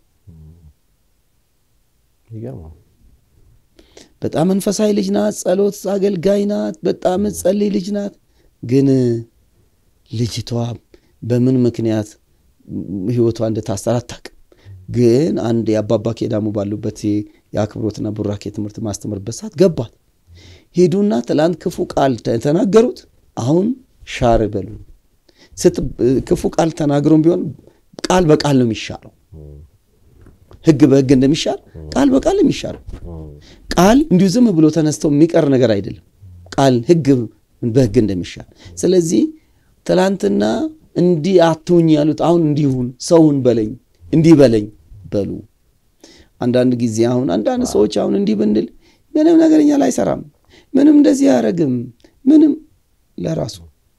በጣም መንፈሳዊ ልጅ ናት። ጸሎት አገልጋይ ናት። በጣም ጸልይ ልጅ ናት። ግን ልጅቷ በምን ምክንያት ህይወቷ እንደታሰረ አታውቅም። ግን አንድ የአባባ ኬዳሙ ባሉበት የአክብሮትና ቡራኬ ትምህርት ማስተምርበት ሰዓት ገባት። ሄዱና ትላንት ክፉ ቃል ተናገሩት፣ አሁን ሻር በሉ። ክፉ ቃል ተናግሮም ቢሆን ቃል በቃል ነው የሚሻለው። ህግ በህግ እንደሚሻል ቃል በቃል የሚሻለው ቃል እንዲሁ ዝም ብሎ ተነስተው የሚቀር ነገር አይደለም። ቃል ህግ በህግ እንደሚሻል ስለዚህ ትላንትና እንዲህ አትሁኝ ያሉት አሁን እንዲሁን ሰውን በለኝ እንዲህ በለኝ በሉ። አንዳንድ ጊዜ አሁን አንዳንድ ሰዎች አሁን እንዲህ ብንል ምንም ነገርኛ ላይ አይሰራም፣ ምንም እንደዚህ አያደርግም፣ ምንም ለራሱ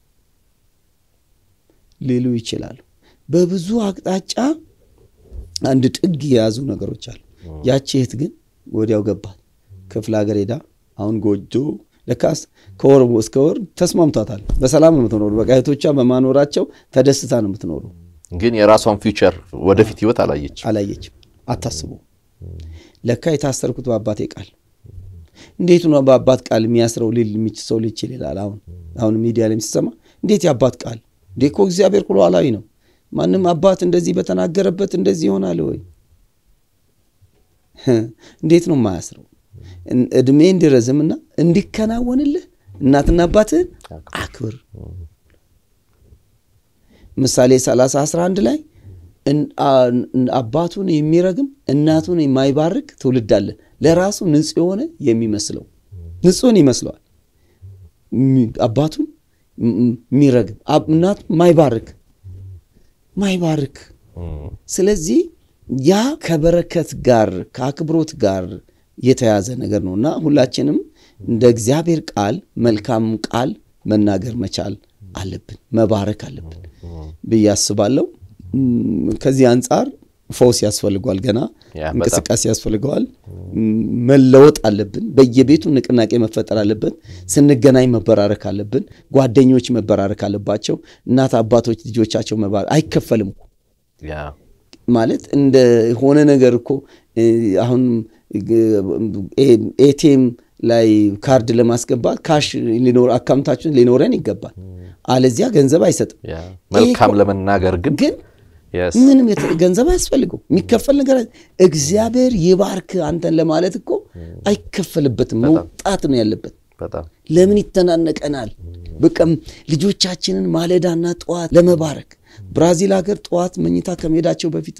ሊሉ ይችላሉ። በብዙ አቅጣጫ አንድ ጥግ የያዙ ነገሮች አሉ። ያቺ እህት ግን ወዲያው ገባት። ክፍለ ሀገር ሄዳ አሁን ጎጆ ለካስ ከወር እስከ ወር ተስማምቷታል። በሰላም ነው የምትኖሩ። በቃ እህቶቿ በማኖራቸው ተደስታ ነው የምትኖሩ። ግን የራሷን ፊውቸር ወደፊት ህይወት አላየች አላየችም፣ አታስቡ። ለካ የታሰርኩት በአባቴ ቃል እንዴት ነው በአባት ቃል የሚያስረው ሊል የሚችል ሰው ሊችል ይላል። አሁን አሁን ሚዲያ ላይ ሲሰማ እንዴት የአባት ቃል እንዴ እኮ እግዚአብሔር ሉዓላዊ ነው። ማንም አባት እንደዚህ በተናገረበት እንደዚህ ይሆናል ወይ? እንዴት ነው የማያስረው? እድሜ እንዲረዝምና እንዲከናወንልህ እናትና አባትህን አክብር። ምሳሌ 30 11 ላይ አባቱን የሚረግም እናቱን የማይባርክ ትውልድ አለ፣ ለራሱ ንጹሕ የሆነ የሚመስለው ንጹሕን ይመስለዋል። አባቱን የሚረግም እናት ማይባርክ ማይባርክ ስለዚህ ያ ከበረከት ጋር ከአክብሮት ጋር የተያዘ ነገር ነው እና ሁላችንም እንደ እግዚአብሔር ቃል መልካም ቃል መናገር መቻል አለብን፣ መባረክ አለብን ብዬ አስባለሁ። ከዚህ አንጻር ፈውስ ያስፈልገዋል፣ ገና እንቅስቃሴ ያስፈልገዋል። መለወጥ አለብን። በየቤቱ ንቅናቄ መፈጠር አለበት። ስንገናኝ መበራረክ አለብን። ጓደኞች መበራረክ አለባቸው። እናት አባቶች ልጆቻቸው መባረክ አይከፈልም ማለት እንደ ሆነ ነገር እኮ አሁን ኤቲኤም ላይ ካርድ ለማስገባት ካሽ አካውንታችን ሊኖረን ይገባል። አለዚያ ገንዘብ አይሰጥም። መልካም ለመናገር ግን ግን ምንም ገንዘብ አያስፈልገው የሚከፈል ነገር እግዚአብሔር ይባርክ አንተን ለማለት እኮ አይከፈልበትም። መውጣት ነው ያለበት። ለምን ይተናነቀናል? በቃ ልጆቻችንን ማለዳና ጠዋት ለመባረክ ብራዚል ሀገር ጠዋት መኝታ ከመሄዳቸው በፊት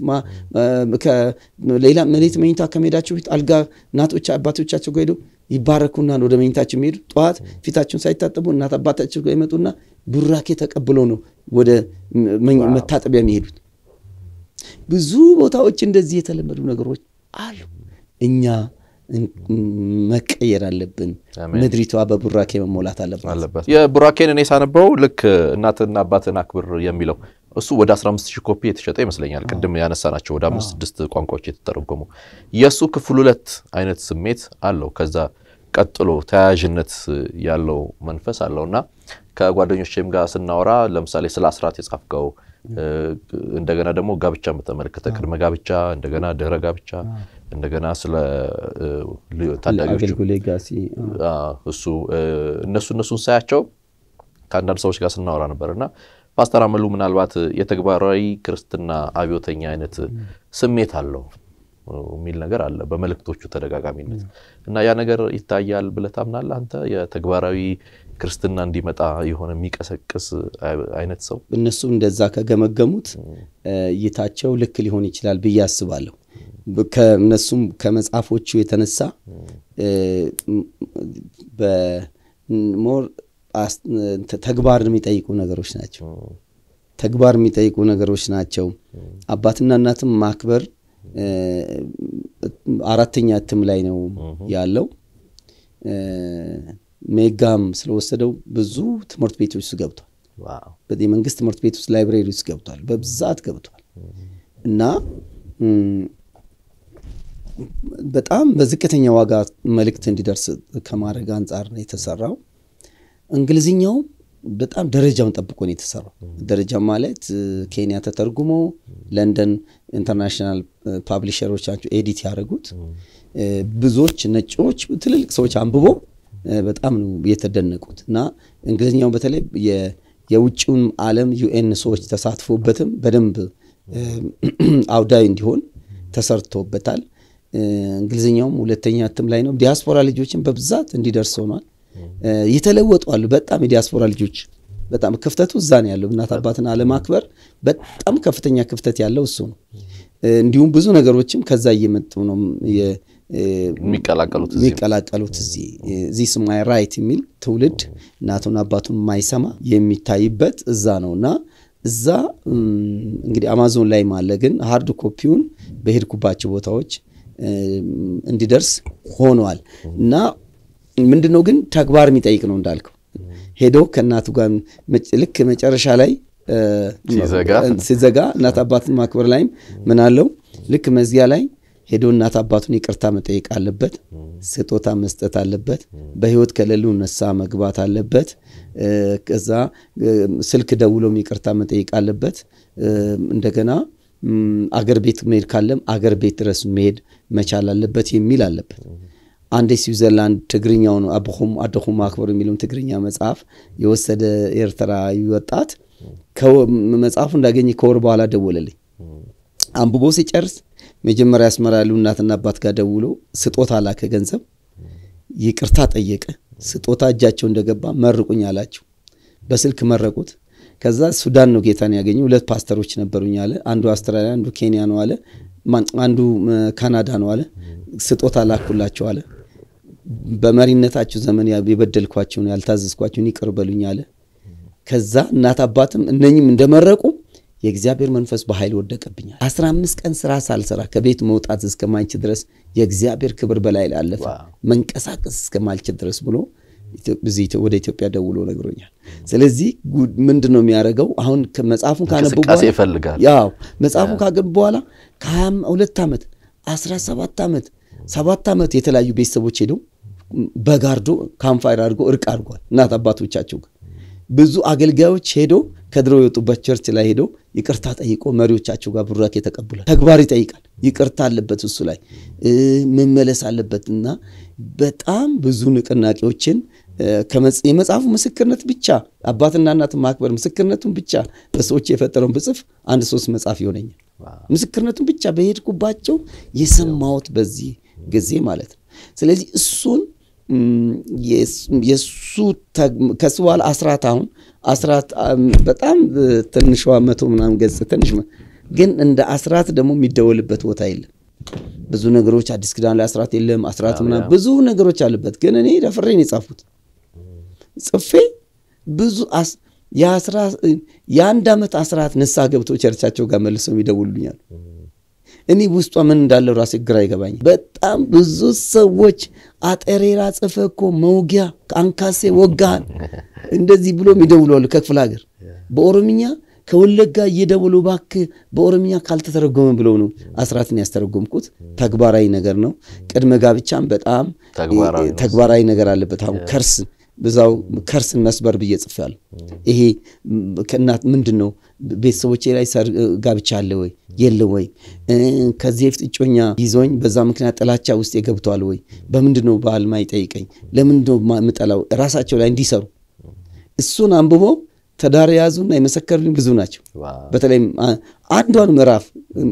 ሌላ መሌት መኝታ ከመሄዳቸው በፊት አልጋ እናቶች አባቶቻቸው ጋር ሄደው ይባረኩና ወደ መኝታቸው የሚሄዱ ጠዋት ፊታቸውን ሳይታጠቡ እናት አባታቸው ጋር ይመጡና ቡራኬ ተቀብለው ነው ወደ መታጠቢያ የሚሄዱት። ብዙ ቦታዎች እንደዚህ የተለመዱ ነገሮች አሉ። እኛ መቀየር አለብን። ምድሪቷ በቡራኬ መሞላት አለባት። የቡራኬን እኔ ሳነበው ልክ እናትና አባትን አክብር የሚለው እሱ ወደ 15 ሺህ ኮፒ የተሸጠ ይመስለኛል። ቅድም ያነሳናቸው ወደ አምስት ስድስት ቋንቋዎች የተተረጎሙ የእሱ ክፍል ሁለት አይነት ስሜት አለው። ከዛ ቀጥሎ ተያያዥነት ያለው መንፈስ አለው እና ከጓደኞችም ጋር ስናወራ ለምሳሌ ስለ አስራት የጻፍከው እንደገና ደግሞ ጋብቻን በተመለከተ ቅድመ ጋብቻ፣ እንደገና ድህረ ጋብቻ፣ እንደገና ስለ ታዳጊዎች እሱ እነሱ እነሱን ሳያቸው ከአንዳንድ ሰዎች ጋር ስናወራ ነበር እና ፓስተር አመሉ ምናልባት የተግባራዊ ክርስትና አብዮተኛ አይነት ስሜት አለው የሚል ነገር አለ በመልእክቶቹ ተደጋጋሚነት እና ያ ነገር ይታያል ብለህ ታምናለህ አንተ? የተግባራዊ ክርስትና እንዲመጣ የሆነ የሚቀሰቅስ አይነት ሰው እነሱ እንደዛ ከገመገሙት እይታቸው ልክ ሊሆን ይችላል ብዬ አስባለሁ። ከእነሱም ከመጽሐፎቹ የተነሳ በሞር ተግባር የሚጠይቁ ነገሮች ናቸው። ተግባር የሚጠይቁ ነገሮች ናቸው። አባትና እናትም ማክበር አራተኛ እትም ላይ ነው ያለው። ሜጋም ስለወሰደው ብዙ ትምህርት ቤቶች ውስጥ ገብቷል። የመንግስት ትምህርት ቤት ውስጥ ላይብሬሪ ውስጥ ገብቷል፣ በብዛት ገብቷል እና በጣም በዝቅተኛ ዋጋ መልእክት እንዲደርስ ከማድረግ አንጻር ነው የተሰራው። እንግሊዝኛው በጣም ደረጃውን ጠብቆ ነው የተሰራው። ደረጃ ማለት ኬንያ ተተርጉሞ ለንደን ኢንተርናሽናል ፓብሊሸሮች ናቸው ኤዲት ያደረጉት። ብዙዎች ነጮች፣ ትልልቅ ሰዎች አንብቦ በጣም ነው የተደነቁት እና እንግሊዝኛው በተለይ የውጭውን ዓለም ዩኤን ሰዎች ተሳትፎበትም በደንብ አውዳዊ እንዲሆን ተሰርቶበታል። እንግሊዝኛውም ሁለተኛ እትም ላይ ነው። ዲያስፖራ ልጆችን በብዛት እንዲደርስ ሆኗል። የተለወጡ አሉ። በጣም የዲያስፖራ ልጆች በጣም ክፍተቱ እዛ ነው ያለው። እናት አባትን አለማክበር በጣም ከፍተኛ ክፍተት ያለው እሱ ነው። እንዲሁም ብዙ ነገሮችም ከዛ እየመጡ ነው የሚቀላቀሉት የሚቀላቀሉት እዚህ ዚስ ማይ ራይት የሚል ትውልድ እናቱን አባቱን የማይሰማ የሚታይበት እዛ ነው እና እዛ እንግዲህ አማዞን ላይ ማለ ግን ሀርድ ኮፒውን በሄድኩባቸው ቦታዎች እንዲደርስ ሆኗል እና ምንድነው ግን ተግባር የሚጠይቅ ነው እንዳልከው ሄዶ ከእናቱ ጋር ልክ መጨረሻ ላይ ሲዘጋ እናት አባትን ማክበር ላይም ምን አለው ልክ መዝጊያ ላይ ሄዶ እናት አባቱን ይቅርታ መጠየቅ አለበት። ስጦታ መስጠት አለበት። በህይወት ከሌሉ ነሳ መግባት አለበት። ከዛ ስልክ ደውሎም ይቅርታ መጠየቅ አለበት። እንደገና አገር ቤት መሄድ ካለም አገር ቤት ድረስ መሄድ መቻል አለበት የሚል አለበት። አንድ ስዊዘርላንድ ትግርኛውን አብኹም አደኹም ማክበር የሚለውን ትግርኛ መጽሐፍ የወሰደ ኤርትራዊ ወጣት መጽሐፉ እንዳገኘ ከወር በኋላ ደወለልኝ። አንብቦ ሲጨርስ መጀመሪያ አስመራ ያሉ እናትና አባት ጋር ደውሎ ስጦታ ላከ፣ ገንዘብ ይቅርታ ጠየቀ። ስጦታ እጃቸው እንደገባ መርቁኝ አላቸው። በስልክ መረቁት። ከዛ ሱዳን ነው ጌታን ያገኘ። ሁለት ፓስተሮች ነበሩኝ አለ። አንዱ አውስትራሊያ፣ አንዱ ኬንያ ነው አለ። አንዱ ካናዳ ነው አለ። ስጦታ ላኩላቸው አለ። በመሪነታችሁ ዘመን የበደልኳቸውን ያልታዘዝኳቸውን ይቅር በሉኝ አለ። ከዛ እናት አባትም እነኝም እንደመረቁ የእግዚአብሔር መንፈስ በኃይል ወደቀብኛል። አስራ አምስት ቀን ስራ ሳልሰራ ከቤት መውጣት እስከማልችል ድረስ የእግዚአብሔር ክብር በላይ አለፈ። መንቀሳቀስ እስከማልችል ድረስ ብሎ ወደ ኢትዮጵያ ደውሎ ነግሮኛል። ስለዚህ ምንድን ነው የሚያደርገው? አሁን መጽሐፉን ካነቡ ይፈልጋል። ያው መጽሐፉን ካገቡ በኋላ ከሀያ ሁለት ዓመት አስራ ሰባት ዓመት ሰባት ዓመት የተለያዩ ቤተሰቦች ሄደው በጋርዶ ካምፋይር አድርጎ እርቅ አድርጓል እናት አባቶቻቸው ጋር ብዙ አገልጋዮች ሄዶ ከድሮ የወጡበት ቸርች ላይ ሄዶ ይቅርታ ጠይቆ መሪዎቻቸው ጋር ቡራኬ ተቀብሏል። ተግባር ይጠይቃል። ይቅርታ አለበት እሱ ላይ መመለስ አለበት እና በጣም ብዙ ንቅናቄዎችን የመጽሐፉ ምስክርነት ብቻ አባትና እናትን ማክበር ምስክርነቱን ብቻ በሰዎች የፈጠረውን ብጽፍ አንድ ሶስት መጽሐፍ ይሆነኛል። ምስክርነቱን ብቻ በሄድኩባቸው የሰማሁት በዚህ ጊዜ ማለት ነው። ስለዚህ እሱን የእሱ ከሱ በኋላ አስራት አሁን አስራት በጣም ትንሿ መቶ ምናምን ገጽ ትንሽ ግን እንደ አስራት ደግሞ የሚደወልበት ቦታ የለም። ብዙ ነገሮች አዲስ ኪዳን ላይ አስራት የለም። አስራት ምናምን ብዙ ነገሮች አሉበት። ግን እኔ ደፍሬን የጻፉት ጽፌ ብዙ የአንድ ዓመት አስራት ንስሐ ገብቶ ቸርቻቸው ጋር መልሰው ይደውሉኛል። እኔ ውስጧ ምን እንዳለው ራሴ ግራ ይገባኝ። በጣም ብዙ ሰዎች አጠሬራ ጽፈ እኮ መውጊያ አንካሴ ወጋን እንደዚህ ብሎ ይደውላሉ ከክፍለ ሀገር በኦሮምኛ ከወለጋ እየደወሉ እባክህ በኦሮምኛ ካልተተረጎመ ብለው ነው አስራትን ያስተረጎምኩት። ተግባራዊ ነገር ነው። ቅድመ ጋብቻም በጣም ተግባራዊ ነገር አለበት። አሁን ከርስ ብዛው ከርስን መስበር ብዬ ጽፌያለሁ። ይሄ ከእናት ምንድን ነው ቤተሰቦቼ ላይ ጋብቻ አለ ወይ የለ ወይ? ከዚህ በፊት እጮኛ ይዞኝ በዛ ምክንያት ጥላቻ ውስጥ የገብተዋል ወይ? በምንድን ነው ባል ማይጠይቀኝ? ለምንድን ነው የምጠላው? ራሳቸው ላይ እንዲሰሩ እሱን አንብቦ ትዳር የያዙና የመሰከሩልኝ ብዙ ናቸው። በተለይም አንዷን ምዕራፍ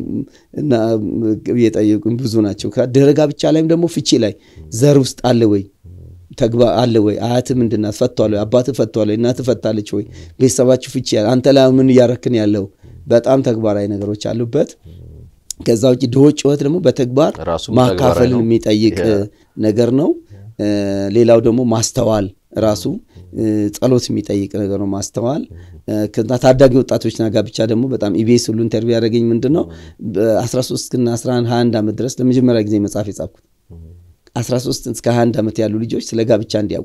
የጠየቁኝ ብዙ ናቸው። ድህረ ጋብቻ ላይም ደግሞ ፍቺ ላይ ዘር ውስጥ አለ ወይ ተግባ አለ ወይ? አያትህ ምንድን ናት? ፈቷል ወይ? አባትህ ፈቷል ወይ? እናትህ ፈታለች ወይ? ቤተሰባችሁ ፍቺ አንተ ላይ ምን እያረክን ያለው? በጣም ተግባራዊ ነገሮች አሉበት። ከዛ ውጭ ድሆች ጩኸት ደግሞ በተግባር ማካፈልን የሚጠይቅ ነገር ነው። ሌላው ደግሞ ማስተዋል ራሱ ጸሎት የሚጠይቅ ነገር ነው። ማስተዋል ከዛ ታዳጊ ወጣቶችና ጋብቻ ደግሞ በጣም ኢቢኤስ ሁሉ ኢንተርቪው ያደረገኝ ምንድን ነው በ13 እና 11 21 ዓመት ድረስ ለመጀመሪያ ጊዜ መጽሐፍ የጻፍኩት 13 እስከ 21 ዓመት ያሉ ልጆች ስለ ጋብቻ እንዲያውቁ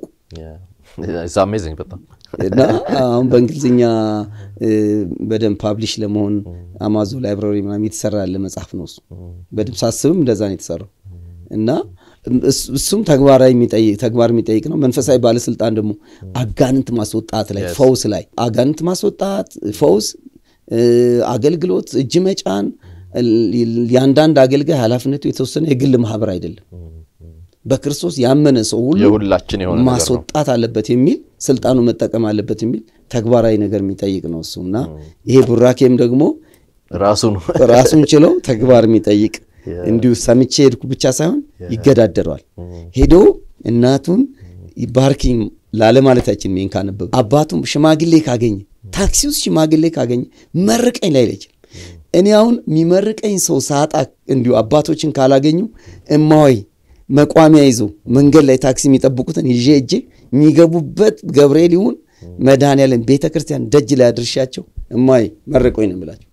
እና አሁን በእንግሊዝኛ በደንብ ፓብሊሽ ለመሆን አማዞን ላይብራሪ ምናምን የተሰራ ያለ መጽሐፍ ነው። እሱ በደንብ ሳስብም እንደዛ ነው የተሰራው እና እሱም ተግባራዊ ተግባር የሚጠይቅ ነው። መንፈሳዊ ባለስልጣን ደግሞ አጋንንት ማስወጣት ላይ ፈውስ ላይ አጋንንት ማስወጣት፣ ፈውስ፣ አገልግሎት፣ እጅ መጫን የአንዳንድ አገልጋይ ኃላፊነቱ የተወሰነ የግል ማህበር አይደለም። በክርስቶስ ያመነ ሰው ሁሉ የሁላችን የሆነ ማስወጣት አለበት የሚል ስልጣኑ መጠቀም አለበት የሚል ተግባራዊ ነገር የሚጠይቅ ነው እሱ እና ይሄ ቡራኬም ደግሞ ራሱን ችለው ተግባር የሚጠይቅ እንዲሁ ሰምቼ ሄድኩ ብቻ ሳይሆን ይገዳደረዋል። ሄዶ እናቱን ባርኪኝ ላለማለታችን ሜን ካነበብ አባቱም ሽማግሌ ካገኘ ታክሲ ውስጥ ሽማግሌ ካገኘ መርቀኝ ላይ አይችልም። እኔ አሁን የሚመርቀኝ ሰው ሳጣ እንዲሁ አባቶችን ካላገኙ እማሆይ መቋሚያ ይዞ መንገድ ላይ ታክሲ የሚጠብቁትን ይዤ እጄ የሚገቡበት ገብርኤል ይሁን መድኃኔዓለም ቤተ ክርስቲያን ደጅ ላይ አድርሻቸው እማሆይ መርቆኝ ነው የምላቸው።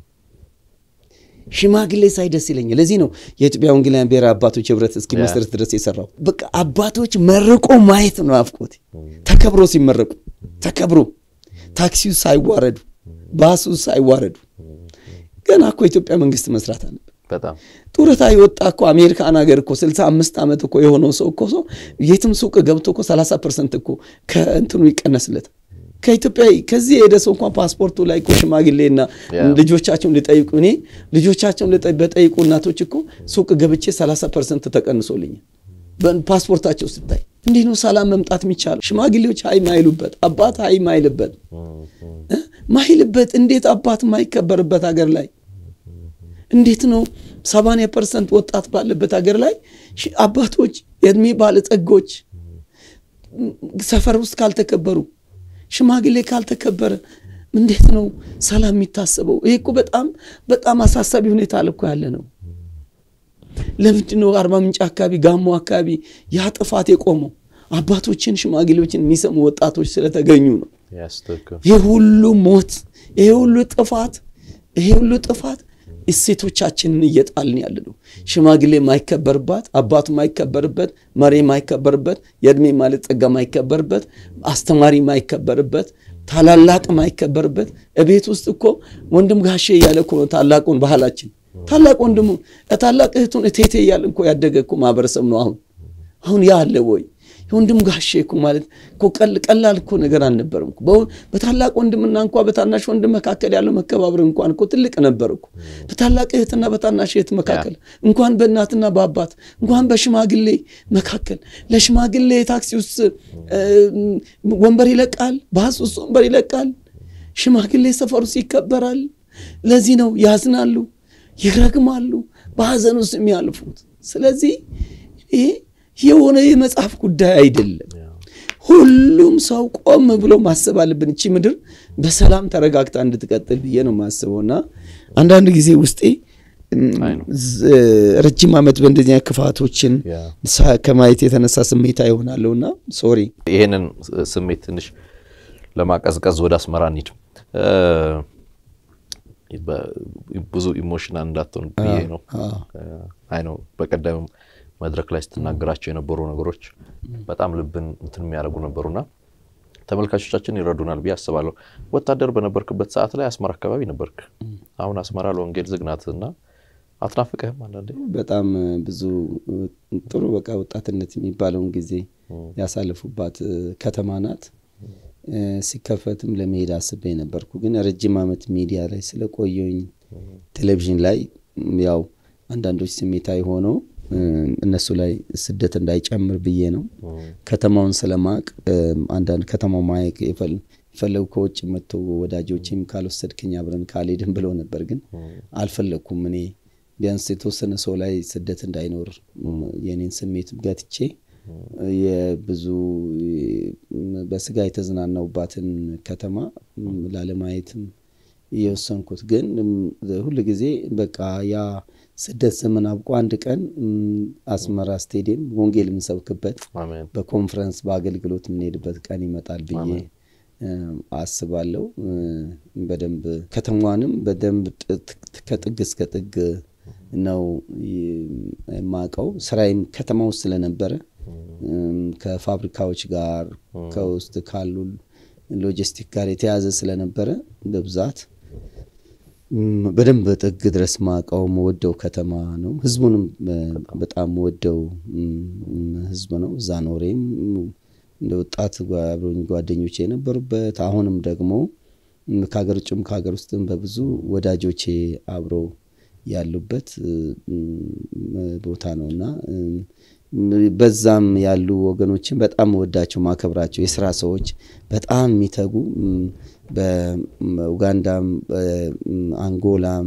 ሽማግሌ ሳይ ደስ ይለኛል። ለዚህ ነው የኢትዮጵያ ወንጌላውያን ብሔራዊ አባቶች ህብረት እስኪመሰረት ድረስ የሰራው። በቃ አባቶች መርቆ ማየት ነው ናፍቆት። ተከብሮ ሲመረቁ ተከብሮ ታክሲው ሳይዋረዱ፣ ባሱ ሳይዋረዱ። ገና እኮ የኢትዮጵያ መንግስት መስራት አለበት። ጡረታ የወጣ እኮ አሜሪካን ሀገር እኮ 65 ዓመት እኮ የሆነው ሰው እኮ ሰው የትም ሱቅ ገብቶ እኮ 30 ፐርሰንት እኮ ከእንትኑ ይቀነስለታል። ከኢትዮጵያ ከዚህ የሄደ ሰው እንኳን ፓስፖርቱ ላይ እኮ ሽማግሌና ልጆቻቸውን ሊጠይቁ እኔ ልጆቻቸውን በጠይቁ እናቶች እኮ ሱቅ ገብቼ 30 ፐርሰንት ተቀንሶልኛል። ፓስፖርታቸው ስታይ እንዲህ ነው ሰላም መምጣት የሚቻለው። ሽማግሌዎች ሀይ ማይሉበት አባት ሀይ ማይልበት ማይልበት እንዴት አባት ማይከበርበት ሀገር ላይ እንዴት ነው 80 ፐርሰንት ወጣት ባለበት ሀገር ላይ አባቶች የእድሜ ባለጸጎች ሰፈር ውስጥ ካልተከበሩ ሽማግሌ ካልተከበረ እንዴት ነው ሰላም የሚታሰበው? ይሄ እኮ በጣም በጣም አሳሳቢ ሁኔታ አለ እኮ ያለ ነው። ለምንድን ነው አርባ ምንጭ አካባቢ ጋሞ አካባቢ ያ ጥፋት የቆመው? አባቶችን ሽማግሌዎችን የሚሰሙ ወጣቶች ስለተገኙ ነው። ይህ ሁሉ ሞት፣ ይሄ ሁሉ ጥፋት፣ ይሄ ሁሉ ጥፋት እሴቶቻችንን እየጣልን ያለ ነው። ሽማግሌ ማይከበርባት፣ አባቱ ማይከበርበት፣ መሪ ማይከበርበት፣ የእድሜ ማለት ጸጋ ማይከበርበት፣ አስተማሪ ማይከበርበት፣ ታላላቅ ማይከበርበት። እቤት ውስጥ እኮ ወንድም ጋሼ እያለ እኮ ነው ታላቁን ባህላችን ታላቅ ወንድሙ ታላቅ እህቱን እቴቴ እያለ እኮ ያደገ እኮ ማህበረሰብ ነው። አሁን አሁን ያ አለ ወይ? የወንድም ጋሼ እኮ ማለት እኮ ቀላል እኮ ነገር አልነበረም እኮ። በታላቅ ወንድምና እንኳ በታናሽ ወንድም መካከል ያለው መከባበር እንኳን እኮ ትልቅ ነበር እኮ። በታላቅ እህትና በታናሽ እህት መካከል እንኳን በእናትና በአባት እንኳን በሽማግሌ መካከል ለሽማግሌ ታክሲ ውስጥ ወንበር ይለቃል፣ ባስ ውስጥ ወንበር ይለቃል። ሽማግሌ ሰፈር ውስጥ ይከበራል። ለዚህ ነው ያዝናሉ፣ ይረግማሉ፣ በሀዘን ውስጥ የሚያልፉት። ስለዚህ ይሄ የሆነ የመጽሐፍ ጉዳይ አይደለም። ሁሉም ሰው ቆም ብሎ ማሰብ አለብን። እቺ ምድር በሰላም ተረጋግታ እንድትቀጥል ብዬ ነው የማስበው እና አንዳንድ ጊዜ ውስጤ ረጅም ዓመት በእንደዚህ ክፋቶችን ከማየት የተነሳ ስሜታ ይሆናለሁ እና ሶሪ። ይሄንን ስሜት ትንሽ ለማቀዝቀዝ ወደ አስመራ እንሂድ። ብዙ ኢሞሽናል እንዳትሆን ብዬ ነው። አይ ነው በቀደም መድረክ ላይ ስትናገራቸው የነበሩ ነገሮች በጣም ልብን እንትን የሚያደርጉ ነበሩና ተመልካቾቻችን ይረዱናል ብዬ አስባለሁ። ወታደር በነበርክበት ሰዓት ላይ አስመራ አካባቢ ነበርክ። አሁን አስመራ ለወንጌል ዝግ ናት እና አትናፍቅህም? አንዳንዴ በጣም ብዙ ጥሩ በቃ ወጣትነት የሚባለውን ጊዜ ያሳልፉባት ከተማ ናት። ሲከፈትም ለመሄድ አስቤ ነበርኩ፣ ግን ረጅም ዓመት ሚዲያ ላይ ስለቆየኝ ቴሌቪዥን ላይ ያው አንዳንዶች ስሜታዊ ሆነው እነሱ ላይ ስደት እንዳይጨምር ብዬ ነው። ከተማውን ስለማቅ አንዳንድ ከተማው ማየቅ የፈለጉ ከውጭ መጥቶ ወዳጆችም ካልወሰድክኝ አብረን ካልሄድን ብለው ነበር፣ ግን አልፈለግኩም። እኔ ቢያንስ የተወሰነ ሰው ላይ ስደት እንዳይኖር የኔን ስሜት ገትቼ የብዙ በስጋ የተዝናናውባትን ከተማ ላለማየትም የወሰንኩት ግን ሁል ጊዜ በቃ ያ ስደት ዘመን አብቆ አንድ ቀን አስመራ ስቴዲየም ወንጌል የምንሰብክበት በኮንፈረንስ በአገልግሎት የምንሄድበት ቀን ይመጣል ብዬ አስባለሁ። በደንብ ከተማዋንም በደንብ ከጥግ እስከ ጥግ ነው የማውቀው። ስራዬም ከተማ ውስጥ ስለነበረ ከፋብሪካዎች ጋር ከውስጥ ካሉ ሎጂስቲክ ጋር የተያዘ ስለነበረ በብዛት በደንብ ጥግ ድረስ ማውቀው መወደው ከተማ ነው። ህዝቡንም በጣም ወደው ህዝብ ነው። እዛ ኖሬም እንደ ወጣት አብሮኝ ጓደኞቼ የነበሩበት አሁንም ደግሞ ከሀገር ውጭም ከሀገር ውስጥም በብዙ ወዳጆቼ አብሮ ያሉበት ቦታ ነው እና በዛም ያሉ ወገኖችን በጣም ወዳቸው ማከብራቸው የስራ ሰዎች በጣም የሚተጉ በኡጋንዳም፣ አንጎላም፣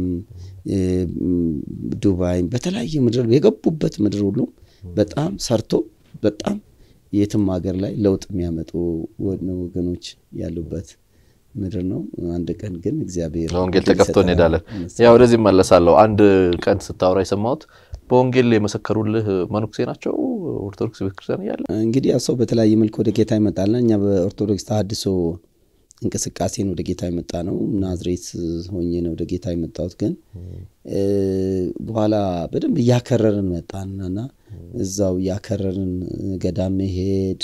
ዱባይም በተለያየ ምድር የገቡበት ምድር ሁሉ በጣም ሰርቶ በጣም የትም ሀገር ላይ ለውጥ የሚያመጡ ወገኖች ያሉበት ምድር ነው። አንድ ቀን ግን እግዚአብሔር ወንጌል ተከፍቶ እንሄዳለን። ያ ወደዚህ መለሳለሁ። አንድ ቀን ስታወራ የሰማሁት በወንጌል የመሰከሩልህ መነኩሴ ናቸው ኦርቶዶክስ ቤተክርስቲያን እያለ እንግዲህ ያ ሰው በተለያየ መልክ ወደ ጌታ ይመጣልና እኛ በኦርቶዶክስ ተሐድሶ እንቅስቃሴን ወደ ጌታ የመጣ ነው። ናዝሬት ሆኜ ነው ወደ ጌታ የመጣሁት። ግን በኋላ በደንብ እያከረርን መጣንና እዛው እያከረርን ገዳም መሄድ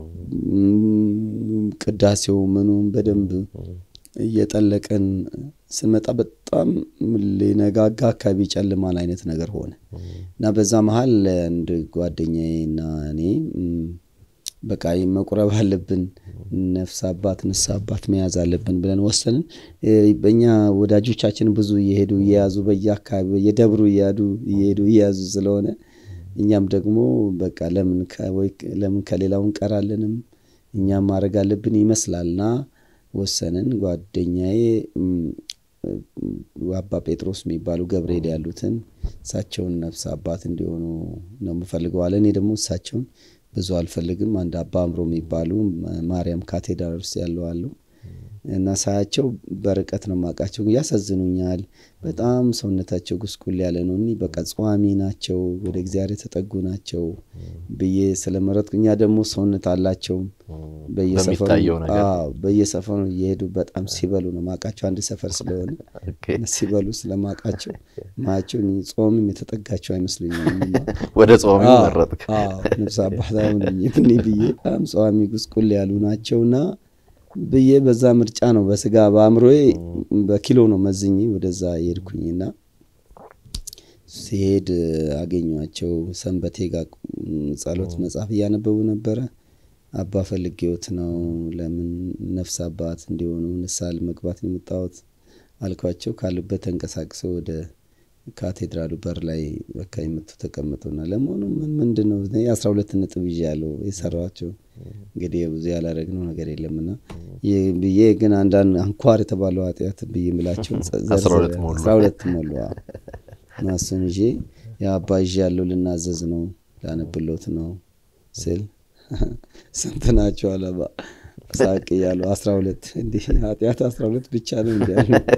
ቅዳሴው ምኑም በደንብ እየጠለቀን ስንመጣ በጣም ሊነጋጋ አካባቢ ጨልማል አይነት ነገር ሆነ እና በዛ መሀል አንድ ጓደኛዬ እና እኔ በቃ መቁረብ አለብን፣ ነፍስ አባት ንስ አባት መያዝ አለብን ብለን ወሰንን። በእኛ ወዳጆቻችን ብዙ እየሄዱ እየያዙ በየአካባቢ በየደብሩ እያዱ እየሄዱ እየያዙ ስለሆነ እኛም ደግሞ በቃ ለምን ከሌላው እንቀራለንም እኛም ማድረግ አለብን ይመስላልና ወሰንን። ጓደኛዬ አባ ጴጥሮስ የሚባሉ ገብርኤል ያሉትን እሳቸውን ነፍስ አባት እንዲሆኑ ነው የምፈልገው አለ። እኔ ደግሞ እሳቸውን ብዙ አልፈልግም። አንድ አባ አምሮ የሚባሉ ማርያም ካቴድራል ውስጥ ያለው አሉ። እና ሳያቸው በርቀት ነው የማውቃቸው። ያሳዝኑኛል። በጣም ሰውነታቸው ጉስቁል ያለ ነው። እኒህ በቃ ጸዋሚ ናቸው፣ ወደ እግዚአብሔር የተጠጉ ናቸው ብዬ ስለመረጥኩ እኛ ደግሞ ሰውነት አላቸው በየሰፈሩ እየሄዱ በጣም ሲበሉ ነው ማውቃቸው። አንድ ሰፈር ስለሆነ ሲበሉ ስለማውቃቸው ማያቸው ጾምም የተጠጋቸው አይመስሉኝም። ወደ ጾም መረጥክ? ነፍስ አባታሁን ብዬ በጣም ጸዋሚ ጉስቁል ያሉ ናቸውና ብዬ በዛ ምርጫ ነው በስጋ በአእምሮዬ በኪሎ ነው መዝኜ ወደዛ የሄድኩኝና ሲሄድ አገኟቸው። ሰንበቴ ጋር ጸሎት መጽሐፍ እያነበቡ ነበረ። አባ ፈልጌዎት ነው ለምን ነፍስ አባት እንዲሆኑ ንስሐ ለመግባት ነው የመጣሁት አልኳቸው። ካሉበት ተንቀሳቅሰው ወደ ካቴድራሉ በር ላይ በቃ የመጡ ተቀምጡና ለመሆኑ ምን ምንድን ነው አስራ ሁለት ነጥብ ይዤ ያለው የሰራኋቸው እንግዲህ ብዙ ያላረግነው ነገር የለምና ብዬ ግን አንዳንድ አንኳር የተባለው ኃጢአት ብዬ ምላቸው አስራ ሁለት ሞሉ እና እሱን ይዤ የአባ ይዤ ያለው ልናዘዝ ነው ላነብሎት ነው ስል ስንት ናቸው አለባ ሳቅ እያሉ አስራ ሁለት እንዲህ ኃጢአት አስራ ሁለት ብቻ ነው እንዲ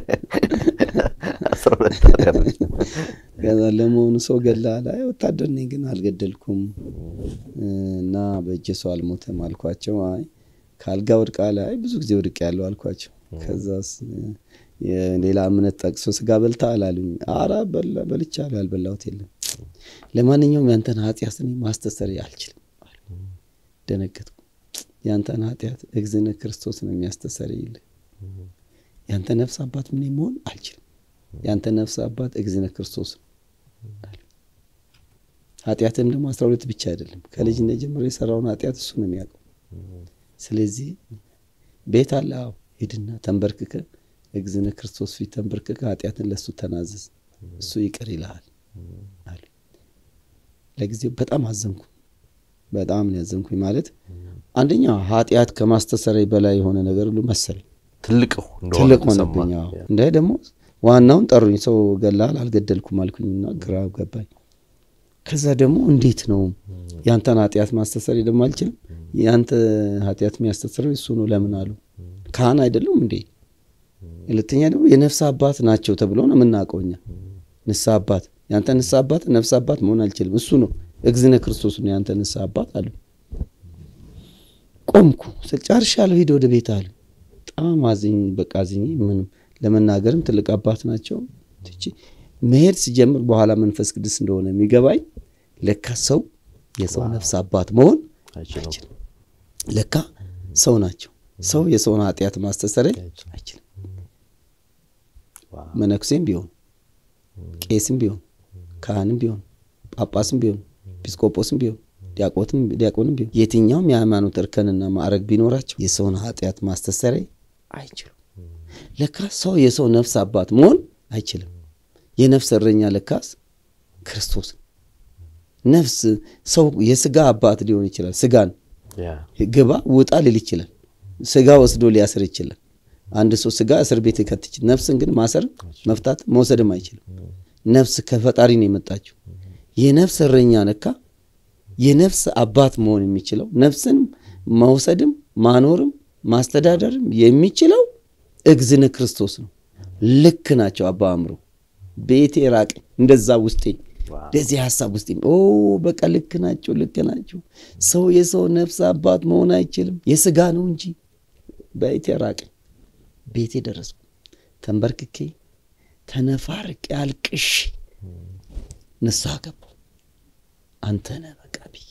ከዛ ለመሆኑ ሰው ገላል? አይ ወታደር ነኝ ግን አልገደልኩም እና በእጄ ሰው አልሞተም አልኳቸው። አይ ከአልጋ ወድቃለ? አይ ብዙ ጊዜ ወድቅ ያለው አልኳቸው። ከዛስ ሌላ እምነት ጠቅሶ ስጋ በልታ አላሉኝ። አራ በልቻለሁ፣ ያልበላሁት የለም። ለማንኛውም ያንተን ኃጢአት እኔ ማስተሰር አልችልም። ደነገጥኩ። ያንተን ኃጢአት እግዝነ ክርስቶስ ነው የሚያስተሰርይልህ። ያንተ ነፍስ አባት ምን መሆን አልችልም። ያንተ ነፍስ አባት እግዝነ ክርስቶስ ነው። ኃጢአትም ደግሞ አስራ ሁለት ብቻ አይደለም። ከልጅነት ጀምሮ የሰራውን ኃጢአት እሱ ነው የሚያውቀው። ስለዚህ ቤት አለ። አዎ ሂድና ተንበርክከ እግዝነ ክርስቶስ ፊት ተንበርክከ ኃጢአትን ለእሱ ተናዘዝ፣ እሱ ይቅር ይልሃል አሉ። ለጊዜው በጣም አዘንኩ። በጣም ነው ያዘንኩኝ። ማለት አንደኛ ኃጢአት ከማስተሰረይ በላይ የሆነ ነገር ሁሉ መሰለኝ ትልቅ ትልቅ ሆነብኝ። እንደ ደግሞ ዋናውን ጠሩኝ። ሰው ገላል አልገደልኩም አልኩኝና ግራ ገባኝ። ከዛ ደግሞ እንዴት ነው ያንተን ኃጢአት ማስተሰረይ ደግሞ አልችልም። ያንተ ኃጢአት የሚያስተሰረው እሱ ነው ለምን አሉ። ካህን አይደሉም እንዴ? ሁለተኛ ደግሞ የነፍስ አባት ናቸው ተብሎ ነው የምናውቀው እኛ። ንስሐ አባት ያንተ ንስሐ አባት ነፍስ አባት መሆን አልችልም። እሱ ነው እግዝነ ክርስቶስ ነው ያንተ ንስሐ አባት አሉ። ቆምኩ። ጨርሻለሁ፣ ሂድ ወደ ቤት አሉ። በጣም አዝኝ በቃ አዝኝ ምንም ለመናገርም ትልቅ አባት ናቸው። መሄድ ሲጀምር በኋላ መንፈስ ቅዱስ እንደሆነ የሚገባኝ ለካ ሰው የሰው ነፍስ አባት መሆን አይችልም። ለካ ሰው ናቸው። ሰው የሰውን ኃጢአት ማስተሰረይ አይችልም። መነኩሴም ቢሆን ቄስም ቢሆን ካህንም ቢሆን ጳጳስም ቢሆን ኤጲስቆጶስም ቢሆን ዲያቆንም ቢሆን የትኛውም የሃይማኖት እርከንና ማዕረግ ቢኖራቸው የሰውን ኃጢአት ማስተሰረይ አይችሉም። ለካ ሰው የሰው ነፍስ አባት መሆን አይችልም። የነፍስ እረኛ ለካስ ክርስቶስ ነፍስ ሰው የስጋ አባት ሊሆን ይችላል። ስጋን ግባ ውጣ ሊል ይችላል። ስጋ ወስዶ ሊያስር ይችላል። አንድ ሰው ስጋ እስር ቤት ይከት ይችላል። ነፍስን ግን ማሰር መፍታት መውሰድም አይችልም። ነፍስ ከፈጣሪ ነው የመጣችው። የነፍስ እረኛ ነካ የነፍስ አባት መሆን የሚችለው ነፍስን መውሰድም ማኖርም ማስተዳደርም የሚችለው እግዝነ ክርስቶስ ነው። ልክ ናቸው። አባ አእምሮ ቤቴ ራቀ እንደዛ ውስጤ እንደዚህ ሀሳብ ውስጤ ኦ በቃ ልክ ናቸው፣ ልክ ናቸው። ሰው የሰው ነፍስ አባት መሆን አይችልም፣ የስጋ ነው እንጂ። ቤቴ ራቀ። ቤቴ ደረስኩ። ተንበርክኬ ተነፋርቄ አልቅሽ ንስሐ ገባሁ። አንተ ነህ በቃ ብዬ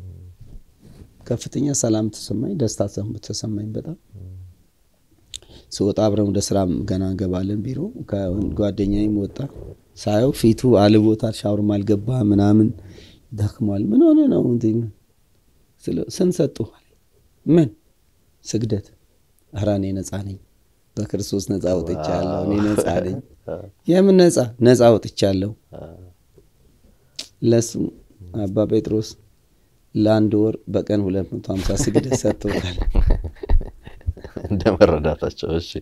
ከፍተኛ ሰላም ተሰማኝ፣ ደስታ ተሰማኝ በጣም ስወጣ አብረን ወደ ስራ ገና እንገባለን ቢሮ። ጓደኛዬም ወጣ ሳየው ፊቱ አልቦታል፣ ሻወርም አልገባ ምናምን ደክሟል። ምን ሆነ ነው ስንት ሰጡህ? ምን ስግደት? ኧረ እኔ ነጻ ነኝ፣ በክርስቶስ ነጻ ወጥቻለሁ። እኔ ነጻ ነኝ። የምን ነጻ? ነጻ ወጥቻለሁ። ለሱ አባ ጴጥሮስ ለአንድ ወር በቀን ሁለት መቶ ሀምሳ ስግደት ሰጥቶታል። እንደ መረዳታቸው። እሺ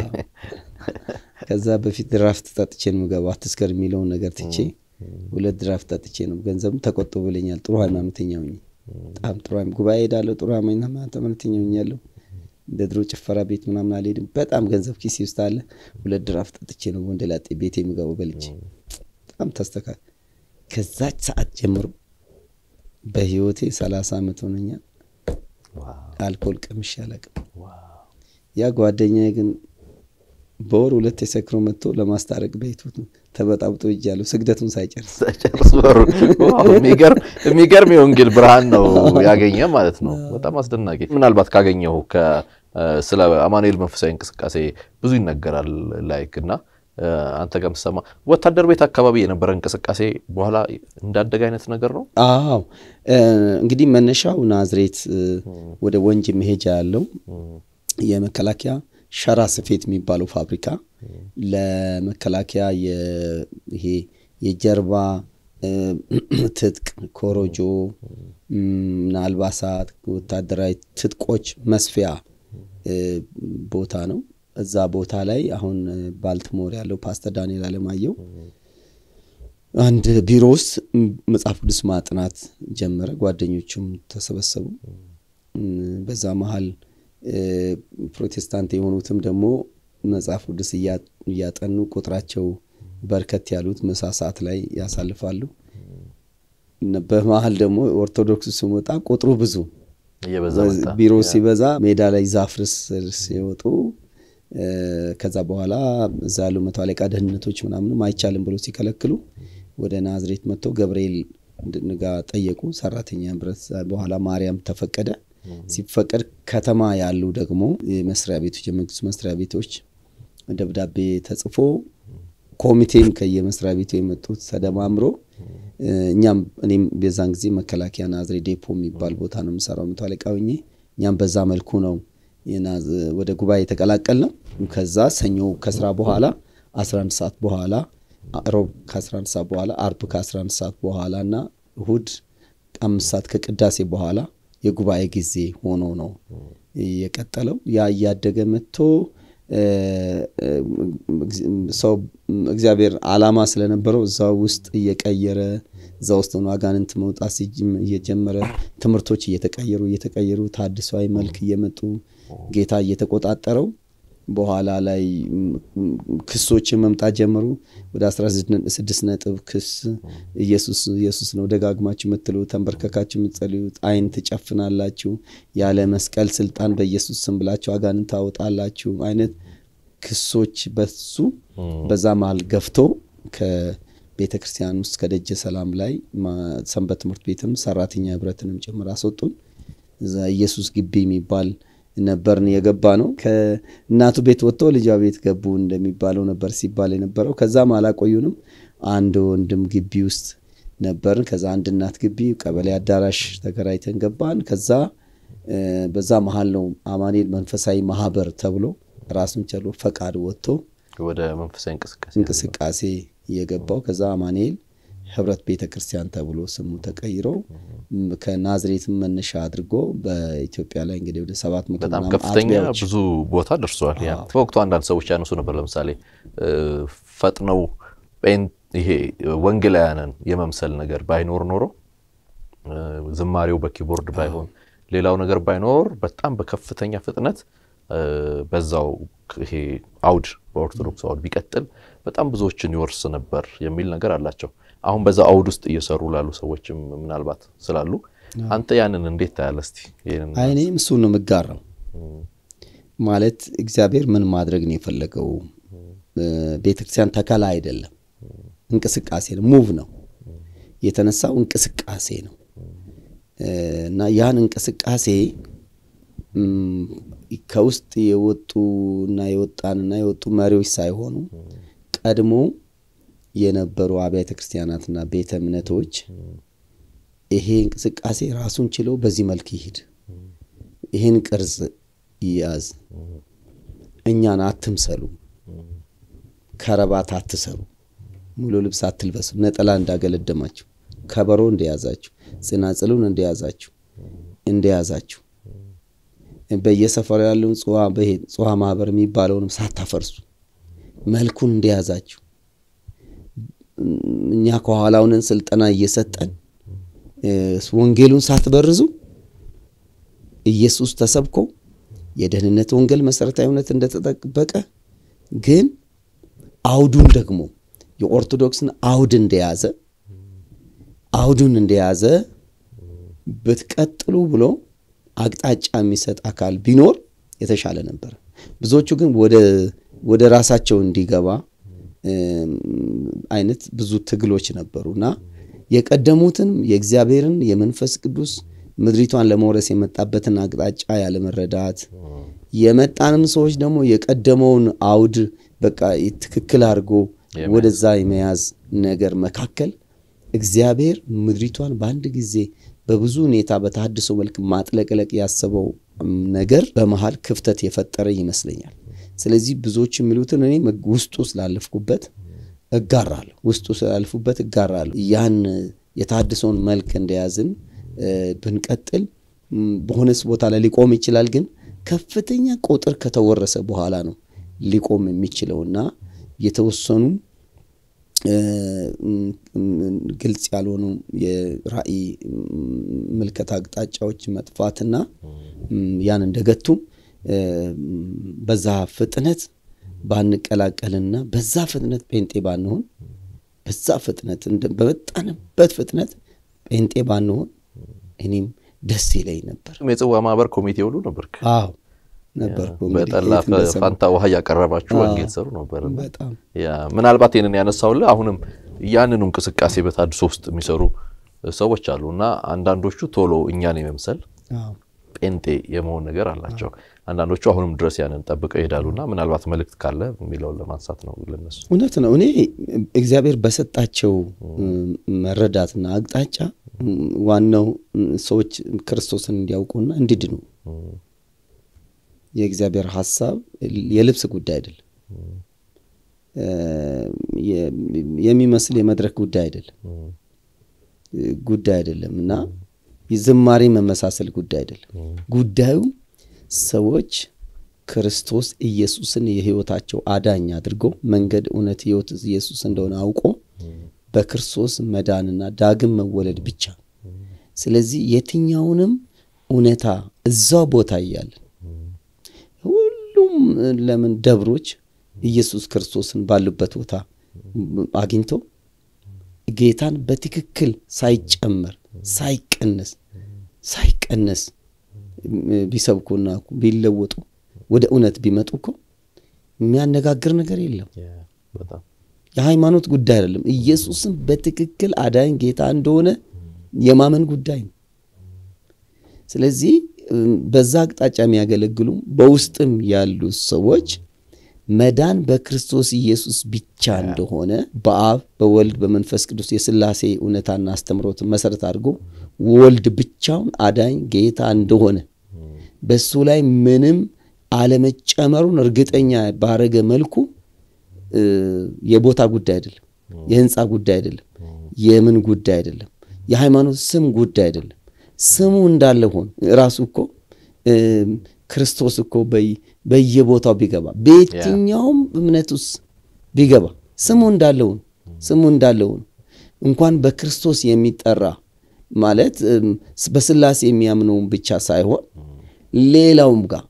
ከዛ በፊት ድራፍት ጠጥቼ ነው የምገባው። አትስከር የሚለውን ነገር ትቼ ሁለት ድራፍት ጠጥቼ ነው። ገንዘብም ተቆጥቦልኛል። ጥሩ ሃይማኖተኛ ሆኜ በጣም ጥሩ ጉባኤ ሄዳለሁ። ጥሩ ሃይማኖተኛ ሆኛለሁ። እንደ ድሮ ጭፈራ ቤት ምናምን አልሄድም። በጣም ገንዘብ ኪሴ ውስጥ አለ። ሁለት ድራፍት ጠጥቼ ነው ወንደ ላጤ ቤት የሚገባው በልቼ። በጣም ተስተካከል። ከዛች ሰዓት ጀምሮ በህይወቴ ሰላሳ ዓመት ሆነኛል። አልኮል ቀምሼ አላውቅም። ያ ጓደኛዬ ግን በወር ሁለት የሰክሮ መጥቶ ለማስታረቅ ቤቱ ተበጣብጦ እጃለሁ ስግደቱን ሳይጨርስ ሳይጨርስ ወሩ የሚገርም የወንጌል ብርሃን ነው ያገኘ ማለት ነው። በጣም አስደናቂ። ምናልባት ካገኘው ስለ አማኑኤል መንፈሳዊ እንቅስቃሴ ብዙ ይነገራል ላይክ እና አንተ ጋር የምትሰማ ወታደር ቤት አካባቢ የነበረ እንቅስቃሴ በኋላ እንዳደገ አይነት ነገር ነው። አዎ እንግዲህ መነሻው ናዝሬት ወደ ወንጂ መሄጃ ያለው የመከላከያ ሸራ ስፌት የሚባለው ፋብሪካ ለመከላከያ ይሄ የጀርባ ትጥቅ፣ ኮሮጆ እና አልባሳት፣ ወታደራዊ ትጥቆች መስፊያ ቦታ ነው። እዛ ቦታ ላይ አሁን ባልትሞር ያለው ፓስተር ዳንኤል አለማየሁ አንድ ቢሮ ውስጥ መጽሐፍ ቅዱስ ማጥናት ጀመረ። ጓደኞቹም ተሰበሰቡ። በዛ መሀል ፕሮቴስታንት የሆኑትም ደግሞ መጽሐፍ ቅዱስ እያጠኑ ቁጥራቸው በርከት ያሉት ምሳ ሰዓት ላይ ያሳልፋሉ። በመሀል ደግሞ ኦርቶዶክስ ሲመጣ ቁጥሩ ብዙ ቢሮ ሲበዛ ሜዳ ላይ ዛፍ ስር ሲወጡ ከዛ በኋላ እዛ ያሉ መቶ አለቃ ደህንነቶች ምናምንም አይቻልም ብሎ ሲከለክሉ ወደ ናዝሬት መጥተው ገብርኤል ጋ ጠየቁ። ሰራተኛ ህብረት በኋላ ማርያም ተፈቀደ። ሲፈቀድ ከተማ ያሉ ደግሞ የመስሪያ ቤቶች የመንግስት መስሪያ ቤቶች ደብዳቤ ተጽፎ ኮሚቴም ከየመስሪያ ቤቱ የመጡት ተደማምሮ እኛም እኔም በዛን ጊዜ መከላከያ ናዝሬት ዴፖ የሚባል ቦታ ነው የምሰራው መቶ አለቃ ሆኜ እኛም በዛ መልኩ ነው ወደ ጉባኤ የተቀላቀል ነው። ከዛ ሰኞ ከስራ በኋላ 11 ሰዓት በኋላ ሮብ ከ11 ሰዓት በኋላ አርብ ከ11 ሰዓት በኋላ እና እሁድ አምስት ሰዓት ከቅዳሴ በኋላ የጉባኤ ጊዜ ሆኖ ነው የቀጠለው። ያ እያደገ መጥቶ ሰው እግዚአብሔር ዓላማ ስለነበረው እዛ ውስጥ እየቀየረ እዛ ውስጥ ሆኖ አጋንንት መውጣት እየጀመረ ትምህርቶች እየተቀየሩ እየተቀየሩ ታድሷዊ መልክ እየመጡ ጌታ እየተቆጣጠረው በኋላ ላይ ክሶች መምጣት ጀመሩ። ወደ 16 ነጥብ ክስ ኢየሱስ ኢየሱስ ነው ደጋግማችሁ የምትሉ ተንበርከካችሁ የምትጸልዩት፣ አይን ትጨፍናላችሁ፣ ያለ መስቀል ስልጣን በኢየሱስ ስም ብላችሁ አጋንንት ታወጣላችሁ አይነት ክሶች በሱ በዛ መሀል ገፍቶ ከቤተ ክርስቲያን ውስጥ ከደጀ ሰላም ላይ ሰንበት ትምህርት ቤትም ሰራተኛ ህብረትንም ጭምር አስወጡን። እዛ ኢየሱስ ግቢ የሚባል ነበርን የገባ ነው። ከእናቱ ቤት ወጥቶ ልጇ ቤት ገቡ እንደሚባለው ነበር ሲባል የነበረው። ከዛም አላቆዩንም። አንድ ወንድም ግቢ ውስጥ ነበርን። ከዛ አንድ እናት ግቢ ቀበሌ አዳራሽ ተከራይተን ገባን። ከዛ በዛ መሀል ነው አማኑኤል መንፈሳዊ ማህበር ተብሎ ራሱን ችሎ ፈቃድ ወጥቶ ወደ መንፈሳዊ እንቅስቃሴ እንቅስቃሴ እየገባው ከዛ አማኑኤል ህብረት ቤተ ክርስቲያን ተብሎ ስሙ ተቀይሮ ከናዝሬትም መነሻ አድርጎ በኢትዮጵያ ላይ እንግዲህ ወደ ሰባት መቶ በጣም ከፍተኛ ብዙ ቦታ ደርሷል። ያ በወቅቱ አንዳንድ ሰዎች ያነሱ ነበር። ለምሳሌ ፈጥነው ይሄ ወንጌላውያንን የመምሰል ነገር ባይኖር ኖሮ ዝማሬው በኪቦርድ ባይሆን ሌላው ነገር ባይኖር በጣም በከፍተኛ ፍጥነት በዛው ይሄ አውድ በኦርቶዶክስ አውድ ቢቀጥል በጣም ብዙዎችን ይወርስ ነበር የሚል ነገር አላቸው። አሁን በዛ አውድ ውስጥ እየሰሩ ላሉ ሰዎችም ምናልባት ስላሉ አንተ ያንን እንዴት ታያለህ? እስቲ እኔም እሱ ነው የምጋራው። ማለት እግዚአብሔር ምን ማድረግ ነው የፈለገው? ቤተክርስቲያን ተከላ አይደለም፣ እንቅስቃሴ ነው። ሙቭ ነው የተነሳው እንቅስቃሴ ነው እና ያን እንቅስቃሴ ከውስጥ የወጡ እና የወጣንና የወጡ መሪዎች ሳይሆኑ ቀድሞ የነበሩ አብያተ ክርስቲያናትና ቤተ እምነቶች ይሄ እንቅስቃሴ ራሱን ችለው በዚህ መልክ ይሂድ፣ ይህን ቅርጽ ይያዝ፣ እኛን አትምሰሉ፣ ከረባት አትሰሩ፣ ሙሉ ልብስ አትልበሱ፣ ነጠላ እንዳገለደማችሁ፣ ከበሮ እንደያዛችሁ፣ ጽናጽሉን እንደያዛችሁ እንደያዛችሁ በየሰፈሩ ያለውን ጽዋ ማህበር የሚባለውንም ሳታፈርሱ መልኩን እንደያዛችሁ እኛ ከኋላውንን ስልጠና እየሰጠን ወንጌሉን ሳትበርዙ ኢየሱስ ተሰብኮ የደህንነት ወንጌል መሰረታዊ እውነት እንደተጠበቀ ግን አውዱን ደግሞ የኦርቶዶክስን አውድ እንደያዘ አውዱን እንደያዘ ብትቀጥሉ ብሎ አቅጣጫ የሚሰጥ አካል ቢኖር የተሻለ ነበር። ብዙዎቹ ግን ወደ ራሳቸው እንዲገባ አይነት ብዙ ትግሎች ነበሩ እና የቀደሙትን የእግዚአብሔርን የመንፈስ ቅዱስ ምድሪቷን ለመውረስ የመጣበትን አቅጣጫ ያለመረዳት የመጣንም ሰዎች ደግሞ የቀደመውን አውድ በቃ ትክክል አድርጎ ወደዛ የመያዝ ነገር መካከል እግዚአብሔር ምድሪቷን በአንድ ጊዜ በብዙ ሁኔታ በተሃድሶ መልክ ማጥለቅለቅ ያሰበው ነገር በመሀል ክፍተት የፈጠረ ይመስለኛል። ስለዚህ ብዙዎች የሚሉትን እኔ ውስጡ ስላለፍኩበት እጋራለሁ፣ ውስጡ ስላለፍኩበት እጋራለሁ። ያን የተሃድሶውን መልክ እንደያዝን ብንቀጥል በሆነስ ቦታ ላይ ሊቆም ይችላል። ግን ከፍተኛ ቁጥር ከተወረሰ በኋላ ነው ሊቆም የሚችለውና የተወሰኑ ግልጽ ያልሆኑ የራእይ ምልከታ አቅጣጫዎች መጥፋትና ያን እንደገቱ በዛ ፍጥነት ባንቀላቀልና በዛ ፍጥነት ጴንጤ ባንሆን በዛ ፍጥነት በመጣንበት ፍጥነት ጴንጤ ባንሆን እኔም ደስ ይለኝ ነበር። የጽዋ ማህበር ኮሚቴ ሁሉ ነበር። አዎ ነበርኩ። በጠላ ፋንታ ውሃ እያቀረባችሁ ወንጌል ሰሩ ነበር። በጣም ምናልባት ይህንን ያነሳውልህ አሁንም ያንኑ እንቅስቃሴ በታድሶ ውስጥ የሚሰሩ ሰዎች አሉ እና አንዳንዶቹ ቶሎ እኛን የመምሰል ጴንጤ የመሆን ነገር አላቸው። አንዳንዶቹ አሁንም ድረስ ያንን ጠብቀው ይሄዳሉና ምናልባት መልእክት ካለ የሚለውን ለማንሳት ነው ለነሱ። እውነት ነው። እኔ እግዚአብሔር በሰጣቸው መረዳትና አቅጣጫ ዋናው ሰዎች ክርስቶስን እንዲያውቁና እንዲድኑ የእግዚአብሔር ሀሳብ የልብስ ጉዳይ አይደለም። የሚመስል የመድረክ ጉዳይ አይደለም ጉዳይ አይደለም እና የዝማሬ መመሳሰል ጉዳይ አይደለም። ጉዳዩ ሰዎች ክርስቶስ ኢየሱስን የሕይወታቸው አዳኝ አድርጎ መንገድ፣ እውነት፣ ሕይወት ኢየሱስ እንደሆነ አውቆ በክርስቶስ መዳንና ዳግም መወለድ ብቻ። ስለዚህ የትኛውንም እውነታ እዛው ቦታ እያለን ሁሉም ለምን ደብሮች ኢየሱስ ክርስቶስን ባሉበት ቦታ አግኝቶ ጌታን በትክክል ሳይጨመር ሳይቀነስ ሳይቀነስ ቢሰብኩና ቢለወጡ ወደ እውነት ቢመጡ እኮ የሚያነጋግር ነገር የለም። የሃይማኖት ጉዳይ አይደለም። ኢየሱስን በትክክል አዳኝ ጌታ እንደሆነ የማመን ጉዳይ ነው። ስለዚህ በዛ አቅጣጫ የሚያገለግሉ በውስጥም ያሉ ሰዎች መዳን በክርስቶስ ኢየሱስ ብቻ እንደሆነ በአብ በወልድ በመንፈስ ቅዱስ የሥላሴ እውነታና አስተምሮትን መሰረት አድርጎ ወልድ ብቻውን አዳኝ ጌታ እንደሆነ በሱ ላይ ምንም አለመጨመሩን እርግጠኛ ባረገ መልኩ የቦታ ጉዳይ አይደለም፣ የህንፃ ጉዳይ አይደለም፣ የምን ጉዳይ አይደለም፣ የሃይማኖት ስም ጉዳይ አይደለም። ስሙ እንዳለ ሆን ራሱ እኮ ክርስቶስ እኮ በየቦታው ቢገባ በየትኛውም እምነት ውስጥ ቢገባ ስሙ እንዳለውን ስሙ እንዳለውን እንኳን በክርስቶስ የሚጠራ ማለት በስላሴ የሚያምነውን ብቻ ሳይሆን ሌላውም ጋር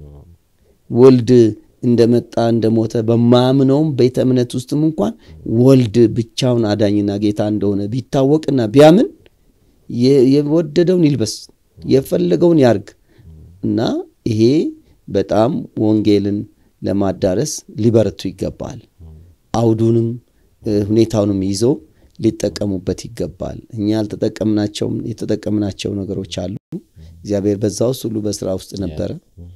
ወልድ እንደመጣ እንደሞተ በማያምነውም ቤተ እምነት ውስጥም እንኳን ወልድ ብቻውን አዳኝና ጌታ እንደሆነ ቢታወቅና ቢያምን የወደደውን ይልበስ የፈለገውን ያርግ እና ይሄ በጣም ወንጌልን ለማዳረስ ሊበረቱ ይገባል። አውዱንም ሁኔታውንም ይዘው ሊጠቀሙበት ይገባል። እኛ ያልተጠቀምናቸውም የተጠቀምናቸው ነገሮች አሉ። እግዚአብሔር በዛ ውስጥ ሁሉ በስራ ውስጥ ነበረ።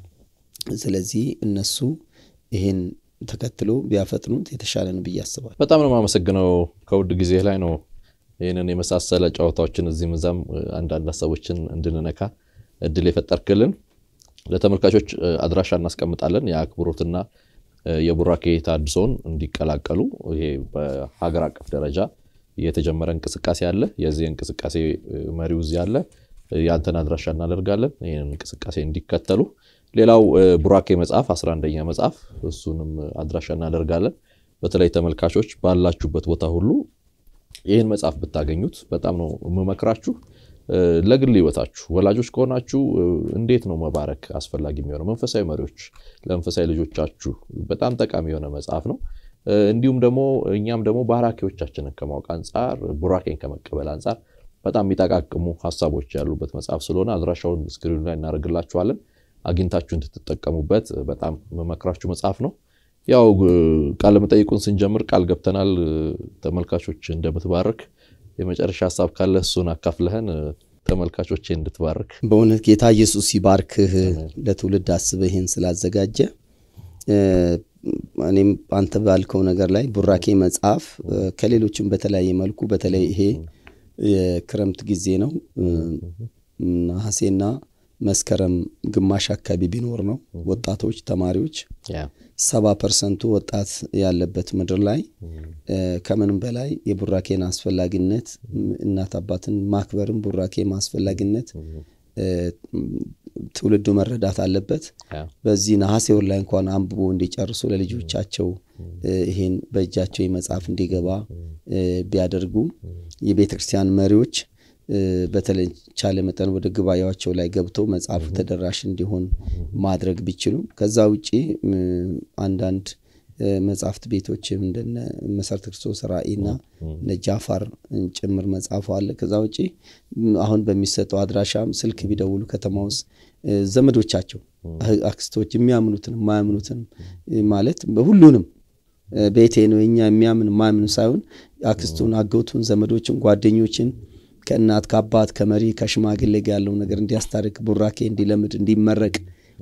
ስለዚህ እነሱ ይህን ተከትሎ ቢያፈጥኑት የተሻለ ነው ብዬ አስባለሁ። በጣም ነው የማመሰግነው። ከውድ ጊዜ ላይ ነው ይህንን የመሳሰለ ጨዋታዎችን እዚህም እዛም አንዳንድ ሀሳቦችን እንድንነካ እድል የፈጠርክልን ለተመልካቾች አድራሻ እናስቀምጣለን። የአክብሮትና የቡራኬ ታድሶን እንዲቀላቀሉ ይሄ በሀገር አቀፍ ደረጃ የተጀመረ እንቅስቃሴ አለ። የዚህ እንቅስቃሴ መሪው እዚህ አለ። ያንተን አድራሻ እናደርጋለን ይህንን እንቅስቃሴ እንዲከተሉ። ሌላው ቡራኬ መጽሐፍ 11ኛ መጽሐፍ እሱንም አድራሻ እናደርጋለን። በተለይ ተመልካቾች ባላችሁበት ቦታ ሁሉ ይህን መጽሐፍ ብታገኙት በጣም ነው የምመክራችሁ። ለግል ህይወታችሁ ወላጆች ከሆናችሁ እንዴት ነው መባረክ አስፈላጊ የሚሆነው? መንፈሳዊ መሪዎች ለመንፈሳዊ ልጆቻችሁ በጣም ጠቃሚ የሆነ መጽሐፍ ነው። እንዲሁም ደግሞ እኛም ደግሞ ባራኪዎቻችንን ከማወቅ አንጻር ቡራኬን ከመቀበል አንጻር በጣም የሚጠቃቅሙ ሀሳቦች ያሉበት መጽሐፍ ስለሆነ አድራሻውን ስክሪኑ ላይ እናደርግላችኋለን። አግኝታችሁ እንድትጠቀሙበት በጣም መመክራችሁ መጽሐፍ ነው። ያው ቃለ መጠይቁን ስንጀምር ቃል ገብተናል ተመልካቾች እንደምትባርክ የመጨረሻ ሀሳብ ካለ እሱን አካፍለህን ተመልካቾች እንድትባርክ። በእውነት ጌታ ኢየሱስ ይባርክህ። ለትውልድ አስበህ ይህን ስላዘጋጀ እኔም አንተ ባልከው ነገር ላይ ቡራኬ መጽሐፍ ከሌሎችም በተለያየ መልኩ በተለይ ይሄ የክረምት ጊዜ ነው። ነሐሴና መስከረም ግማሽ አካባቢ ቢኖር ነው ወጣቶች ተማሪዎች ሰባ ፐርሰንቱ ወጣት ያለበት ምድር ላይ ከምንም በላይ የቡራኬን አስፈላጊነት እናት አባትን ማክበርም ቡራኬ አስፈላጊነት ትውልዱ መረዳት አለበት። በዚህ ነሐሴ ወር ላይ እንኳን አንብቦ እንዲጨርሱ ለልጆቻቸው ይሄን በእጃቸው የመጽሐፍ እንዲገባ ቢያደርጉ የቤተ ክርስቲያን መሪዎች በተቻለ መጠን ወደ ጉባኤያቸው ላይ ገብተው መጽሐፉ ተደራሽ እንዲሆን ማድረግ ቢችሉ ከዛ ውጪ አንዳንድ መጽሐፍት ቤቶችም እንደነ መሰረተ ክርስቶስ ራእይና እነ ጃፋር ጭምር መጽሐፉ አለ። ከዛ ውጪ አሁን በሚሰጠው አድራሻም ስልክ ቢደውሉ ከተማ ውስጥ ዘመዶቻቸው፣ አክስቶች የሚያምኑትን የማያምኑትን ማለት ሁሉንም ቤቴ ነው የኛ የሚያምን የማያምን ሳይሆን አክስቱን፣ አጎቱን፣ ዘመዶችን፣ ጓደኞችን ከእናት ከአባት ከመሪ ከሽማግሌ ጋር ያለው ነገር እንዲያስታርቅ ቡራኬ እንዲለምድ እንዲመረቅ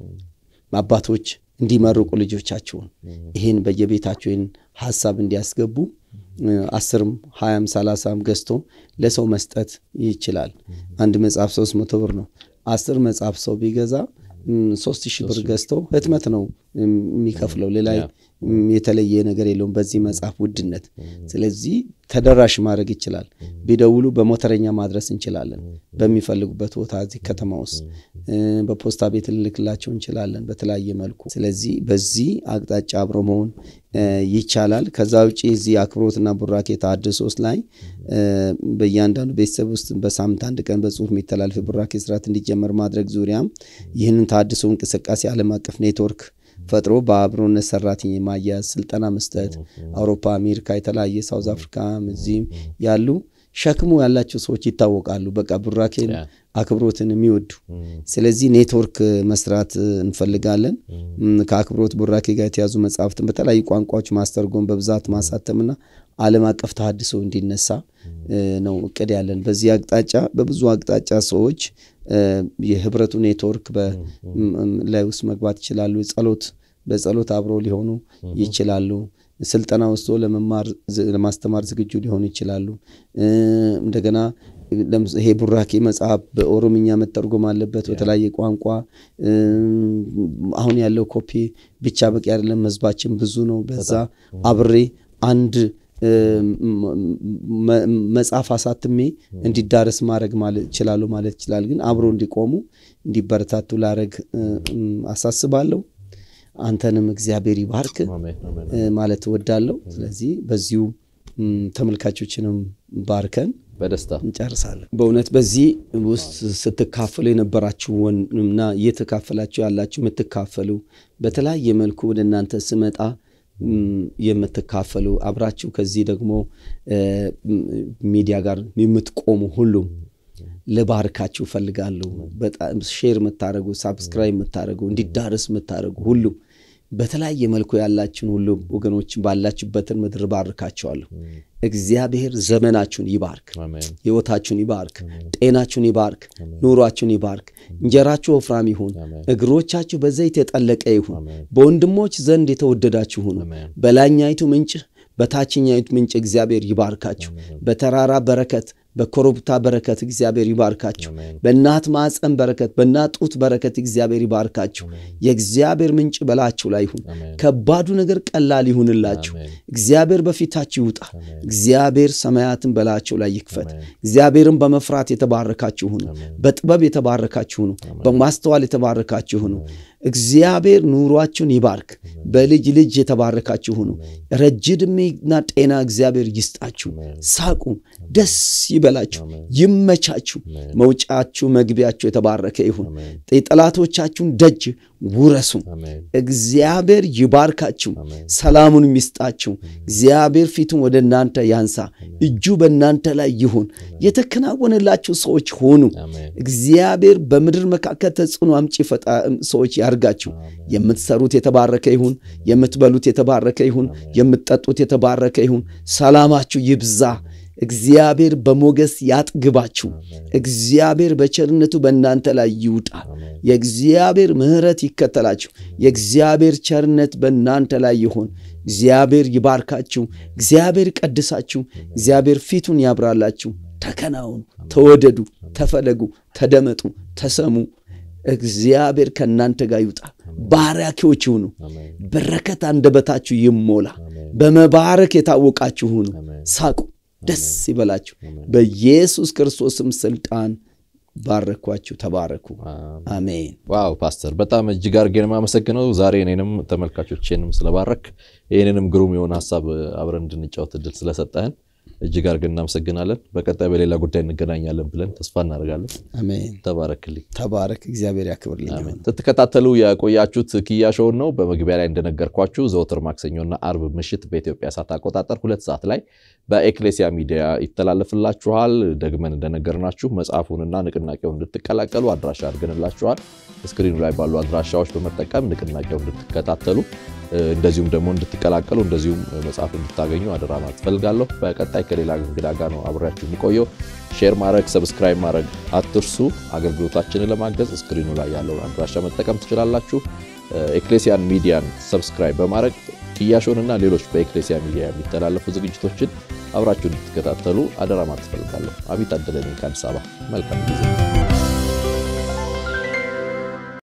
አባቶች እንዲመርቁ ልጆቻቸውን ይህን በየቤታቸው ይህን ሀሳብ እንዲያስገቡ አስርም ሀያም ሰላሳም ገዝቶ ለሰው መስጠት ይችላል። አንድ መጽሐፍ ሶስት መቶ ብር ነው። አስር መጽሐፍ ሰው ቢገዛ ሶስት ሺህ ብር ገዝቶ ህትመት ነው የሚከፍለው። ሌላ የተለየ ነገር የለውም በዚህ መጽሐፍ ውድነት። ስለዚህ ተደራሽ ማድረግ ይችላል። ቢደውሉ በሞተረኛ ማድረስ እንችላለን። በሚፈልጉበት ቦታ እዚህ ከተማ ውስጥ በፖስታ ቤት ልልክላቸው እንችላለን በተለያየ መልኩ። ስለዚህ በዚህ አቅጣጫ አብሮ መሆን ይቻላል። ከዛ ውጭ እዚህ አክብሮትና ቡራኬ ተሐድሶስ ላይ በእያንዳንዱ ቤተሰብ ውስጥ በሳምንት አንድ ቀን በጽሁፍ የሚተላለፍ ቡራኬ ስርዓት እንዲጀመር ማድረግ ዙሪያም ይህንን ተሐድሶ እንቅስቃሴ ዓለም አቀፍ ኔትወርክ ፈጥሮ በአብሮነት ሰራተኛ ማያያዝ ስልጠና መስጠት አውሮፓ፣ አሜሪካ፣ የተለያየ ሳውዝ አፍሪካ እዚህም ያሉ ሸክሙ ያላቸው ሰዎች ይታወቃሉ። በቃ ቡራኬን አክብሮትን የሚወዱ ስለዚህ ኔትወርክ መስራት እንፈልጋለን። ከአክብሮት ቡራኬ ጋር የተያዙ መጽሐፍትን በተለያዩ ቋንቋዎች ማስተርጎም በብዛት ማሳተምና ዓለም አቀፍ ተሐድሶ እንዲነሳ ነው እቅድ ያለን። በዚህ አቅጣጫ በብዙ አቅጣጫ ሰዎች የህብረቱ ኔትወርክ ላይ ውስጥ መግባት ይችላሉ። ጸሎት በጸሎት አብሮ ሊሆኑ ይችላሉ። ስልጠና ወስዶ ለመማር ለማስተማር ዝግጁ ሊሆኑ ይችላሉ። እንደገና ይሄ ቡራኬ መጽሐፍ በኦሮምኛ መተርጎም አለበት፣ በተለያየ ቋንቋ። አሁን ያለው ኮፒ ብቻ በቂ አይደለም፣ ህዝባችን ብዙ ነው። በዛ አብሬ አንድ መጽሐፍ አሳትሜ እንዲዳረስ ማድረግ ይችላሉ ማለት ይችላል። ግን አብሮ እንዲቆሙ እንዲበረታቱ ላረግ አሳስባለሁ። አንተንም እግዚአብሔር ይባርክ ማለት እወዳለሁ። ስለዚህ በዚሁ ተመልካቾችንም ባርከን በደስታ እንጨርሳለን። በእውነት በዚህ ውስጥ ስትካፈሉ የነበራችሁና እየተካፈላችሁ ያላችሁ የምትካፈሉ በተለያየ መልኩ ወደ እናንተ ስመጣ የምትካፈሉ አብራችሁ ከዚህ ደግሞ ሚዲያ ጋር የምትቆሙ ሁሉም ልባርካችሁ ፈልጋለሁ። በጣም ሼር የምታደረጉ ሳብስክራይብ የምታደረጉ እንዲዳረስ የምታደረጉ ሁሉም በተለያየ መልኩ ያላችሁን ሁሉ ወገኖች ባላችሁበትን ምድር ባርካቸዋለሁ። እግዚአብሔር ዘመናችሁን ይባርክ፣ ሕይወታችሁን ይባርክ፣ ጤናችሁን ይባርክ፣ ኑሯችሁን ይባርክ። እንጀራችሁ ወፍራም ይሁን፣ እግሮቻችሁ በዘይት የጠለቀ ይሁን፣ በወንድሞች ዘንድ የተወደዳችሁ ሁኑ። በላይኛይቱ ምንጭ በታችኛይቱ ምንጭ እግዚአብሔር ይባርካችሁ። በተራራ በረከት በኮረብታ በረከት እግዚአብሔር ይባርካችሁ። በእናት ማፀን በረከት፣ በእናት ጡት በረከት እግዚአብሔር ይባርካችሁ። የእግዚአብሔር ምንጭ በላችሁ ላይ ይሁን። ከባዱ ነገር ቀላል ይሁንላችሁ። እግዚአብሔር በፊታችሁ ይውጣ። እግዚአብሔር ሰማያትን በላችሁ ላይ ይክፈት። እግዚአብሔርን በመፍራት የተባረካችሁ ሁኑ። በጥበብ የተባረካችሁ ሁኑ። በማስተዋል የተባረካችሁ ሁኑ። እግዚአብሔር ኑሯችሁን ይባርክ። በልጅ ልጅ የተባረካችሁ ሁኑ። ረጅም ዕድሜና ጤና እግዚአብሔር ይስጣችሁ። ሳቁ፣ ደስ ይበላችሁ፣ ይመቻችሁ። መውጫችሁ መግቢያችሁ የተባረከ ይሁን። የጠላቶቻችሁን ደጅ ውረሱ። እግዚአብሔር ይባርካችሁ፣ ሰላሙን ይስጣችሁ። እግዚአብሔር ፊቱን ወደ እናንተ ያንሳ፣ እጁ በእናንተ ላይ ይሁን። የተከናወነላችሁ ሰዎች ሆኑ። እግዚአብሔር በምድር መካከል ተጽዕኖ አምጪ ሰዎች ያርጋችሁ። የምትሰሩት የተባረከ ይሁን። የምትበሉት የተባረከ ይሁን። የምትጠጡት የተባረከ ይሁን። ሰላማችሁ ይብዛ። እግዚአብሔር በሞገስ ያጥግባችሁ። እግዚአብሔር በቸርነቱ በእናንተ ላይ ይውጣ። የእግዚአብሔር ምሕረት ይከተላችሁ። የእግዚአብሔር ቸርነት በእናንተ ላይ ይሁን። እግዚአብሔር ይባርካችሁ። እግዚአብሔር ቀድሳችሁ። እግዚአብሔር ፊቱን ያብራላችሁ። ተከናወኑ፣ ተወደዱ፣ ተፈለጉ፣ ተደመጡ፣ ተሰሙ። እግዚአብሔር ከእናንተ ጋር ይውጣ። ባራኪዎች ሁኑ። በረከት አንደበታችሁ ይሞላ። በመባረክ የታወቃችሁ ሁኑ። ሳቁ፣ ደስ ይበላችሁ። በኢየሱስ ክርስቶስም ስልጣን ባረኳችሁ። ተባረኩ። አሜን። ዋው ፓስተር፣ በጣም እጅግ አድርጌ ነው የማመሰግነው። ዛሬ እኔንም ተመልካቾቼንም ስለባረክ ይህንንም ግሩም የሆነ ሀሳብ አብረን እንድንጫወት እድል ስለሰጠህን እጅግ አድርገን እናመሰግናለን። በቀጣይ በሌላ ጉዳይ እንገናኛለን ብለን ተስፋ እናደርጋለን። አሜን። ተባረክልኝ። ተባረክ። እግዚአብሔር ያክብርልኝ። ስትከታተሉ የቆያችሁት ኪያ ሾውን ነው። በመግቢያ ላይ እንደነገርኳችሁ ዘወትር ማክሰኞና አርብ ምሽት በኢትዮጵያ ሰዓት አቆጣጠር ሁለት ሰዓት ላይ በኤክሌሲያ ሚዲያ ይተላለፍላችኋል። ደግመን እንደነገርናችሁ መጽሐፉንና ንቅናቄውን እንድትቀላቀሉ አድራሻ አድርገንላችኋል። ስክሪኑ ላይ ባሉ አድራሻዎች በመጠቀም ንቅናቄው እንድትከታተሉ እንደዚሁም ደግሞ እንድትቀላቀሉ እንደዚሁም መጽሐፍ እንድታገኙ አደራ ማለት እፈልጋለሁ። በቀጣይ ከሌላ እንግዳ ጋር ነው አብሬያችሁ የሚቆየው። ሼር ማድረግ፣ ሰብስክራይብ ማድረግ አትርሱ። አገልግሎታችንን ለማገዝ ስክሪኑ ላይ ያለውን አድራሻ መጠቀም ትችላላችሁ። ኤክሌሲያን ሚዲያን ሰብስክራይብ በማድረግ ኪያሾንና ሌሎች በኤክሌሲያ ሚዲያ የሚተላለፉ ዝግጅቶችን አብራችሁ እንድትከታተሉ አደራ ማለት እፈልጋለሁ። አቢት አደለኝ ከአዲስ አበባ መልካም ጊዜ